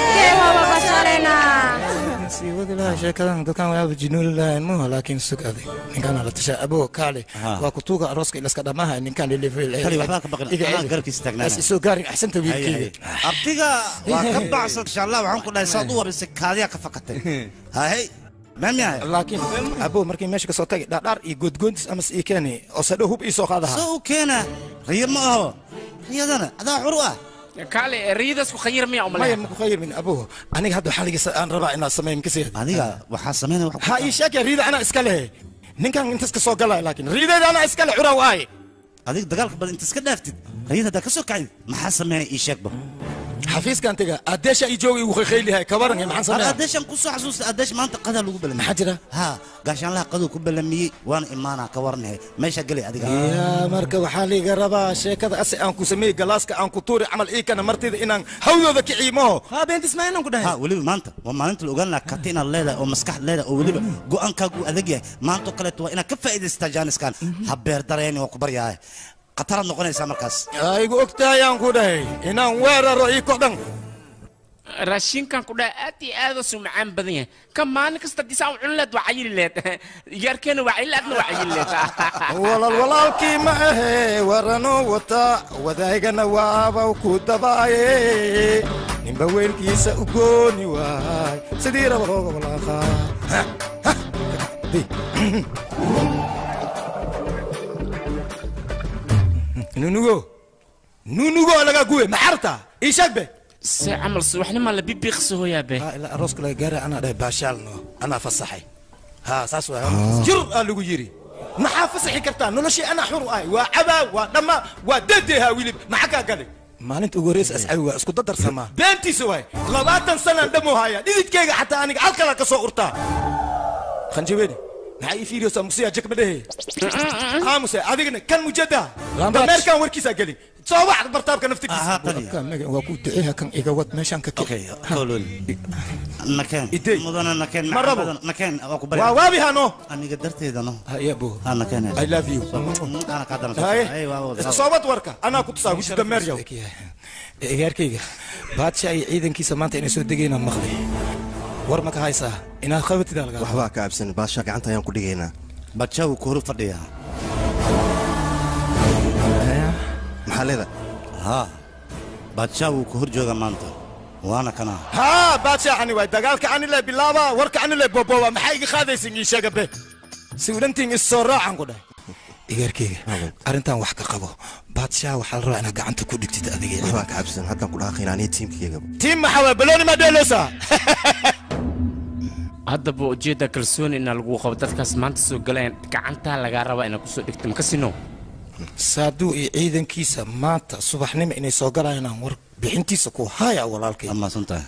sii wadi lahaa sheekadan dadkan waaba jinuuli lahayn muha laakiin sug aday ninkaan la tashaa aboo kaale waa kutuuga arooska ilaska dhamaha ninkaan kali waxbaa ka baqin anaa garabkiisa taagnaana isoo gaarin axsanta wiilkeyga abtiga waa ka baxsan insha allah waxaan ku dhahay saad u warisay kaadiyaa ka fakatay hahey maamiyahay laakiin aboo markii meesha kasoo tagay dhaadhaar iyo goodgoontis amas ii keeni oo sadho hub ii soo qaadaha soo u keena riyo ma aho riyadana adaa xur u ah kaale riyadaas ku khayir miya maya umaleeya maku khayr min aboo aniga hadda xaligisa aan rabaa inaad sameyn makasii adiga waxaa sameynaya ha ii sheegaya riida anaa iska lehe ninkan intas ka soo galaya laakiin riideeda anaa iska le curaw aaye adiga dagaalka badan inta iska dhaaftid riyada haddaa ka soo kacdid maxaa sameynaya ii sheegba xafiiskan tega adeesha ii jooga igu khaykhaylihay kabaran maxaan sameeya adeeshan ku soo xasuusta adeesh maanta qadaa lagu balamiyey maxaa jira ha gaashaanlaha qaduu ku balamiyey waana imaanaa ka warnahay meesha gelay adiga yaa marka waxaa liiga rabaa sheekada ase aan ku sameeyey galaaska aan ku tuuri camal iikana martida inaan hawdooda kiciimo haa beentismaanan ku dhahay ha weliba maanta waa maalinta la ogaan lahaa karti inaad leedahay oo maskaxd leedahay oo weliba go'aankaagu adag yahay maantoo kaleeto waa inaad ka faa'iidaysataa jaaniskan ha beer dareeni waa ku baryahay khataraad noqonaysaa markaas igu ogtahay aan ku dhahay inaan weeraro ii kodhan raashinkan ku dhaha aad iyo aad u macaan badan yahay ka maalin kasta haddii saa u cuni leed waa cayili leed yaarkeena waa cayili adna waa cayili leed walal walaalkii ma ahe warano wata wadaygana waaba ku dabaaye nin baweylkiisa u gooni waay sidii raba looga walaaqaa nunugo nunugo laga guwe maxarta ii sheeg be se camal subaxnima la bibiiqsi hooyaabe ilaa arooska laga gaara anaa dhahay baashaalno anaa fasaxay ha saas waa jir aa lagu yiri maxaa fasaxi kartaa noloshii anaa xur u ahay waa cabaa waa dhammaa waa dedehaa wilib maxaa kaa galay maalinta ugu horeysa asxaabi waa isku dadarsamaa beentiisa waay labaatan sanaan dhamo haya dhididkayga xataa aniga halkala ka soo urtaa khanjabeeni maxaa ii fiiriyoosaa musiyaa jek madhehe aamuse adigna kan mujada dameerkan warkiisaa gelin soo wax bartaabka naftigiisa waa ku duceeya kan iga wad meeshaan ka nakeen mudana nakeen Ma rabo. nakeen waa ku waa waabi hano aniga darteeda no hayabo ha nakeen I love you. ana ka dana haye soobad warka anaa ku tusaa wuxuu dameeryaw egaarkayga baadsha iyo ciidankiisa maanta inay soo degaynaan maqlay war ma ka haysaa inaad qabatida laga waxbaa ka cabsan baasha gacanta ayaan ku dhigaynaa badsha wuu ku hor fadhiyaa maxaa leeda ha badsha wuu ku hor jooga maanta waana kana haa baadsha ani waay dagaalka ani le bilaaba warka ani le boboba maxaa iga qaadaysin ii sheega be si ulantiin is soo raacan ku dhahay egaarkayga arrintan wax ka qabo baadsha waxaa la rabaa inaad gacanta ku dhigtid adiga waxbaa ka cabsan haddaan ku dhaaqaynaa aniga tiimkayga tiim maxaa waay balooni maa dheeloosaa haddaba ujeedda kalsooni inaa lagu qabo dadkaas maanta soo galayaan gacantaa lagaa rabaa inaa kusoo dhigto makasino saaduu iyo ciidankiisa maanta subaxnimo inay soo galayaan war bixintiisa ku haya walaalkay maasantahay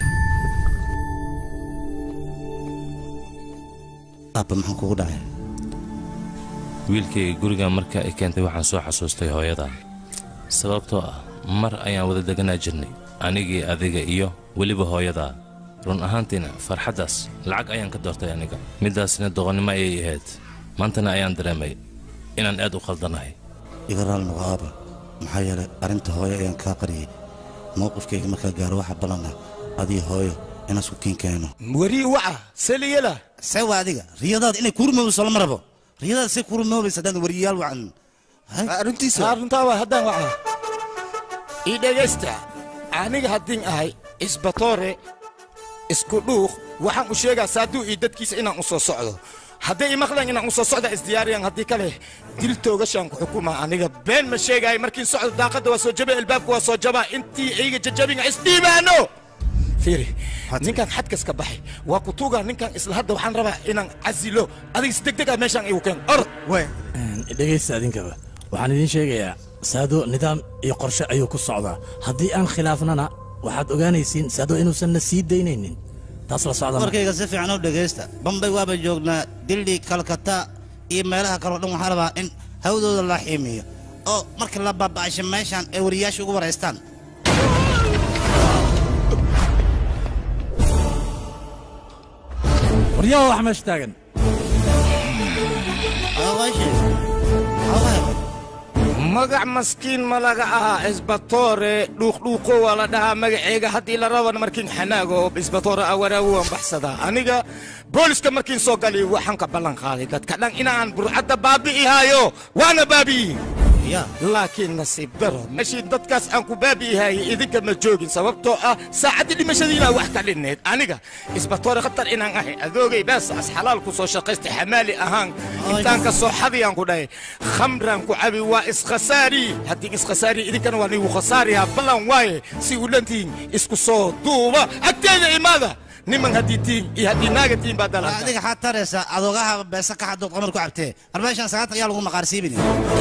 aabba maxaan kugu dhacay wiilkayga gurigan marka ay keentay waxaan soo xasuustay hooyada sababtoo ah mar ayaan wada deganaa jirnay anigii adiga iyo weliba hooyada run ahaantiina farxaddaas lacag ayaan ka doortay aniga middaasna doqonnimo ayay ahayd maantana ayaan dareemay inaan aad u khaldanahay iga raali noqo aaba maxaa yeelay arrinta hooyo ayaan kaa qariyey mowqifkayga markaa gaaro waxa ballana adii hooyo inaan isku kiin keeno warii waca seliyela see waa adiga riyadaada inay kurumoobayso lama rabo riyadaada say kurumoobaysa haddaan wariyayaal wacan arrintiisa arrintaa waa haddaan waca ii dhegaysta aniga haddiin ahay isbatoore isku dhuuq waxaan u sheegaa saaduu iyo dadkiisa inaan u soo socdo hadday imaqleen inaan u soo socda isdiyaariyaan haddii kale dil toogashaan ku xukumaa aniga been ma sheegaayo markiin socdo daaqadda waa soo jaba albaabka waa soo jabaa intii iiga jajabinga isdhiibaano fiiri ninkan xadkas ka baxay waa ku tuugaa ninkan isla hadda waxaan rabaa inaan casilo adiga si degdeg ah meeshaan igu keen orod dhegaysta adinkaba waxaan idiin sheegayaa saado nidaam iyo qorshe ayuu ku socdaa haddii aan khilaafnana waxaad ogaanaysiin saado inuusanna sii daynaynin taas la socda warkayga si fiican u dhegaysta bambay waaba joognaa dildhi kalkata iyo meelaha kaleo dhan waxaa rabaa in hawdooda la xiimiyo oo marka la baaba'asho meeshaan ay wariyaasha ugu waraystaan waryaha wax meesha taagan magac maskiin ma laga ahaa isbatoore dhuuqdhuuqo waa la dhahaa magaceega haddii la raban markiin xanaago isbatoore awaraawo waan baxsadaa aniga booliska markiin soo gali waxaan ka ballan qaaday dadka dhan inaan burcadda baabi'ihaayo waana baabi'iyin laakiin nasiib daro meeshii dadkaas aan ku baabi'ihayay idinka ma joogin sababtoo ah saacaddii dhimashadiinaa wax ka dhinneed aniga isbatoore khatar inaan ahay adoogay baasaas xalaal ku soo shaqaystay xamaali ahaan intaan ka soo xadiyaan ku dhahay khamraan ku cabi waa iskhasaari haddii iskhasaari idinkana waa nigu khasaariyaa ballan waaye si u dhantiin isku soo duuba agteeda imaada niman haddii tiin iyo haddii naaga tiin baa dalanta adiga xaad taraysa adoogaha beesa ka xadood qamar ku cabtee arbeeshan sagaatan ayaa lagu maqaarsiibin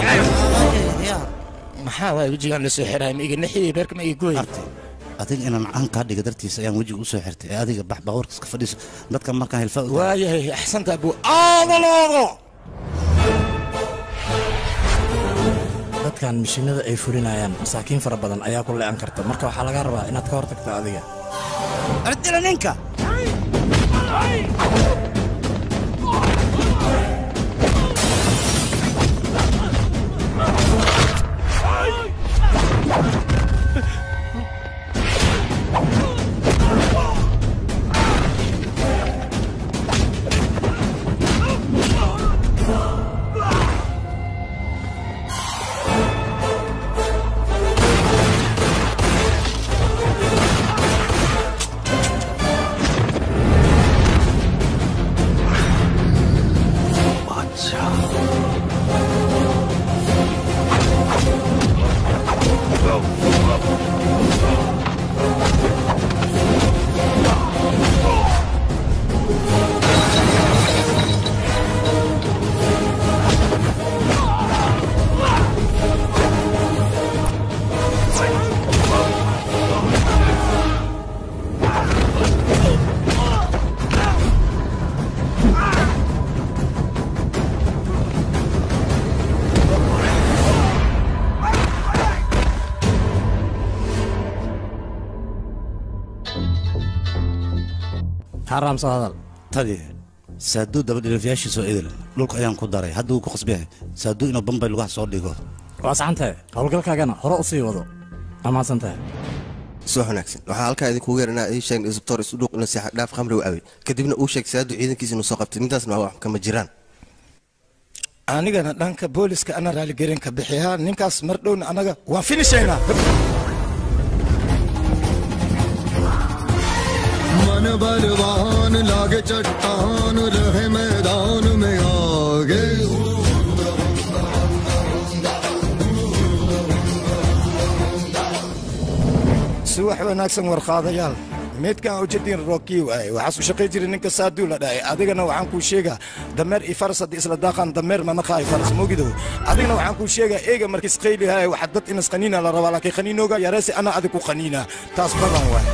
maxaa waay wejigaan la soo xiraay ma iga naxiyey beerka ma iga gooy adiga inaan can kaa dhiga dartiisa ayaan wejiga u soo xirtay ee adiga bax baawarka iska fadhiiso dadka markaan hilfaa u waayahay axsanta abuu aadaloodo dadkan mishiinada ay fulinayaan masaakiin fara badan ayaa ku le'an karta marka waxaa laga rabaa inaad ka hortagto adiga ardila ninka xaraam soo hadal tadi saaduu dabadhilifyaashiisoo idil dhulka ayaan ku daray hadda wuu ku qasbyahay saaduu inuu bambay lugaha soo dhigo waa saxantahay howlgalkaagana hore u sii wado ammaansantahay soo wanaagsan waxaa halkaa idinkugu yeernaa ii sheeg isbitoor isu dhuuq inuu seexa dhaaf khamri u cabay kadibna uu sheeg saadu ciidankiisa inuu soo qabtay nintaasna waa wax kama jiraan anigana dhanka booliska ana raaligelin ka bixiyaa ninkaas mar dhowna anaga waan finishaynaa मन बलवान लागे चट्टान रहे मैदान में आगे subax wanaagsan warqaadayaal meedkan ujeedin rookiy waaye waxaas u shaqay jiray ninka saaduu la dhahay adigana waxaan kuu sheegaa dameer iyo faras haddii isla daaqaan dameer ma naqaayo faras mogido adigana waxaan kuu sheegaa eega markiis qaylihaay waxa dad inas qaniina la rabaa laakiin qaniinooga yareese ana adig ku qaniina taas badan waaye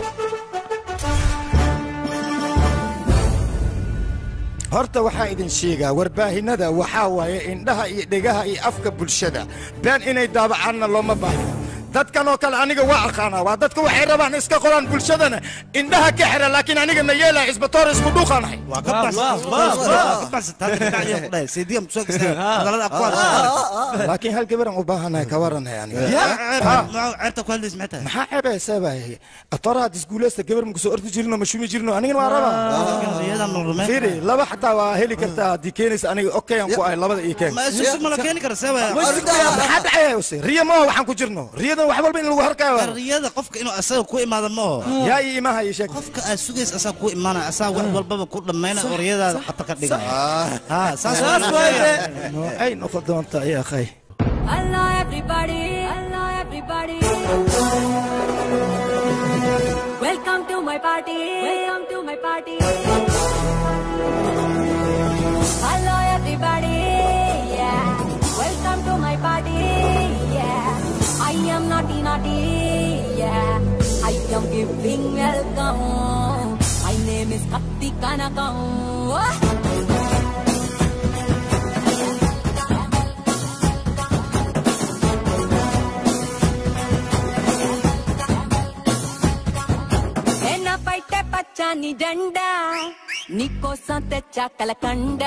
horta waxaa idin sheegaa warbaahinada waxaa waaye indhaha iyo dhegaha iyo afka bulshada been inay daabacaanna looma baahno dadkan oo kale aniga waa aqaanaa waa dadka waxay rabaan iska qoraan bulshadana indhaha ka xira laakiin aniga ma yeelaya isbatoor isku dhuuqanahay laakiin hal gabaran u baahanahay ka waranahay aniga maxaa ceebaysaabay atoraad isguuleysta gabar makusoo ordi jirino ma shumi jirino anigana waa rabaa fiiri laba xataa waa heli kartaa haddii keenaysa aniga okayaan ku ahay labada iyo keen maxaa dhacayayse riya maaho waxaan ku jirno riyadan wax walba in lagu harkaayo riyada qofka inuu asaga ku imaado maaho yaa ii imaahaya sheeg qofka aad sugaysa asaga ku imaanaya asaga wax walbaba ku dhammayna oo riyadaada khatar ka dhigaya ha saas ay noqon doontaa yaa akhay Hello everybody, hello everybody. Welcome to my party, welcome to my party. Hello everybody, yeah. Welcome to my party, yeah. I am naughty naughty, yeah. I am giving welcome. My name is Katti Kanakam. ఎన్న పైటే పచ్చని జెండా నీకోసం తెచ్చా కలకండ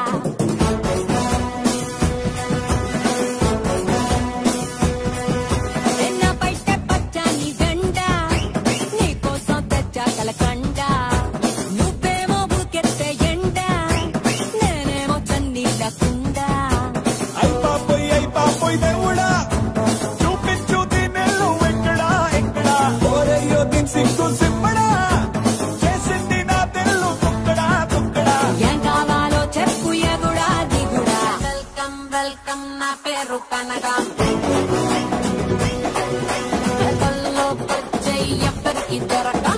ఎన్న పైటే పచ్చని జెండా నీకోసం తెచ్చా కలకండ నువ్వేమో బుకెత్తే ఎండ నేనేమో చన్నీళ్ళ కుండ అయ్ పాపోయ్ అయ్ పాపోయ్ దేవుడా చూపించు దీనెల్లు ఎక్కడా ఎక్కడా ఓరయ్యో దీని సిగ్గు సిమ్మడా చేసింది నా తెల్లు కుక్కడా కుక్కడా ఏం కావాలో చెప్పు ఎగుడా దిగుడా వెల్కమ్ వెల్కమ్ నా పేరు కనకం కల్లో పచ్చయ్య ఎవ్వరికి దొరకం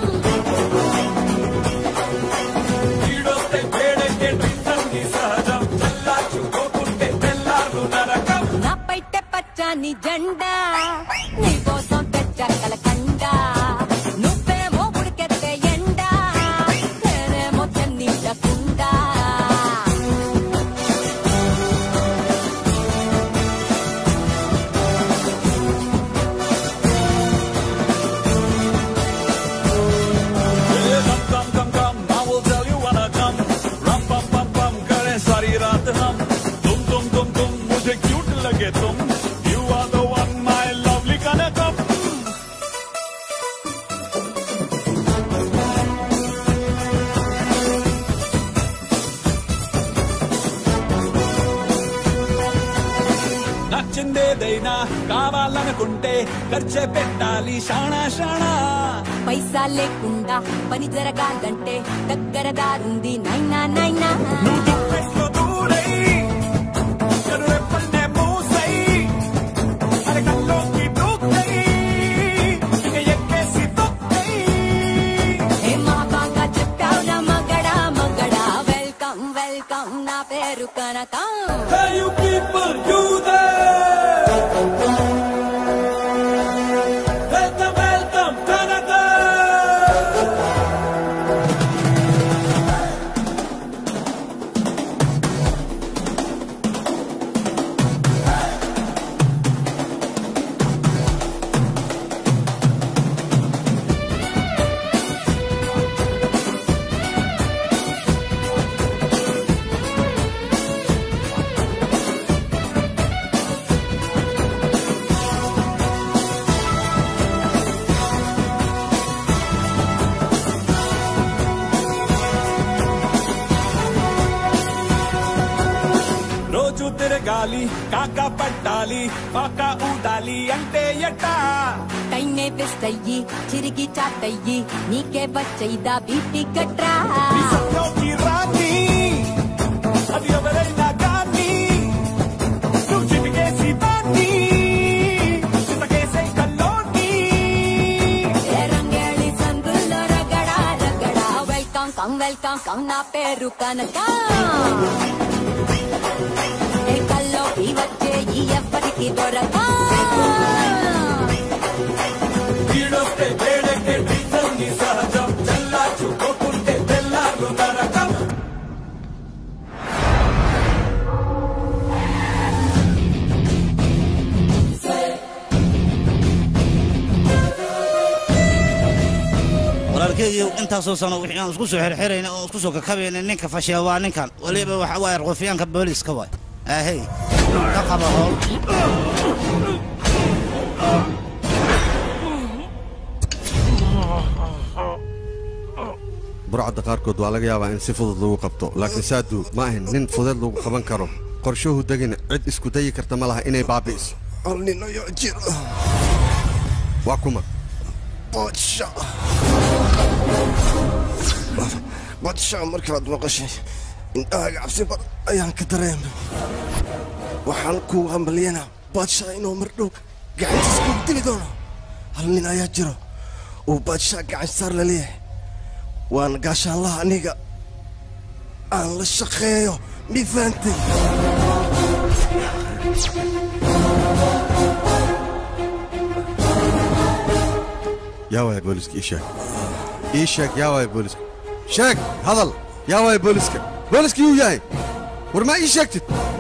ఈడొస్తే వేడెక్కే డ్రింకంగి సహజం చల్లార్చుకోకుంటే తెల్లారు నరకం నా పైట పచ్చని జెండా నీకోసం తెచ్చా కలకండ నువ్వేమో ఉడికెత్తే ఎండ నేనేమో చన్నీళ్ళ కుండ Come, come, come, come, I will tell you when I come. Rum, pum, pum, pum, करे सारी रात हम. तुम, तुम, तुम, तुम, मुझे क्यूट लगे तुम. You are the one, my lovely Kanakam. నచ్చిందేదైనా కావాలనుకుంటే ఖర్చే పెట్టాలి షాణా షాణా పైసా లేకుండా పని జరగాలంటే దగ్గర దారుంది నైనా నైనా పెట్లో దూరై కరువెప్పల్నే మూసై అరకల్లోకి దూకై ఇక ఎక్కేసి తొక్కై ఏ మా బాగా చెప్పావురా మగడా మగడా వెల్కమ్ వెల్కమ్ నా పేరు కనకం Hey you people, you there! Welcome, welcome, Canada! అడగాలి కాక పట్టాలి పాక ఊదాలి అంటే ఎట్టా కైనే బెస్తయ్యి చిరిగి చాటయ్యి నీకే వచ్చైదా బీపీ గట్రా సత్యోకి రాని అది ఎవరైనా కానీ నువ్వు చిటికేసి దాన్ని చితకేసే కల్లోని ఏ రంగేళి సందుల్లో రగడా రగడా వెల్కమ్ కమ్ వెల్కమ్ కమ్ నా పేరు కనక ఏ కల్లోకి వచ్చే ఈ ఎవ్వరికి దొరక వీడొస్తే వేడెక్కే డీజల్ ని సహజం చల్లార్చుకోకుంటే తెల్లారు నరకం walaalkeegiiyow intaasoo sano wixii aan isku soo xirxirayna oo isku soo kakabayna ninka fashiya waa ninkan weliba waxa waaye rufiyaanka booliiska waay ahey ka qaba howl burcadda qaarkood waa laga yaabaa in si fudud lagu qabto laakiin saadu ma ahin nin fudud lagu qaban karo qorshuhu degina cid isku dayi karta ma laha inay baabi'iso hal nin ayaa jira waa kuma badsha badsha markaad maqashay indhahaaga cabsi badan ayaan ka dareemay waxaan kuu hambalyanaa badsha inuu mar dhow gacantiisa kugu dili doono hal nin ayaa jiro uu badsha gacan saar la leeyahay waana gaashaanlaha aniga aan la shaqeeyo mi fahantay yaa waaya booliska ii sheeg ii sheeg yaa waaya booliska sheeg hadal yaa waaya booliska booliska yuu yahay war maa ii sheegtid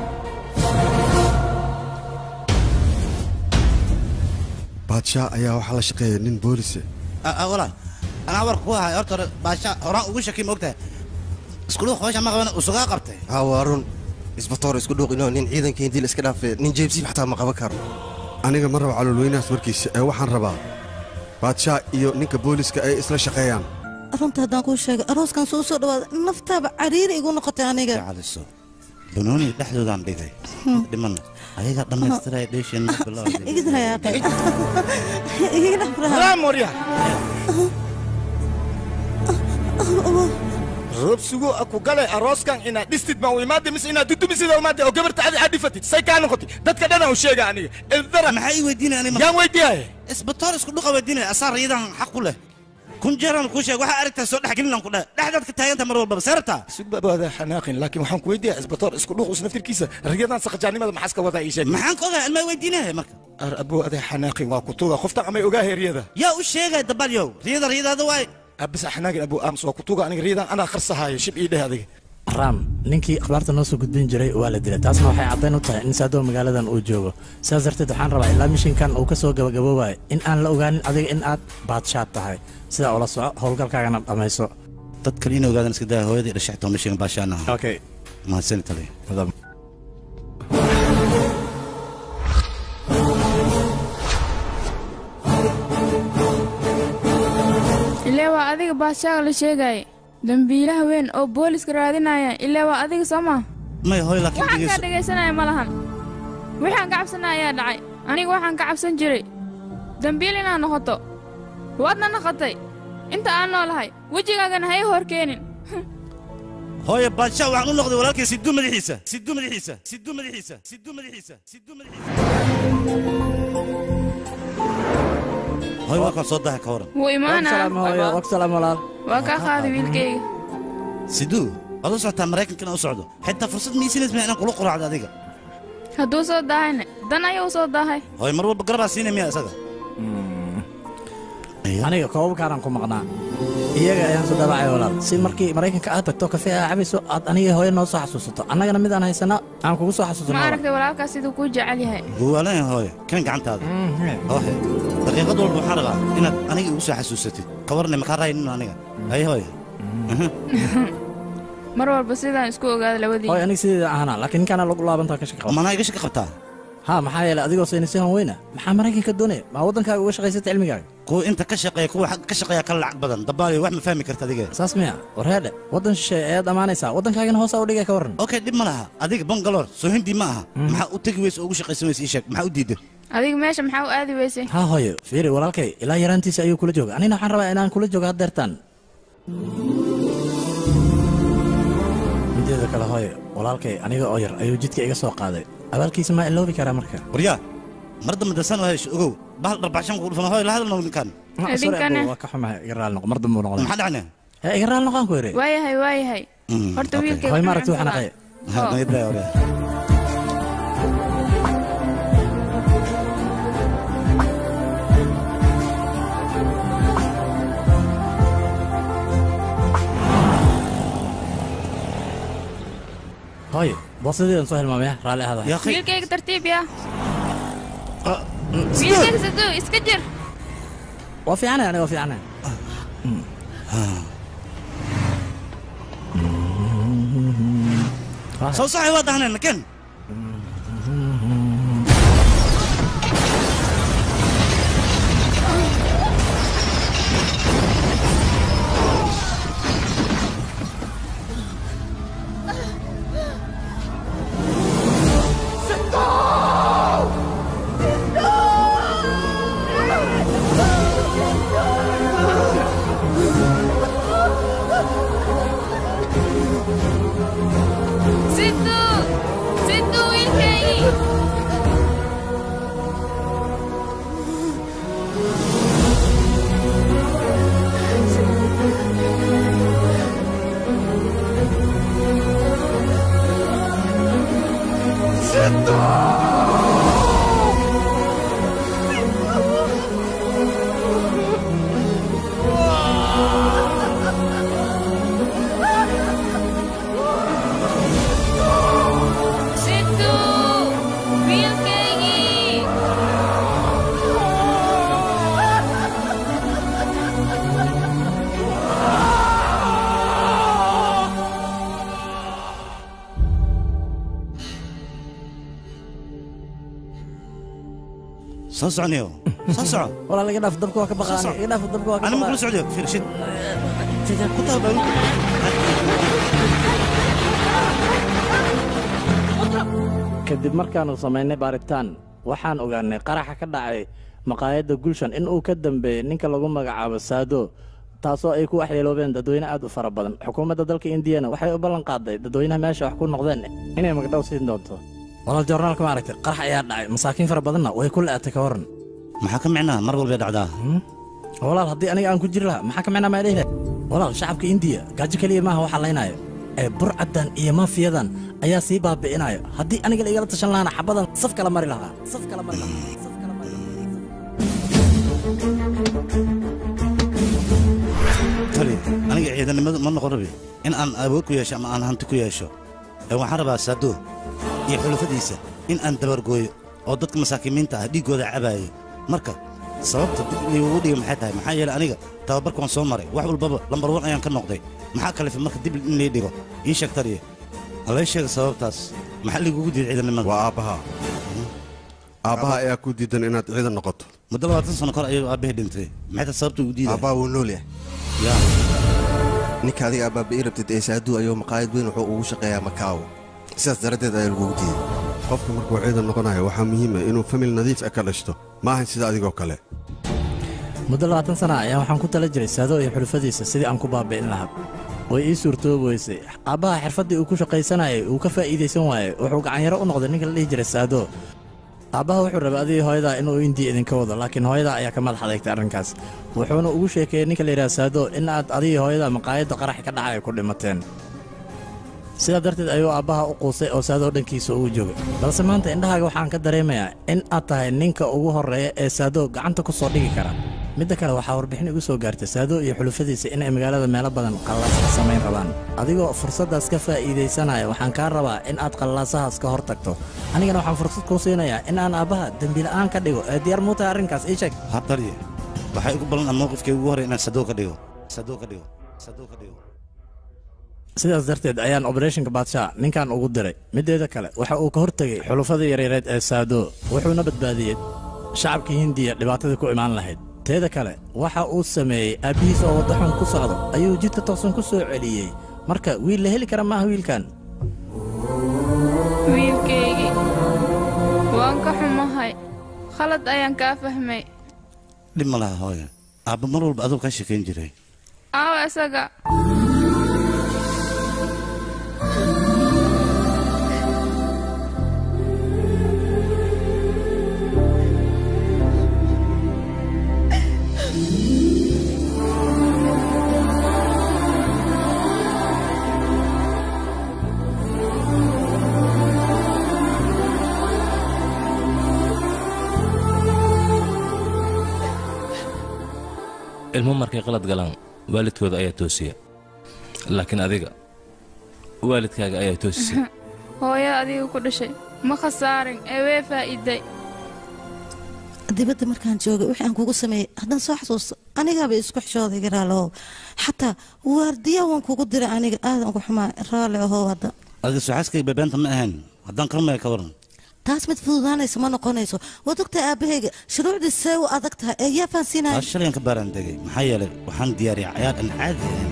baadshaa ayaa waxaa la shaqeeya nin boolise walaal anaa warka ku ahay horta hore baasha horaan ugu shaki moogtahay iskudhuuq hoosha ma qaban usugaa qabtay haa waa run isbatoor isku dhuuqinoo nin ciidankii dil iska dhaafee nin jeebsiib xataa ma qaban karo aniga ma rabo caloolweynahaas warkiisa ee waxaan rabaa baadshaa iyo ninka booliska ay isla shaqeeyaan runta haddaan kuu sheegay arooskan soo soo dhawaada naftaaba cariiri igu noqotay aniga caliso banooniga dhexdoodaan dhigay dhimana ayagaa dhammaystiraya dheesheenna morya roob sugo aku gale arooskan inaad dhistid ma u imaade mise inaad dudumisid oo imaade oo gabarta adi aad dhifatid say kaa noqotid dadka dhan u sheega aniga eldara maxaa ii weydiinaya yaan weydiiyaaye isbatoor isku dhuqa weydiinaya asaa riyadan xaq ku leh kun jeeraan kuu sheeg waxaa aragtaa soo dhexgelinaan ku dheh dhexdaad ka taaganta mar walbaba seertaa sugbabaada xanaaqin laakiin waxaan ku weydiiyaa isbatoor isku dhuq is naftirkiisa riyadan saqajaanimada maxaas ka wadaa ii sheeg maxaan ka ogaa ilmaa weydiinaya marka ar abuu aday xanaaqin waa kutuga qoftan amay ogaahe riyada yaa u sheegaya dabalyow riyada riyadaada waay abis xanaaqin abuu aams waa kutuga aniga riyadan anaa kharsahaayo shib ii dheh adiga raam ninkii akhbaarta noo soo gudbin jiray waa la dilay taasna waxay caddayn u tahay in saadoo magaaladan uu joogo sidaas darteed waxaan rabaa ilaa mishinkan uu ka soo gabagaboobayo in aan la ogaanin adiga in aad baadshaad tahay sidaa ula soco howlgalkaagana dhammayso dad kale in ogaadan iska daa hooyadii dhashaxtoo mishigan baashaana okay mahadsani taliya ilaa waa adiga baadshaaga la sheegaya dambiilaha weyn oo booliska raadinaya ilaa waa adiga soo maa may hooy laakiin waxaan kaa dhegeyso dhegaysanaya ma lahan waxaan ka cabsanaya ayaa dhacay aniga waxaan ka cabsan jiray dambiil inaad noqoto waadna noqotay inta aan noolahay wejigaagana ha ii hor keenin hooye baadshaa waxaan u noqday walaalkay siduu madaxiisa siduu madaxiisa siduu madaxiisa siduu madaxiisa siduu madaxiisa hooy waa kan soo daha ka waran wuu imaanaa waqsalaam walaal waa kaa qaaday wiilkayga siduu waad u socotaa maraykankana u socdo xitaa fursad miisinas ma inaan kula quraacdo adiga hadduu soo daahayna dan ayuu soo daahay hooy mar walba garabaa siinay miya isaga aniga koobabkaanaan ku maqnaa iyaga ayaan soo dhaabacay walaal si markii maraykanka aad tagto kafee aa cabayso aad aniga hooyo noo soo xasuusato annagana mid aan haysana aan kugu soo xasuusano ma aragtay walaalkaas siduu kuu jecel yahay guwaalaya hooye kan gacantaada hoohe daqiiqad walba waxaan rabaa inaad aniga igu soo xasuusatid ka warnay makaa raaynin aniga hay hooye mar walba sidaan isku ogaada labadii hooy aniga sideeda ahana laakiin ninkaana lagu laabantaa ka shaqo manaa iga shaka qabtaa ha maxaa yeelay adigoo saynisyahan weyna maxaa maraykanka doonaya maa waddankaaga uga shaqaysata cilmigaaga kuwa inta ka shaqeeya kuwa xagga ka shaqeeya ka lacag badan dabaaliyo wax ma fahmi karta adiga saas miya war heedhe waddan shisheeye ayaad ammaanaysaa waddankaagana hoosaa u dhigay ka warran okay dhib ma laha adiga bangaloor soo hindi ma aha maxaa u tegi weysa oo ugu shaqaysan weysa ii sheeg maxaa u diiday adiga meesha maxaa u aadi weysay ha hooyo fiiri walaalkay ilaa yaraantiisa ayuu kula jooga anina waxaan rabaa inaan kula joogo haddeertaan mideeda kale hooyo walaalkay aniga oo yar ayuu jidka iga soo qaaday abaalkiisa maa iloobi karaa marka waryaa mar dambe dasan oo hesho ogow bahal dharbaaxshan ku dhufan hooy la hadalna ninkan Idinkana. waa ka xumahay iga raali noqo mar dambe uu noqday maxaa dhacne ee iga raali noqon ku yiri waayahay waayahay horta wiilkay hooy maaragti waxaan aqay hooyo boosadeedan soo hilmaamaya raalli ahada wiilkayga tartiib yaa wiilkayga saduu iska jir waa fiicnay aniga waa fiicnay soo saxay waa dahneen ken Situ! Situ wiilkaygi! Situ! Wiilkaygi! soo socniyo soo soco walaal iga dhaaf dabka waa ka baqaa iga dhaaf dabka waa ka ani ma kula baqaa socdiyo fiir shid ku taaba kadib markaannu samaynay baaritaan waxaan ogaanay qaraxa ka dhacay maqaayadda gulshan in uu ka dambeeyey ninka lagu magacaabo saado taasoo ay ku waxyeeloobeen dadweyne aad u fara badan xukuumadda dalka indiyana waxay u ballan qaaday dadweynaha meesha wax ku noqdeen inay magdhow siin doonto walaal joornaalka ma aragtay qarax ayaa dhacay masaakiin fara badanna way ku le'atay ka warran maxaa ka micnaa mar walbay dhacdaa walaal haddii aniga aan ku jiri lahaa maxaa ka micnaa maa dhihi walaal shacabka indiya gaajo keliya maaha waxa laynaayo ee burcaddan iyo maafiyadan ayaa sii baabi'inayo haddii aniga la igala tashan lahaana xabadan saf kala mari lahaa saf kala mari lahaa tali aniga ciidanimadu ma noqon rabi in aan awood ku yeesho ama aan hanti ku yeesho ee waxaan rabaa saado iyo xulafadiisa in aan dabargooyo oo dadka masaakiimiinta ah dhiiggooda cabaayo marka sababta dib liigu dhiga maxay tahay maxaa yeelay aniga tababarka waan soo maray wax walbaba lambar wan ayaan ka noqday maxaa kalifay marka dib in lii dhigo ii sheeg taliya halay sheega sababtaas maxaa liigugu diiday ciidanimada waa aabbaha aabbaha ayaa ku diidan inaad ciidan noqoto muddo labaatan sano kor ayuu aabbahay dhintay maxay tahay sababta ugu diiday aabbaha wuu nool yahay yaa ninka adiga aabaabi'i rabtid ee saaduu ayuu maqaayad weyn wuxuu ugu shaqeeyaa makaawo sidaas daraaddeed ayaa lagugu diiday qofka markuu ciidan noqonayo waxaa muhiima inuu famil nadiif ah ka dhashto ma ahan sida adigoo kale muddo labaatan sana ayaa waxaan ku tala jiray saado iyo xulufadiisa sidii aan ku baabi'in lahaa way ii suurtoobi weysay aabbaha xirfaddii uu ku shaqaysanayay uu ka faa'iidaysan waayey wuxuu gacanyaro u noqday ninka la dhihi jiray saado aabbaha wuxuu rabay adigii hooyadaa inuu indiya idinka wado laakiin hooyadaa ayaa ka madax adeegtay arrinkaas wuxuuna ugu sheekeeyey ninka la yidhaha saado in aad adigii hooyadaa maqaayadda qarax ka dhacay ku dhimateen sidaa darteed ayuu aabbaha u quusay oo saadoo dhankiisa ugu joogay balse maanta indhahaaga waxaan ka dareemayaa in aad tahay ninka ugu horreeya ee saado gacanta ku soo dhigi kara midda kale waxaa warbixin igu soo gaartay saado iyo xulufadiisa inay magaalada meelo badan qallaas ka samayn rabaan adigoo fursaddaas ka faa'iidaysanaya waxaan kaa rabaa in aad qallaasahaas ka hor tagto anigana waxaan fursad kuu siinayaa in aan aabbaha dembila'aan ka dhigo ee diyaar muu tahay arrinkaas ii sheeg habtarye waxay ugu ballan mowqifkay ugu horey inaan sadoo ka dhigo sadoo ka dhigo sadoo ka dhigo sidaas darteed ayaan obereshinka baadshaa ninkan ugu diray mideeda kale waxa uu ka hortegay xulufadii yareereed ee saado wuxuuna badbaadiyey shacabkii hindiya dhibaatadii ku imaan lahayd teeda kale waxa uu sameeyey aabbihiis oo waddaxun ku socdo ayuu jidka toosan ku soo celiyey marka wiil la heli kara maaha wiilkan wiilkaygii waan ka xumahay khalad ayaan kaa fahmay dhib ma laha hooyo aabba mar walba aduu kaa sheekayn jiray aawa isaga ilmo markay qalad galaan waalidkooda ayaa toosiya laakiin adiga waalidkaaga ayaa toosisay hooyo adiga ku dhashay ma khasaarin ee wee faa'iiday dibadda markaan joogay wixii aan kugu sameeyey haddaan soo xasuusto anigaaba isku xishooday garaalow xataa waardiya waan kugu diray aniga aadan ugu xumaa raalli ahow hadda adiga suxaaskayga bebeenta ma ahayn haddaan karmaya ka waran taas mid fududaanaysa ma noqonayso waad ogtahay aabbahayga shuruucdii see u adag tahay ee yaa fahansiinaya aa shalayaan ka baaraan degay maxaa yeelay waxaan diyaariyay cayaar aan caadi ahayn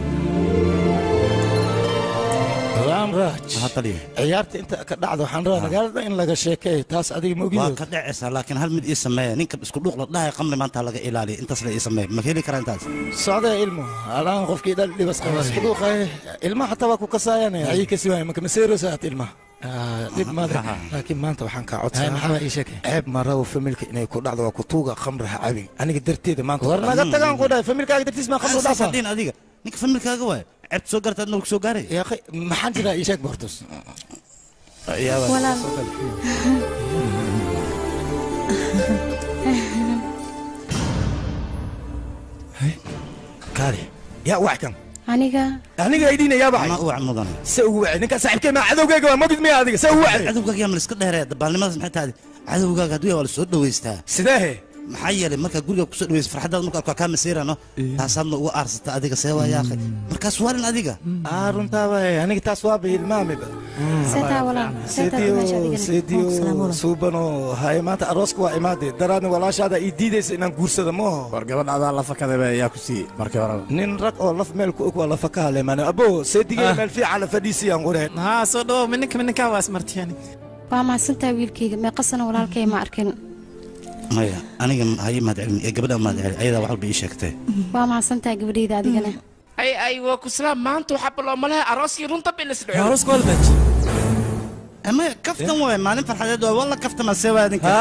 raamraaj ciyaarta inta ka dhacda waxaan rabaa magaalada in laga sheekeeyo taas adiga ma waa ogid ka dhacaysaa laakiin hal mid ii sameeya ninka isku dhuuq la dhahay qamri maanta laga ilaaliya intaas la ii sameeya ma heli karaa intaas socdee ilmo alaan qofkii dhal dhibas qaba isku dhuuqaye ilmaha xataa waa ku kasaayane ayay kasi waaya maka maseerosaat ilmaha Ah, dhib male laakiin maanta waxaan kaa Hay, maxaa ii sheegay? codsaa ceeb ma rabo familka inay ku dhacdo waa ku tuuga khamri ha cabin aniga darteeda maanta war naga tagaan ku dhahay familkaaga dartiis maa khamri dhaafa dhin adiga ninka familkaaga waay ceebta soo garta adna soo gaaray yaaqay maxaan jiraa ii sheeg bortus Walaal. kaali yaa wax kan aniga aniga aydhiina yaa baxay u wac mudan se ugu wacay ninkaa saaxiibkay maa cadowgayga waa magid miya adiga se ugu wacay cadowgaaga yaa ma la iska dheeree dabaalnimadaas maxay tahay cadowgaaga hadduu yaa waa la soo dhowaystaa sideehe maxaa yeelay markaa guriga kusoo dhawaysa farxaddaada marka arkaa kaa masiirano taasaadna uga aarsata adiga see waa yaaqay markaas waarin adiga aa runtaa waay aniga taas waaba hilmaamiba Seetaa walaal, seetaa dimasha adigana. seediyo Salaam walaal. suubano haye maanta arooska waa imaade daraadna walaashaada ii diidaysa inaan guursada mooho war gabadhaadaa la fakadaba yaa ku siiyey markii horeba nin rag oo laf meel ku og waa lafa ka haleemaan abo seedigee meel fiican la fadhiisiyaan qureen haa soo dhawow mininka mininkaa waa ismartiyani waa mahadsantahay wiilkayga meeqasana walaalkay ma arkin maya aniga haye mahad celin ee gabadha mahad celin ayadaa wax walba ii sheegtay waa mahadsantahay gabadhayda adigana ay ay waa ku salaam maanta waxaa baloo malaha arooskii runta bilis ama kaftan waay maalin farxadeed waa walla kaftama see waa ninka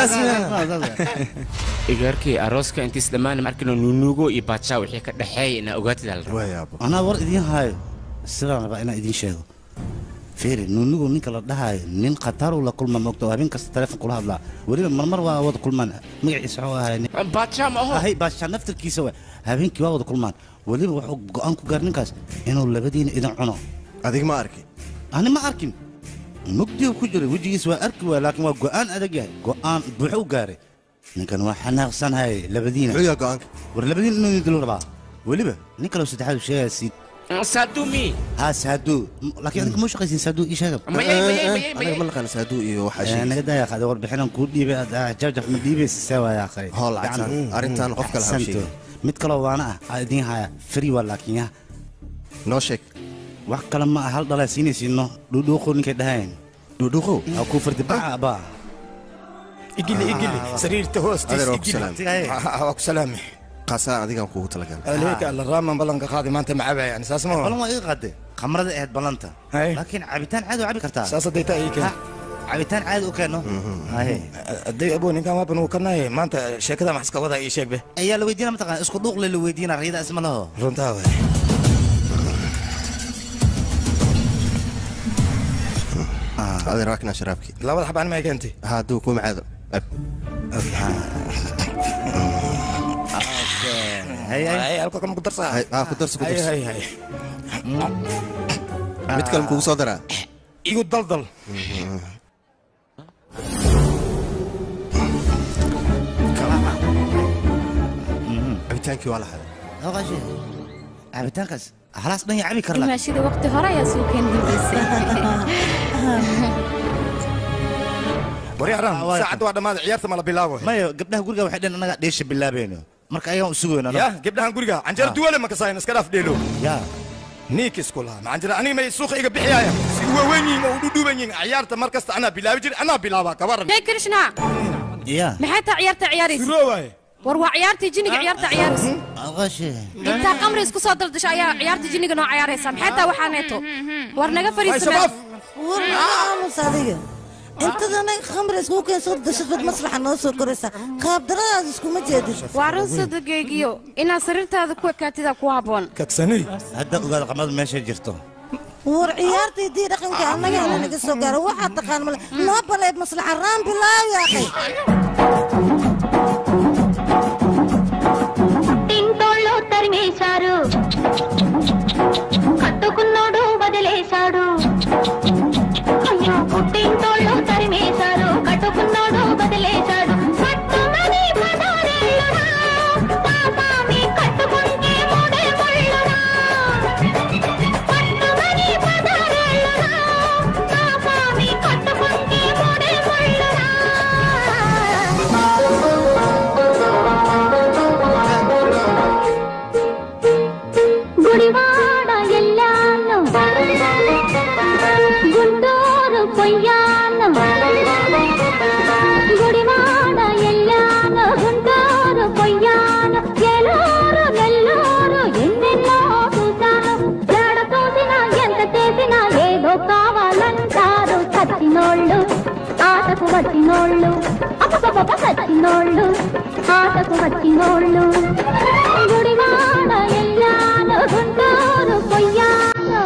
igaarkii arooska intiis dhammaan markino nunuugo iyo baadshaa wixii ka dhexeeya inaa ogaatid hal rabo anaa war idiin haayo sidaan rabaa inaan idiin sheego fiiri nuunigu ninka la dhahaayo nin khataruu la kulma moogta oo habeen kasta teleefon kula hadlaa weliba marmar waa wada kulmaan magaciisa wuxuu ahay baadshaa ma aho ahay baashaa naftarkiisa waay habeenkii waa wada kulmaan weliba wuxuu go'aan ku gaar ninkaas inuu labadiina idin cuno adig ma arki ani ma arkin mugdigu ku jiray wejigiis waa arki waay laakiin waa go'aan adag yahay go'aan buuxu u gaaray ninkan waa xanaaqsanahay labadiina muxuu yahay go'aanka war labadiina inuu idin dilo rabaa weliba nin kaloo saddexaad uu sheegaya siid saadumi ها سادو لكن انك مش قيسين سادو ايش هذا aniga ma naqaan saaduu iyo waxaa sheegay انا قد يا اخي ور بحنا نكون ديبي جرجف من ديبي سوا يا اخي هول عدسان. أرنتان قف كلا هاو شيء. مid kaloo waana ah idin haya free waa laakiin ya noo sheeg wax kale ma hal dhalaa siinaysiino dhudhuuqo ninkay dhahayn dhudhuuqo ha ku fardi baca baa igili igili sariirta hoostiis Adeer waa ku igili salaamay. Ah, waa ku salaami qaasaa adigaan kuugu talagalay aleeka alla raaman ballanka qaadi maanta ma cabaya yani saas ma balan waa iga qaade khamrada ahayd ballanta laakiin cabitaan caadi waa cabi kartaa saas hadday taa ii keen cabitaan caadi u keeno hadday abo ninkan waaban uu kanaye maanta sheekada max iska wadaa ii sheeg be ayaa la weydiina mataqaan isku dhuuqle la weydiina riyada isma laho runtaa waay adeer waa kanaa sharaabkii labada xabaan ma keentay hadduu ku macaado ab halka kama ku darsaa haa ku darso ku Hay, darso hay, hay. mid kale kugu soo daraa igu daldal cabitaankii waa la haday cabitaankaas halaas dhan yaa cabi kara laakiin. dimaashida waqti hore ayaa soo keen dambaysay waryaran saacadda waa dhammaada ciyaarta ma la bilaabo mayo gabdhaha guriga waxay dheen annaga dheesha bilaabayno marka ayagaan u sugayno ya gabdhahan guriga canjera duwale ma kasaayan iska dhaaf dheelo ya niik isku laha macanjera aniga may suuqa iga bixiyaya si waaweyn yihiin oo u dhudhuuban yihiin ciyaarta mar kasta anaa bilaabi jir anaa bilaabaa kabaran jay krishna ya maxay taa ciyaarta ciyaaraysa waaye war waa ciyaartii jinniga ciyaarta ciyaaraysa aqashe intaa qamri isku soo daldasho ayaa ciyaarta jinniga noo ciyaaraysa maxay taa waxaa neeto war naga fariisana war aamus adiga intadana khamri iskugu keen soo dashad bad maslaxa noo soo koraysa qaabdaradaas iskuma jeedin waa run sadageygiyo inaad sariirtaada ku ekaatida ku habboon kagsani hadda ogaada qamadu meeshay jirto war ciyaartii dii dhaqanka annaga ana naga soo gaaro waxaa taqaan male noo baleed maslaxa raan bilaaw yaaqay తింటోళ్ళు తరిమేశారు కట్టుకున్నోడు వదిలేశాడు అయ్యో పుట్టింటోళ్ళు తరిమేశారు కట్టుకున్నోడు వదిలేశాడు పట్టుమని పదారేళ్ళురా, పాపాన్ని కట్టుకుంటే మూడే ముళ్ళురా. పట్టుమని పదారేళ్ళురా, పాపాన్ని కట్టుకుంటే మూడే ముళ్ళురా. గుడివాడ ఎల్లాను గుంటూరు పొయ్యాను గుడివాడ ఎల్లాను గుంటూరు పొయ్యాను ఎలూరు నెల్లూరు ఎన్నెన్నో చూశాను ఎడ చూసినా ఎంత చేసినా ఏదో కావాలంటారు చచ్చినోళ్ళు ఆటకు వచ్చినోళ్ళు అప్పపప్ప చచ్చినోళ్ళు ఆటకు వచ్చినోళ్ళు గుడివాడ ఎల్లాను గుంటూరు పొయ్యాను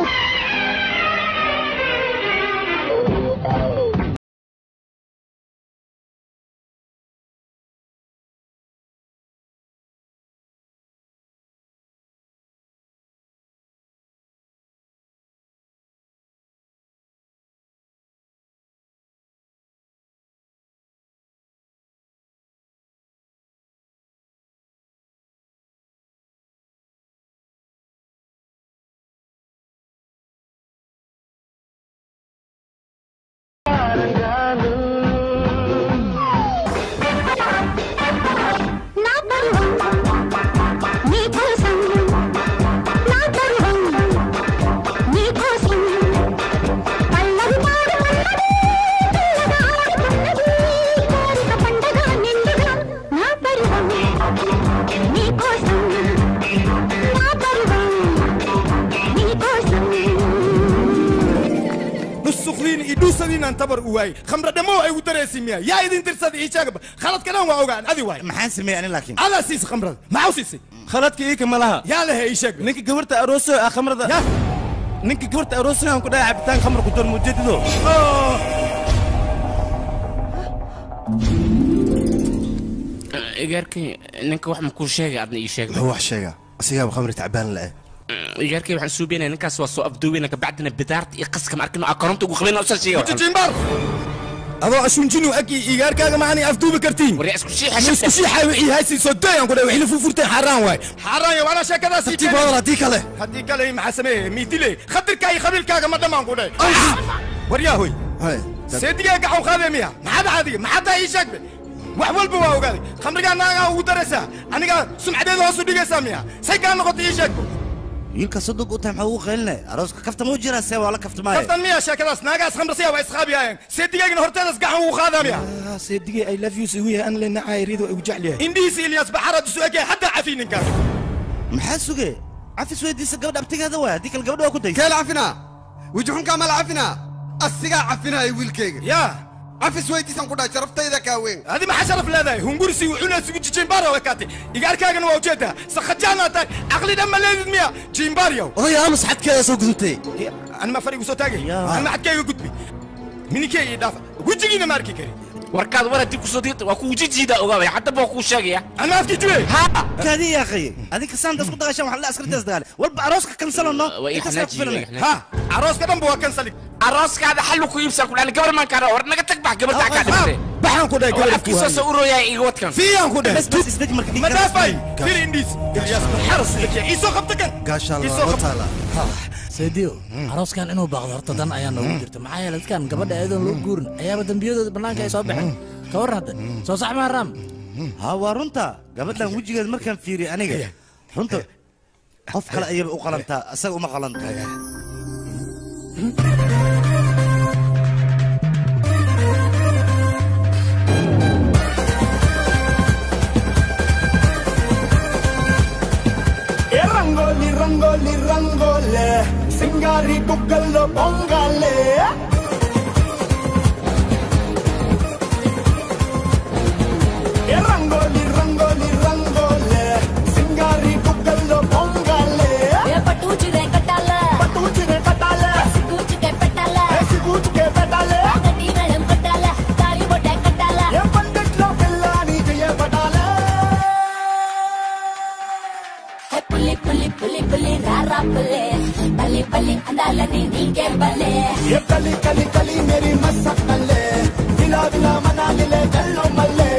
నా పరువం నీ కోసం నా పరువం నీ కోసం పల్లవి పాడుతున్నది పిల్లగా ఆడుతున్నది కోరిక పండగ నిండుగా నా పరువం నీ కోసం నా పరువం నీ కోసం nusukliin iyo dhuusadiinaan tabar u waayey khamra dhammo ay u dareesimiya yaa idin tirsada ii sheegaba khaladka dhan waa ogaan adi waay maxaan sameeyey ani laakiin adaa siisa khamrada maxaa u siisay khaladka iika ma laha yaa lehe ii sheeg ninka gabarta arooso ah khamrada ninka gabarta arooso aan ku dhahay cabitaan khamra ku dar mujadido igaarkay ninka wax ma kuu sheegay adna ii sheeg muxuu wax sheegaa asigaaba khamri tacbaan la'e igaarkay waxaan suubiyanaya ninkaas waa soo afduubeyna kabacdina bidaarta iyo qaska ma arkino koronta ugu qabeyna usan sheega jimbar adoo ashunjinu agi igaarkaaga maani afduubi kartiin war isku isku shiixa wixii haysi soo dayaan ku dhahay wixii la furfurtay xaaraan waay xaaraan yo wala sheekadaas Tartiib wadal haddii kale. haddii kale maxaa sameeye miidile khadirkaa iyo khabiilkaaga ma dhammaan ku dhahay waryaa hoy seedigaa gacan qaadee miya maxaad caadiga maxaad tahay ii sheegbe wax walba waa ogaaday khamrigaa naagaa ugu daraysaa anigaa sumcadeeda hoos u dhigaysaa miya say kaa noqotay ii sheegbo wiilka sodog u tahay maxaa ugu qaylinay arooska kafta ma u jiraa see waa la kaftamaaye kaftan miya sheekadaas naagaas khamrasiya waa isqaabiyaayeen seedigaagina horteedas gacan ugu qaadaa miya seedigay ay love yous igu yahay an lenacaay rido igu jecel yahay indhihiisa ilyaas baxaraad isu egyahay haddaa cafi ninkaas maxaa suge cafis weydiisa gabadha abtigeeda waay haddii kale gabadha waa ku daysa keel cafinaa wejixunkaa mala cafinaa asigaa cafinaya wiilkayga yaa cafis weydiisan ku dhahay sharaftayda kaa weyn adi maxaa sharaf leedahay hungurisi wuxuuna isugu jijimbaar waa kaatay igaarkaagana waa ujeedaa sakhajaanaa tahay caqli dhan ma leedid miya jimbaaryow odaya amas xadkeeda soo gudubtay anma farigu soo taagay anma xadkayga gudbi minikey ii dhaafa wejigiina ma arki kari warkaad war haddii kusoo diirta waa kuu jijiida ogaabaya haddaba waa kuu sheegaya anma afkii jibe kaadi yaa akhiye adinka saanta isku dagaashaan waxaa la askartaas dagaale walba arooska kansalo no Waa ii intaas kaa ku xanaajiye, filanay waa ii ha arooska dhanba waa kansali arooskaada xallu ku iibsan ku dhaani gabar maan kaara war naga tag bax gabadhaa kaa dhimatay baxaan ku dhahay gabar afkiisa soo urooyaa iga wadkan fiiyaan ku dhahay bas isdaj marka ma dhaafay fir indhiis ilyaas xaras iisoo qabta kan gaashaan Isoo loo qabta. taala saydiyo arooskan inuu baaqdo horta dan ayaa noogu jirta maxaa yeelay dadkan gabadha ayadoon loo guurin ayaaba dembiyadooda bannaanka ay soo baxeen ka warran hadda soo sax maa raam ha waa runta gabadhan wejigeed markaan fiiriyo aniga runta qof kale ayaba u qalantaa isaga uma qalanta ఏ రంగోలి రంగోలి రంగోలే సింగారి కుక్కల్లో పొంగాలే ఏ రంగోలి రంగోలి రంగోలే సింగారి కుక్కల్లో పొంగాలే ఏ పట్టుచిరే కట్టాల పట్టుచిరే కట్టాల సిగ్గుచుకే పెట్టాల సిగ్గుచుకే పెట్టాల గట్టి మేళం కొట్టాల తాళి బొట్టే కట్టాల ఏ పండిట్లో పిల్లాని చేయబడాల ఏ పులి పులి పులి పులి రారా పులి బలి బలి అందాలని నీకే బలే ఏ కలి కలి కలి మేరీ మసక్కలే విలా విలా మనాలిలే జల్లో మల్లే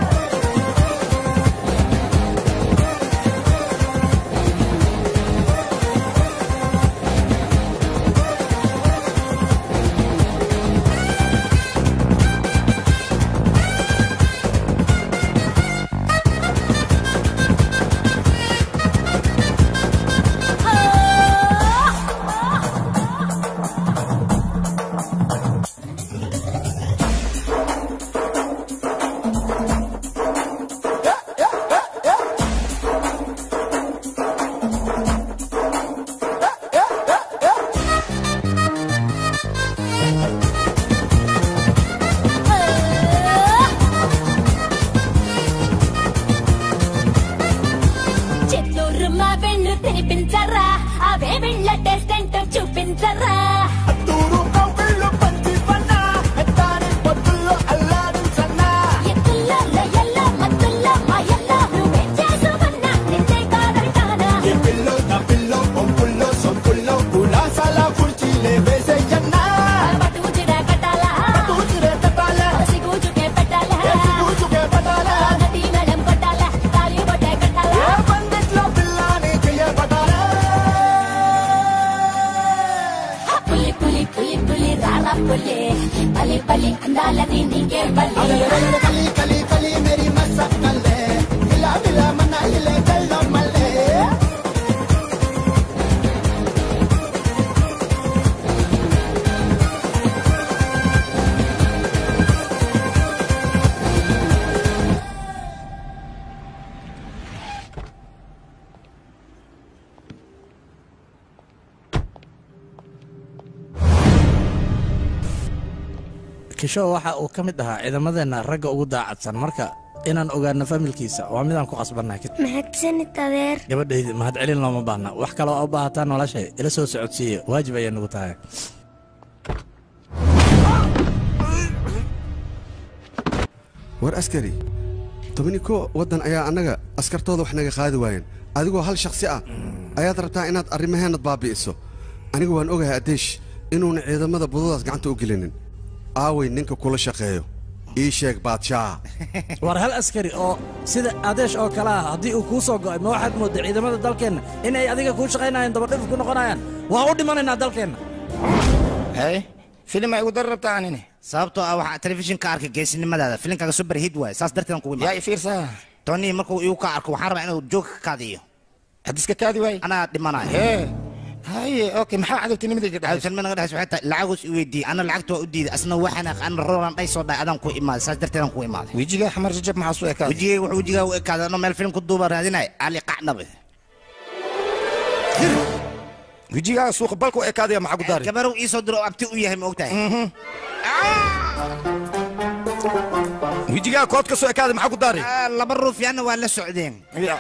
చిత్తూరు మా వెళ్ళు తినిపించరా అవే వెళ్ళ టెస్ట్ ఏంటో చూపించరా అత్తూరు కౌగిళ్ళు పంచివన్నా ఎత్తాని పొత్తుల్లో అల్లాడించన్నా ఎత్తుల్లో లయల్లో మత్తుల్లో మాయల్లో నువ్వేం చేసుకున్నా నిన్నే కాదంటానా ఏ పిల్లో నా పిల్లో పంపుల్లో సొంపుల్లో కులాసాల కుర్చీలే వేసేయన్నా పట్టుచిరా కట్టాలా పట్టుచిరే కట్టాలా సిగ్గుచుకే పెట్టాలా సిగ్గుచుకే పెట్టాలా గట్టి మేళం కొట్టాలా తాళి బొట్టే కట్టాలా ఏ పండిట్లో పిల్లాని చేయబడాలా పులి పులి పులి పులి రారా పులి బలి బలి అందాలని నీకే బలి అలలలల కలి కలి కలి మేరీ మసక్కలే విలా విలా మనాలిలే జల్లో మల్లే kisho waxa uu ka mid ahaa ciidamadeenna ragga ugu daacadsan marka inaan ogaano familkiisa waa midaan ku qasbannahay mahadsanid adeer gabadhaydi mahadcelin looma baahna wax kale oo u baahataa noloshay ila soo socodsiiya waajib ayay nugu tahay war askari tobani ko waddan ayaa annaga askartooda wax naga qaadi waayeen adigoo hal shakhsi ah ayaad rabtaa inaad arrimaheennad baabi'iso anigu waan ogahay adeesh inuuna ciidamada budadaas gacanta u gelinin aaway ninka kula shaqeeyo ii sheeg baadshaa war hal askari oo sida adeesh oo kale ah haddii uu kuu soo go'ay ma waxaad moodday ciidamada dalkeenna inay adiga kuu shaqaynayaan dabadhif ku noqonayaan waa u dhimanaynaa dalkeenna hey filim ay ugu dari rabtaa anini sababtoo ah waxaa telefishinka arkay geesinimadaada filimkaaga super hit waay saas darteedan kugu yaa i fiirsaa tony markuu igu ka arko waxaan rabaa inuu joog ka kaadiyo hadiska kaadi waay anaa dhimanayo hee haye okay maxaa cadowtinimadayga dhexaysa cadowtinimada naga dhexaysa waxay tahay lacagus i weydiiyey ana lacagta waa u diiday asna waxaan ana rolan dhay soo dhahay adaan ku imaaday saas darteedan ku imaaday wejigaa xamar jajab maxaa soo ekaaday wejigay wuxuu wejigaa u ekaaday anoo meel filim ku duuba raadinay ali qacnabe wejigaa suuqa balka u ekaadaya maxaa ku daari gabarow ii soo diro oo abti u yahay ma ogtahay wejigaa kood ka soo ekaaday maxaa ku daari Ah, laba ruuf yaana waa la socdeen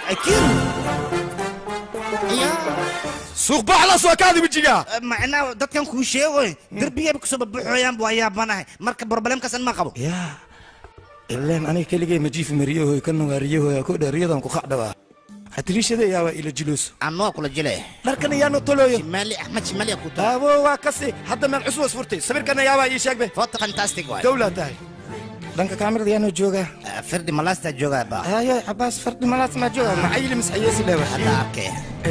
suuq baax la soo ekaaday wejigaa macnaa dadkan kuu sheegoy derbigayba kasoo babuxooyaan bu ayaabanahay marka problemkaas an ma qabo yaa ileen aniga keligay majiifi mariyahoy ka nugaariyahoy ko dheeriyadan ku qacdhabaa xatiriishada yaabaa ila jiluus anoo kula jile dharkan ayaanu tolooyo shimaali axmed shimaali ku aawo waa kasi hadda meel cusub is furtay sawirkan ayaabaa ii sheegbe foto fantastic waay dowlaa tahay dhanka kaamirada yaanoo joogaa firdhi malaastaa joogaa baa haye cabaas fardi malaas maa jooga maxayili masxayeesi dhewa hadda arkay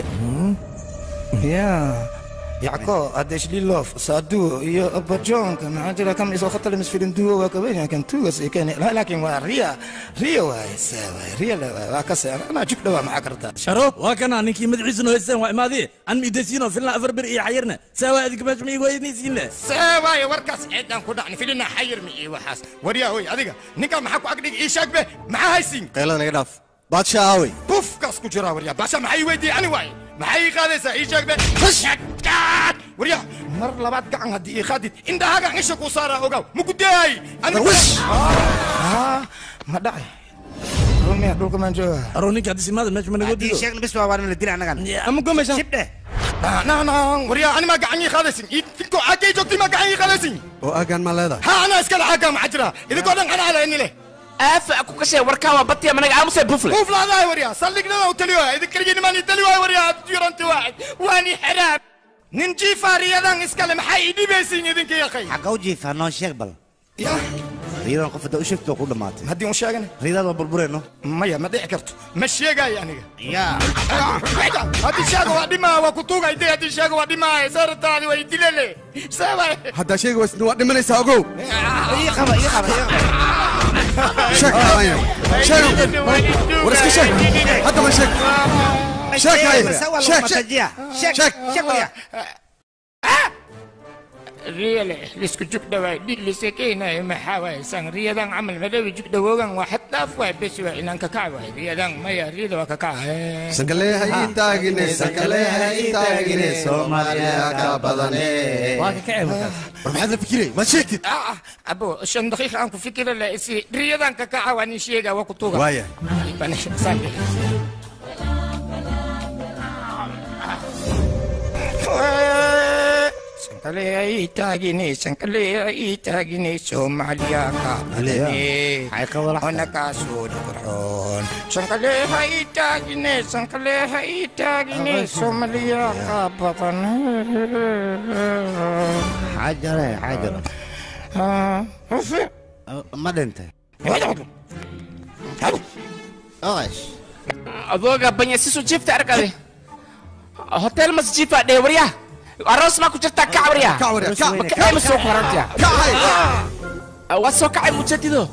ya yacko adeshlilof saadu iyo abajonka maxaa jira kam isoo khatale misfirinduwo waa kabenya kan tugas ikene laakiin waa riya riya waaye saa waaye riya le waaye waa kase anaa jug dhawaa maxaa kartaa sharo waa kana ninkii madaxiisuna haysteen waa imaadee an miidaysiino filna afar bir iyo xayirna saawa adiga meesha ma igu haynaysiinle see waaye warkaas ceedaan ku dhacni filina xayir mi iyo waxaas waryaa hoy adiga ninkaa maxaa ku agdhigi ii sheeg be maxaa haysiin qaylada naga dhaaf baadshaa aawey bufkaas ku jiraa waryaa baasha maxay ii weydiiyey ani waaye maxay ii qaadaysaa ii sheeg be waryaa mar labaad gacan haddii ii qaadid indhahaaga cisha kuu saaraa ogaw mugudaay ma dhacay rumiya dhulka maan joogaa aro ninka haddii simaada meesha ma naga dido sheegna bis waa waan la dila annagan ama gomaysa shibdhe naan waryaa ani maa gacan ii qaadaysin idinkoo caagay joogtay maa gacan ii qaadaysin oo aagaan ma leedahay ha anaa iskale caaggaa maxaa jira idinkoo dhan anaa lehni leh aafa ku kashay warkaa waa batiya managa aamusay bufle buuflaadahay waryaa saldhignada u tali waaya idin keligii nimaan ii tali waaya waryaa yuranti waaxid waani xeraab nin jiifaariyadan iskale maxay ii dhibaysiin idinka yaqay xagga u jiifaa noo sheeg bal riidan qof hadda u sheegto waa ku dhammaatay haddii un sheegana riidaad waa burbureenno maya ma dhici karto ma sheegaayo aniga ya haddii sheega waa dhimaa waa ku tuugay de haddii sheega waa dhimaa saarataadi waa idilele sabay haddaa sheegi waysid waa dhimanaysaa ogow ii qaba ii qaba sheeg haya sheeg war iska sheeg hadda ma sheeg sheeg haya sheeg sheeg sheeg sheeg riyale lisku jug dhawaay dhig lisekeynayo maxaa waaye san riyadan camal madhawi jug dhawoogan waa xad dhaaf waay bes waa inaan kakac waay riyadan maya riyada waa kakac sankaleeha ii taagine sankaleeha ii taagine soomaaliya ka badane waa kakacay markaas war maxaad la fikiray ma sheegtid abo shan daqiiqa aan ku fikira le isi riyadan kakaca waa nin sheega waa ku tuuga waaya sankaleeha ii taagine sankaleeha ii taagine soomaaliya ka badane ona kaasoo dhaqarxoon sankaleeha ii taagine sankaleeha ii taagine soomaaliya ka badan xaajare xaajare ma dhintay adooga banya sisu jiifta arkade hotel mas jiifa dhee waryaa aroos maa ku jirtaa kac waryaa makacay ma soo korantiya waa soo kacay mujadido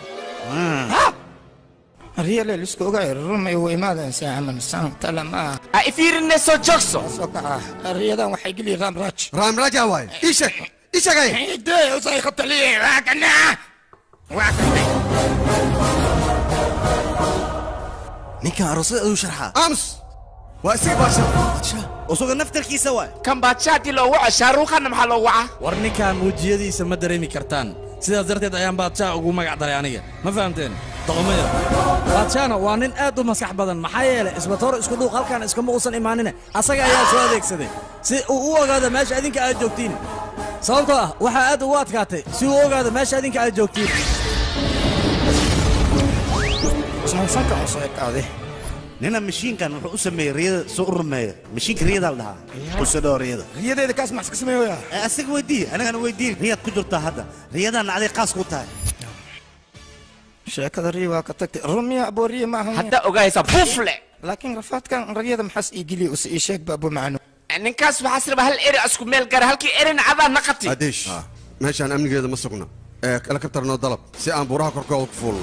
riyale lisku ogaay rumay u imaadeen saaman santala ma a ifiirine soo joogso soo kaca riyadan waxay geli raamraaj raamraaja waaye ii sheeg ii sheegay dee usay khataliye waa kana waa kana ninkan aroosyada aduu sharxaa aamus waa isaga baasha usuga naftarkiisa waay kan baadshaatii loo waco shaaruukhana maxaa loo wacaa war ninkan wejiyadiisa ma dareemi kartaan sidaas darteed ayaan baadshaa ugu magac daray aniga ma fahamteen doqomaya baadshahna waa nin aad u maskax badan maxaa yeelay isbatoor isku dhuuq halkan iskama uusan imaanine asaga ayaa soo adeegsaday si uu u ogaado meesha idinka aad joogtiin sababtoo ah waxaa aad ugu adkaatay si uu u ogaado meesha idinka aad joogtiin sanka soo ekaade nina mashiinkan wuxuu u sameeyey riyada soo u rumeeya mashiinka riyadaa la dhahaa usadhoo riyada riyadeeda kaas maxs ka sameeyoya asaga weydii anigana weydii riyaad ku jirtaa hadda riyadaana aday qaas ku tahay sheekada riya waa ka tagtay rumiya aboo riya maaha hadda ogaysa bufle laakiin rafaadkan riyada maxaas ii geliya use ii sheeg ba abo macno ninkaas waxaas raba hal eri isku meel gara halkii erin cadaa naqati adeesh meeshaan amnigeeda ma sugna ee helikabtar noo dalab si aan buuraha korkooda ku fuulno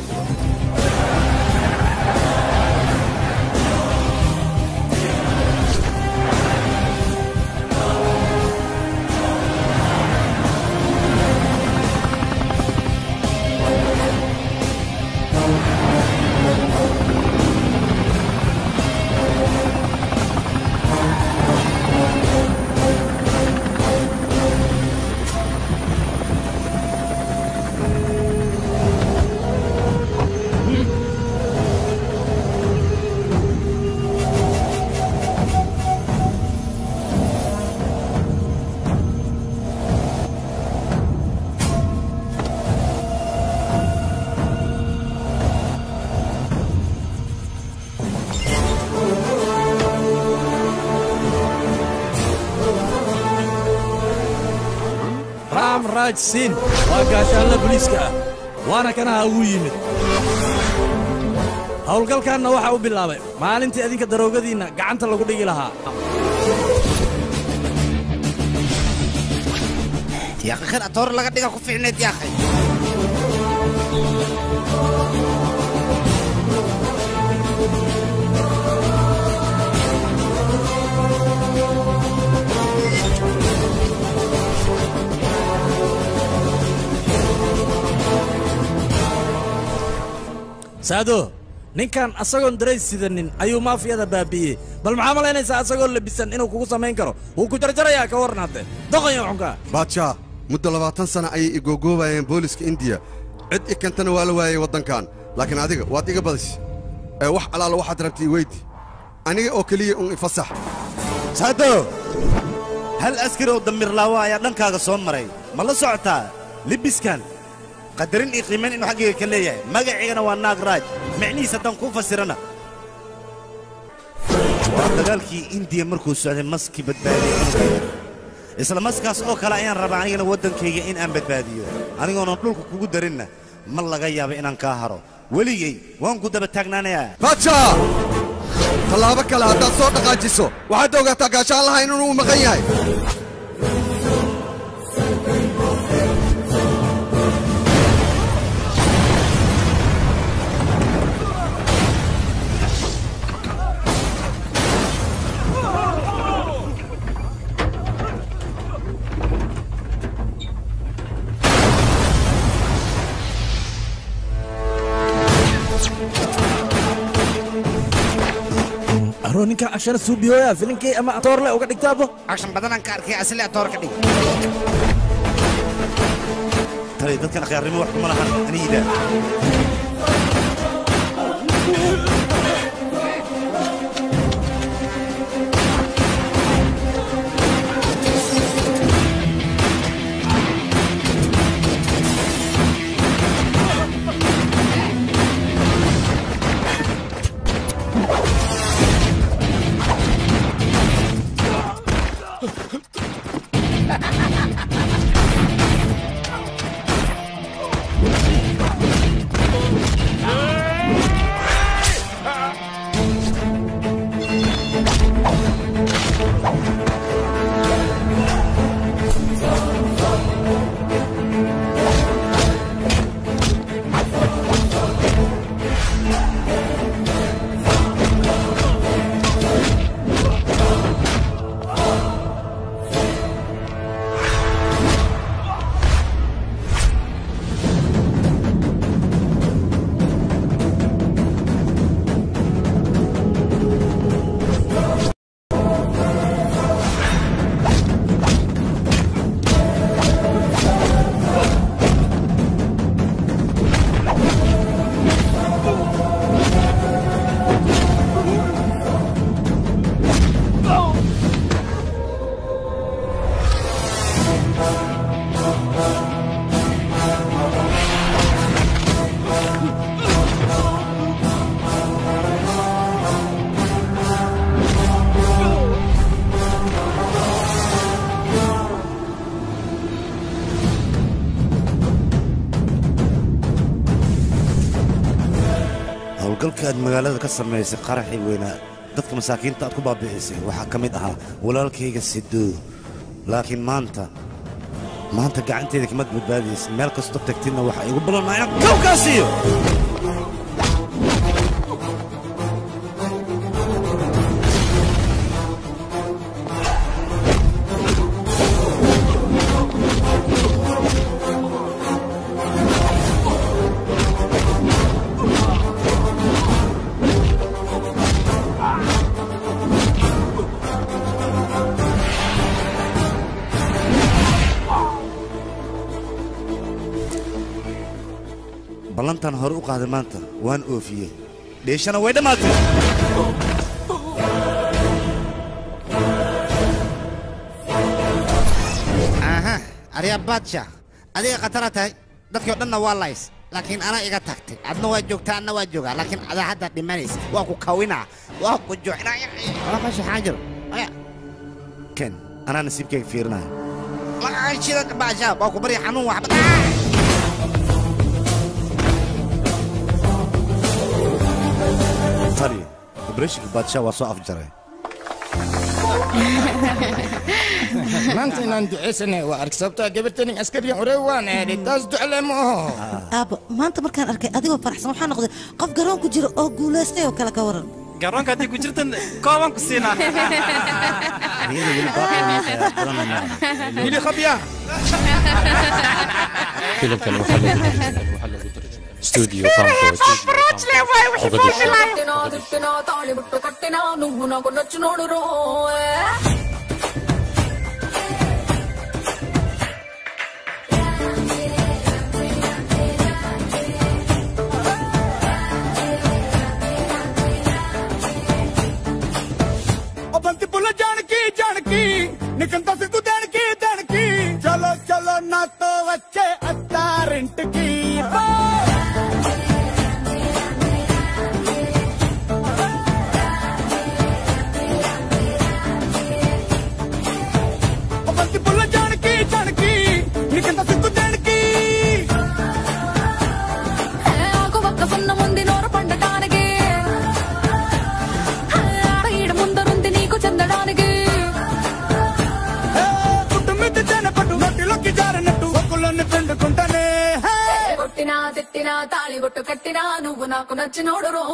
raam raaj siin waa gaashaanla booliiska ah waana kanaha ugu yimid howlgalkaanna waxa u bilaabay maalintii adinka daroogadiinna gacanta lagu dhigi lahaa yaaqi kan atoor laga dhiga ku fiicneed yaaqi saado ninkan asagoon darays sidanin ayuu maafiyada baabi'iyey bal maxaa malaynaysaa asagoo labisan inuu kugu samayn karo wuu ku jarjarayaa ka warran hadde doqonya xunka baadshaa muddo labaatan sana ayay igogoobayeen booliska indiya cid i kantana waa la waayey waddankan laakiin adiga waad iga badis ee wax alaala waxaad rabtay iweydi aniga oo keliya un ifasax saado hal askari oo damirlaawo ayaa dhankaaga soo maray ma la socotaa libiskan qadarin iyo qiimayn inuu xaggayga ka leeyahay magaciigana waa naag raaj micnihiis haddaan kuu fasirana waa dagaalkii indiya markuu socday maskii badbaadiyey cunuga isla maskaas oo kale ayaan rabaa anigana waddankayga in aan badbaadiyo anigoonan dhulka kugu darinna ma laga yaabo inaan kaa haro weligay waan ku daba taagnaanayaa baadshaa tallaabo kale haddaad soo dhaqaajiso waxaad ogaataa gaashaan lahayn inuu maqan yahay aroo ninkan cashana suubiyooya filinkii ama atoorle uga dhigtaabo akshan badanaan ka arkay asli atoor ka dhig tali dadkan akhyaarnimo wax kuma lahan aniida howlgalka aad magaalada ka samaysay qaraxii weynaa dadka masaakiinta aad ku baabi'isay waxaa ka mid ahaa walaalkayga sidoo laakiin maanta maanta gacanteeda kamad badbaadaysa meel kastoo tagtidna waxaa igu ballanayaan kawkaasiyo ballantan hore u qaaday maanta waan oofiyey dheeshana way dhammaatay aha arya baadsha adiga khatara tahay dadkii o dhanna waa lays laakiin anaa iga tagtay adna waa joogtaa anna waa joogaa laakiin adaa hadda dhimanaysa waa ku kawinaa waa ku joocnaa meesha xaajiro ken anaa nasiibkayga fiirinaya shida baasha waa ku barya xanuun waxba qari obreshika baadsha waa soo afjaray maanta inaan ducaysanay waa ark sababtaa gabartanin askariyan orey waan eedhay taas ducle ma aho aabba maanta markaan arkay adigoo faraxsan waxaa noqday qof garoon ku jira oo guulaystay oo kale ka waran garoonka haddii ku jirtan kooban ku siinaa hili khabya filimkan waxaa lagu tarjumay studio కట్టినా తిట్టినా తాళి బుట్టు కట్టినా నువ్వు నాకు నచ్చినోడు రో ओ बंती पुल जानकी जानकी निकंता सिद्धू देणकी देणकी चलो चलो ना तो వచ్చే అత్తారింటికి ఓ బంతి పుల్ల జానకి జానకి నికంత సిద్ధు దేనికి ఆకు ఒక్క సున్న ముందు నోరు పండటానికి ఆడ ఈడ ముందరుంది నీకు చెందడానికి పుట్టు మీద జనపట్టు నోటిలోకి జారినట్టు ఒక్కులన్నీ పిండుకుంటానే కొట్టినా తిట్టినా తాళి బొట్టు కట్టినా నువ్వు నాకు నచ్చినోడు రో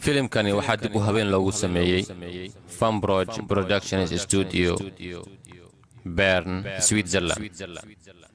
filimkani waxaa dib u habeen loogu sameeyey fambroge productions studio bern switzerland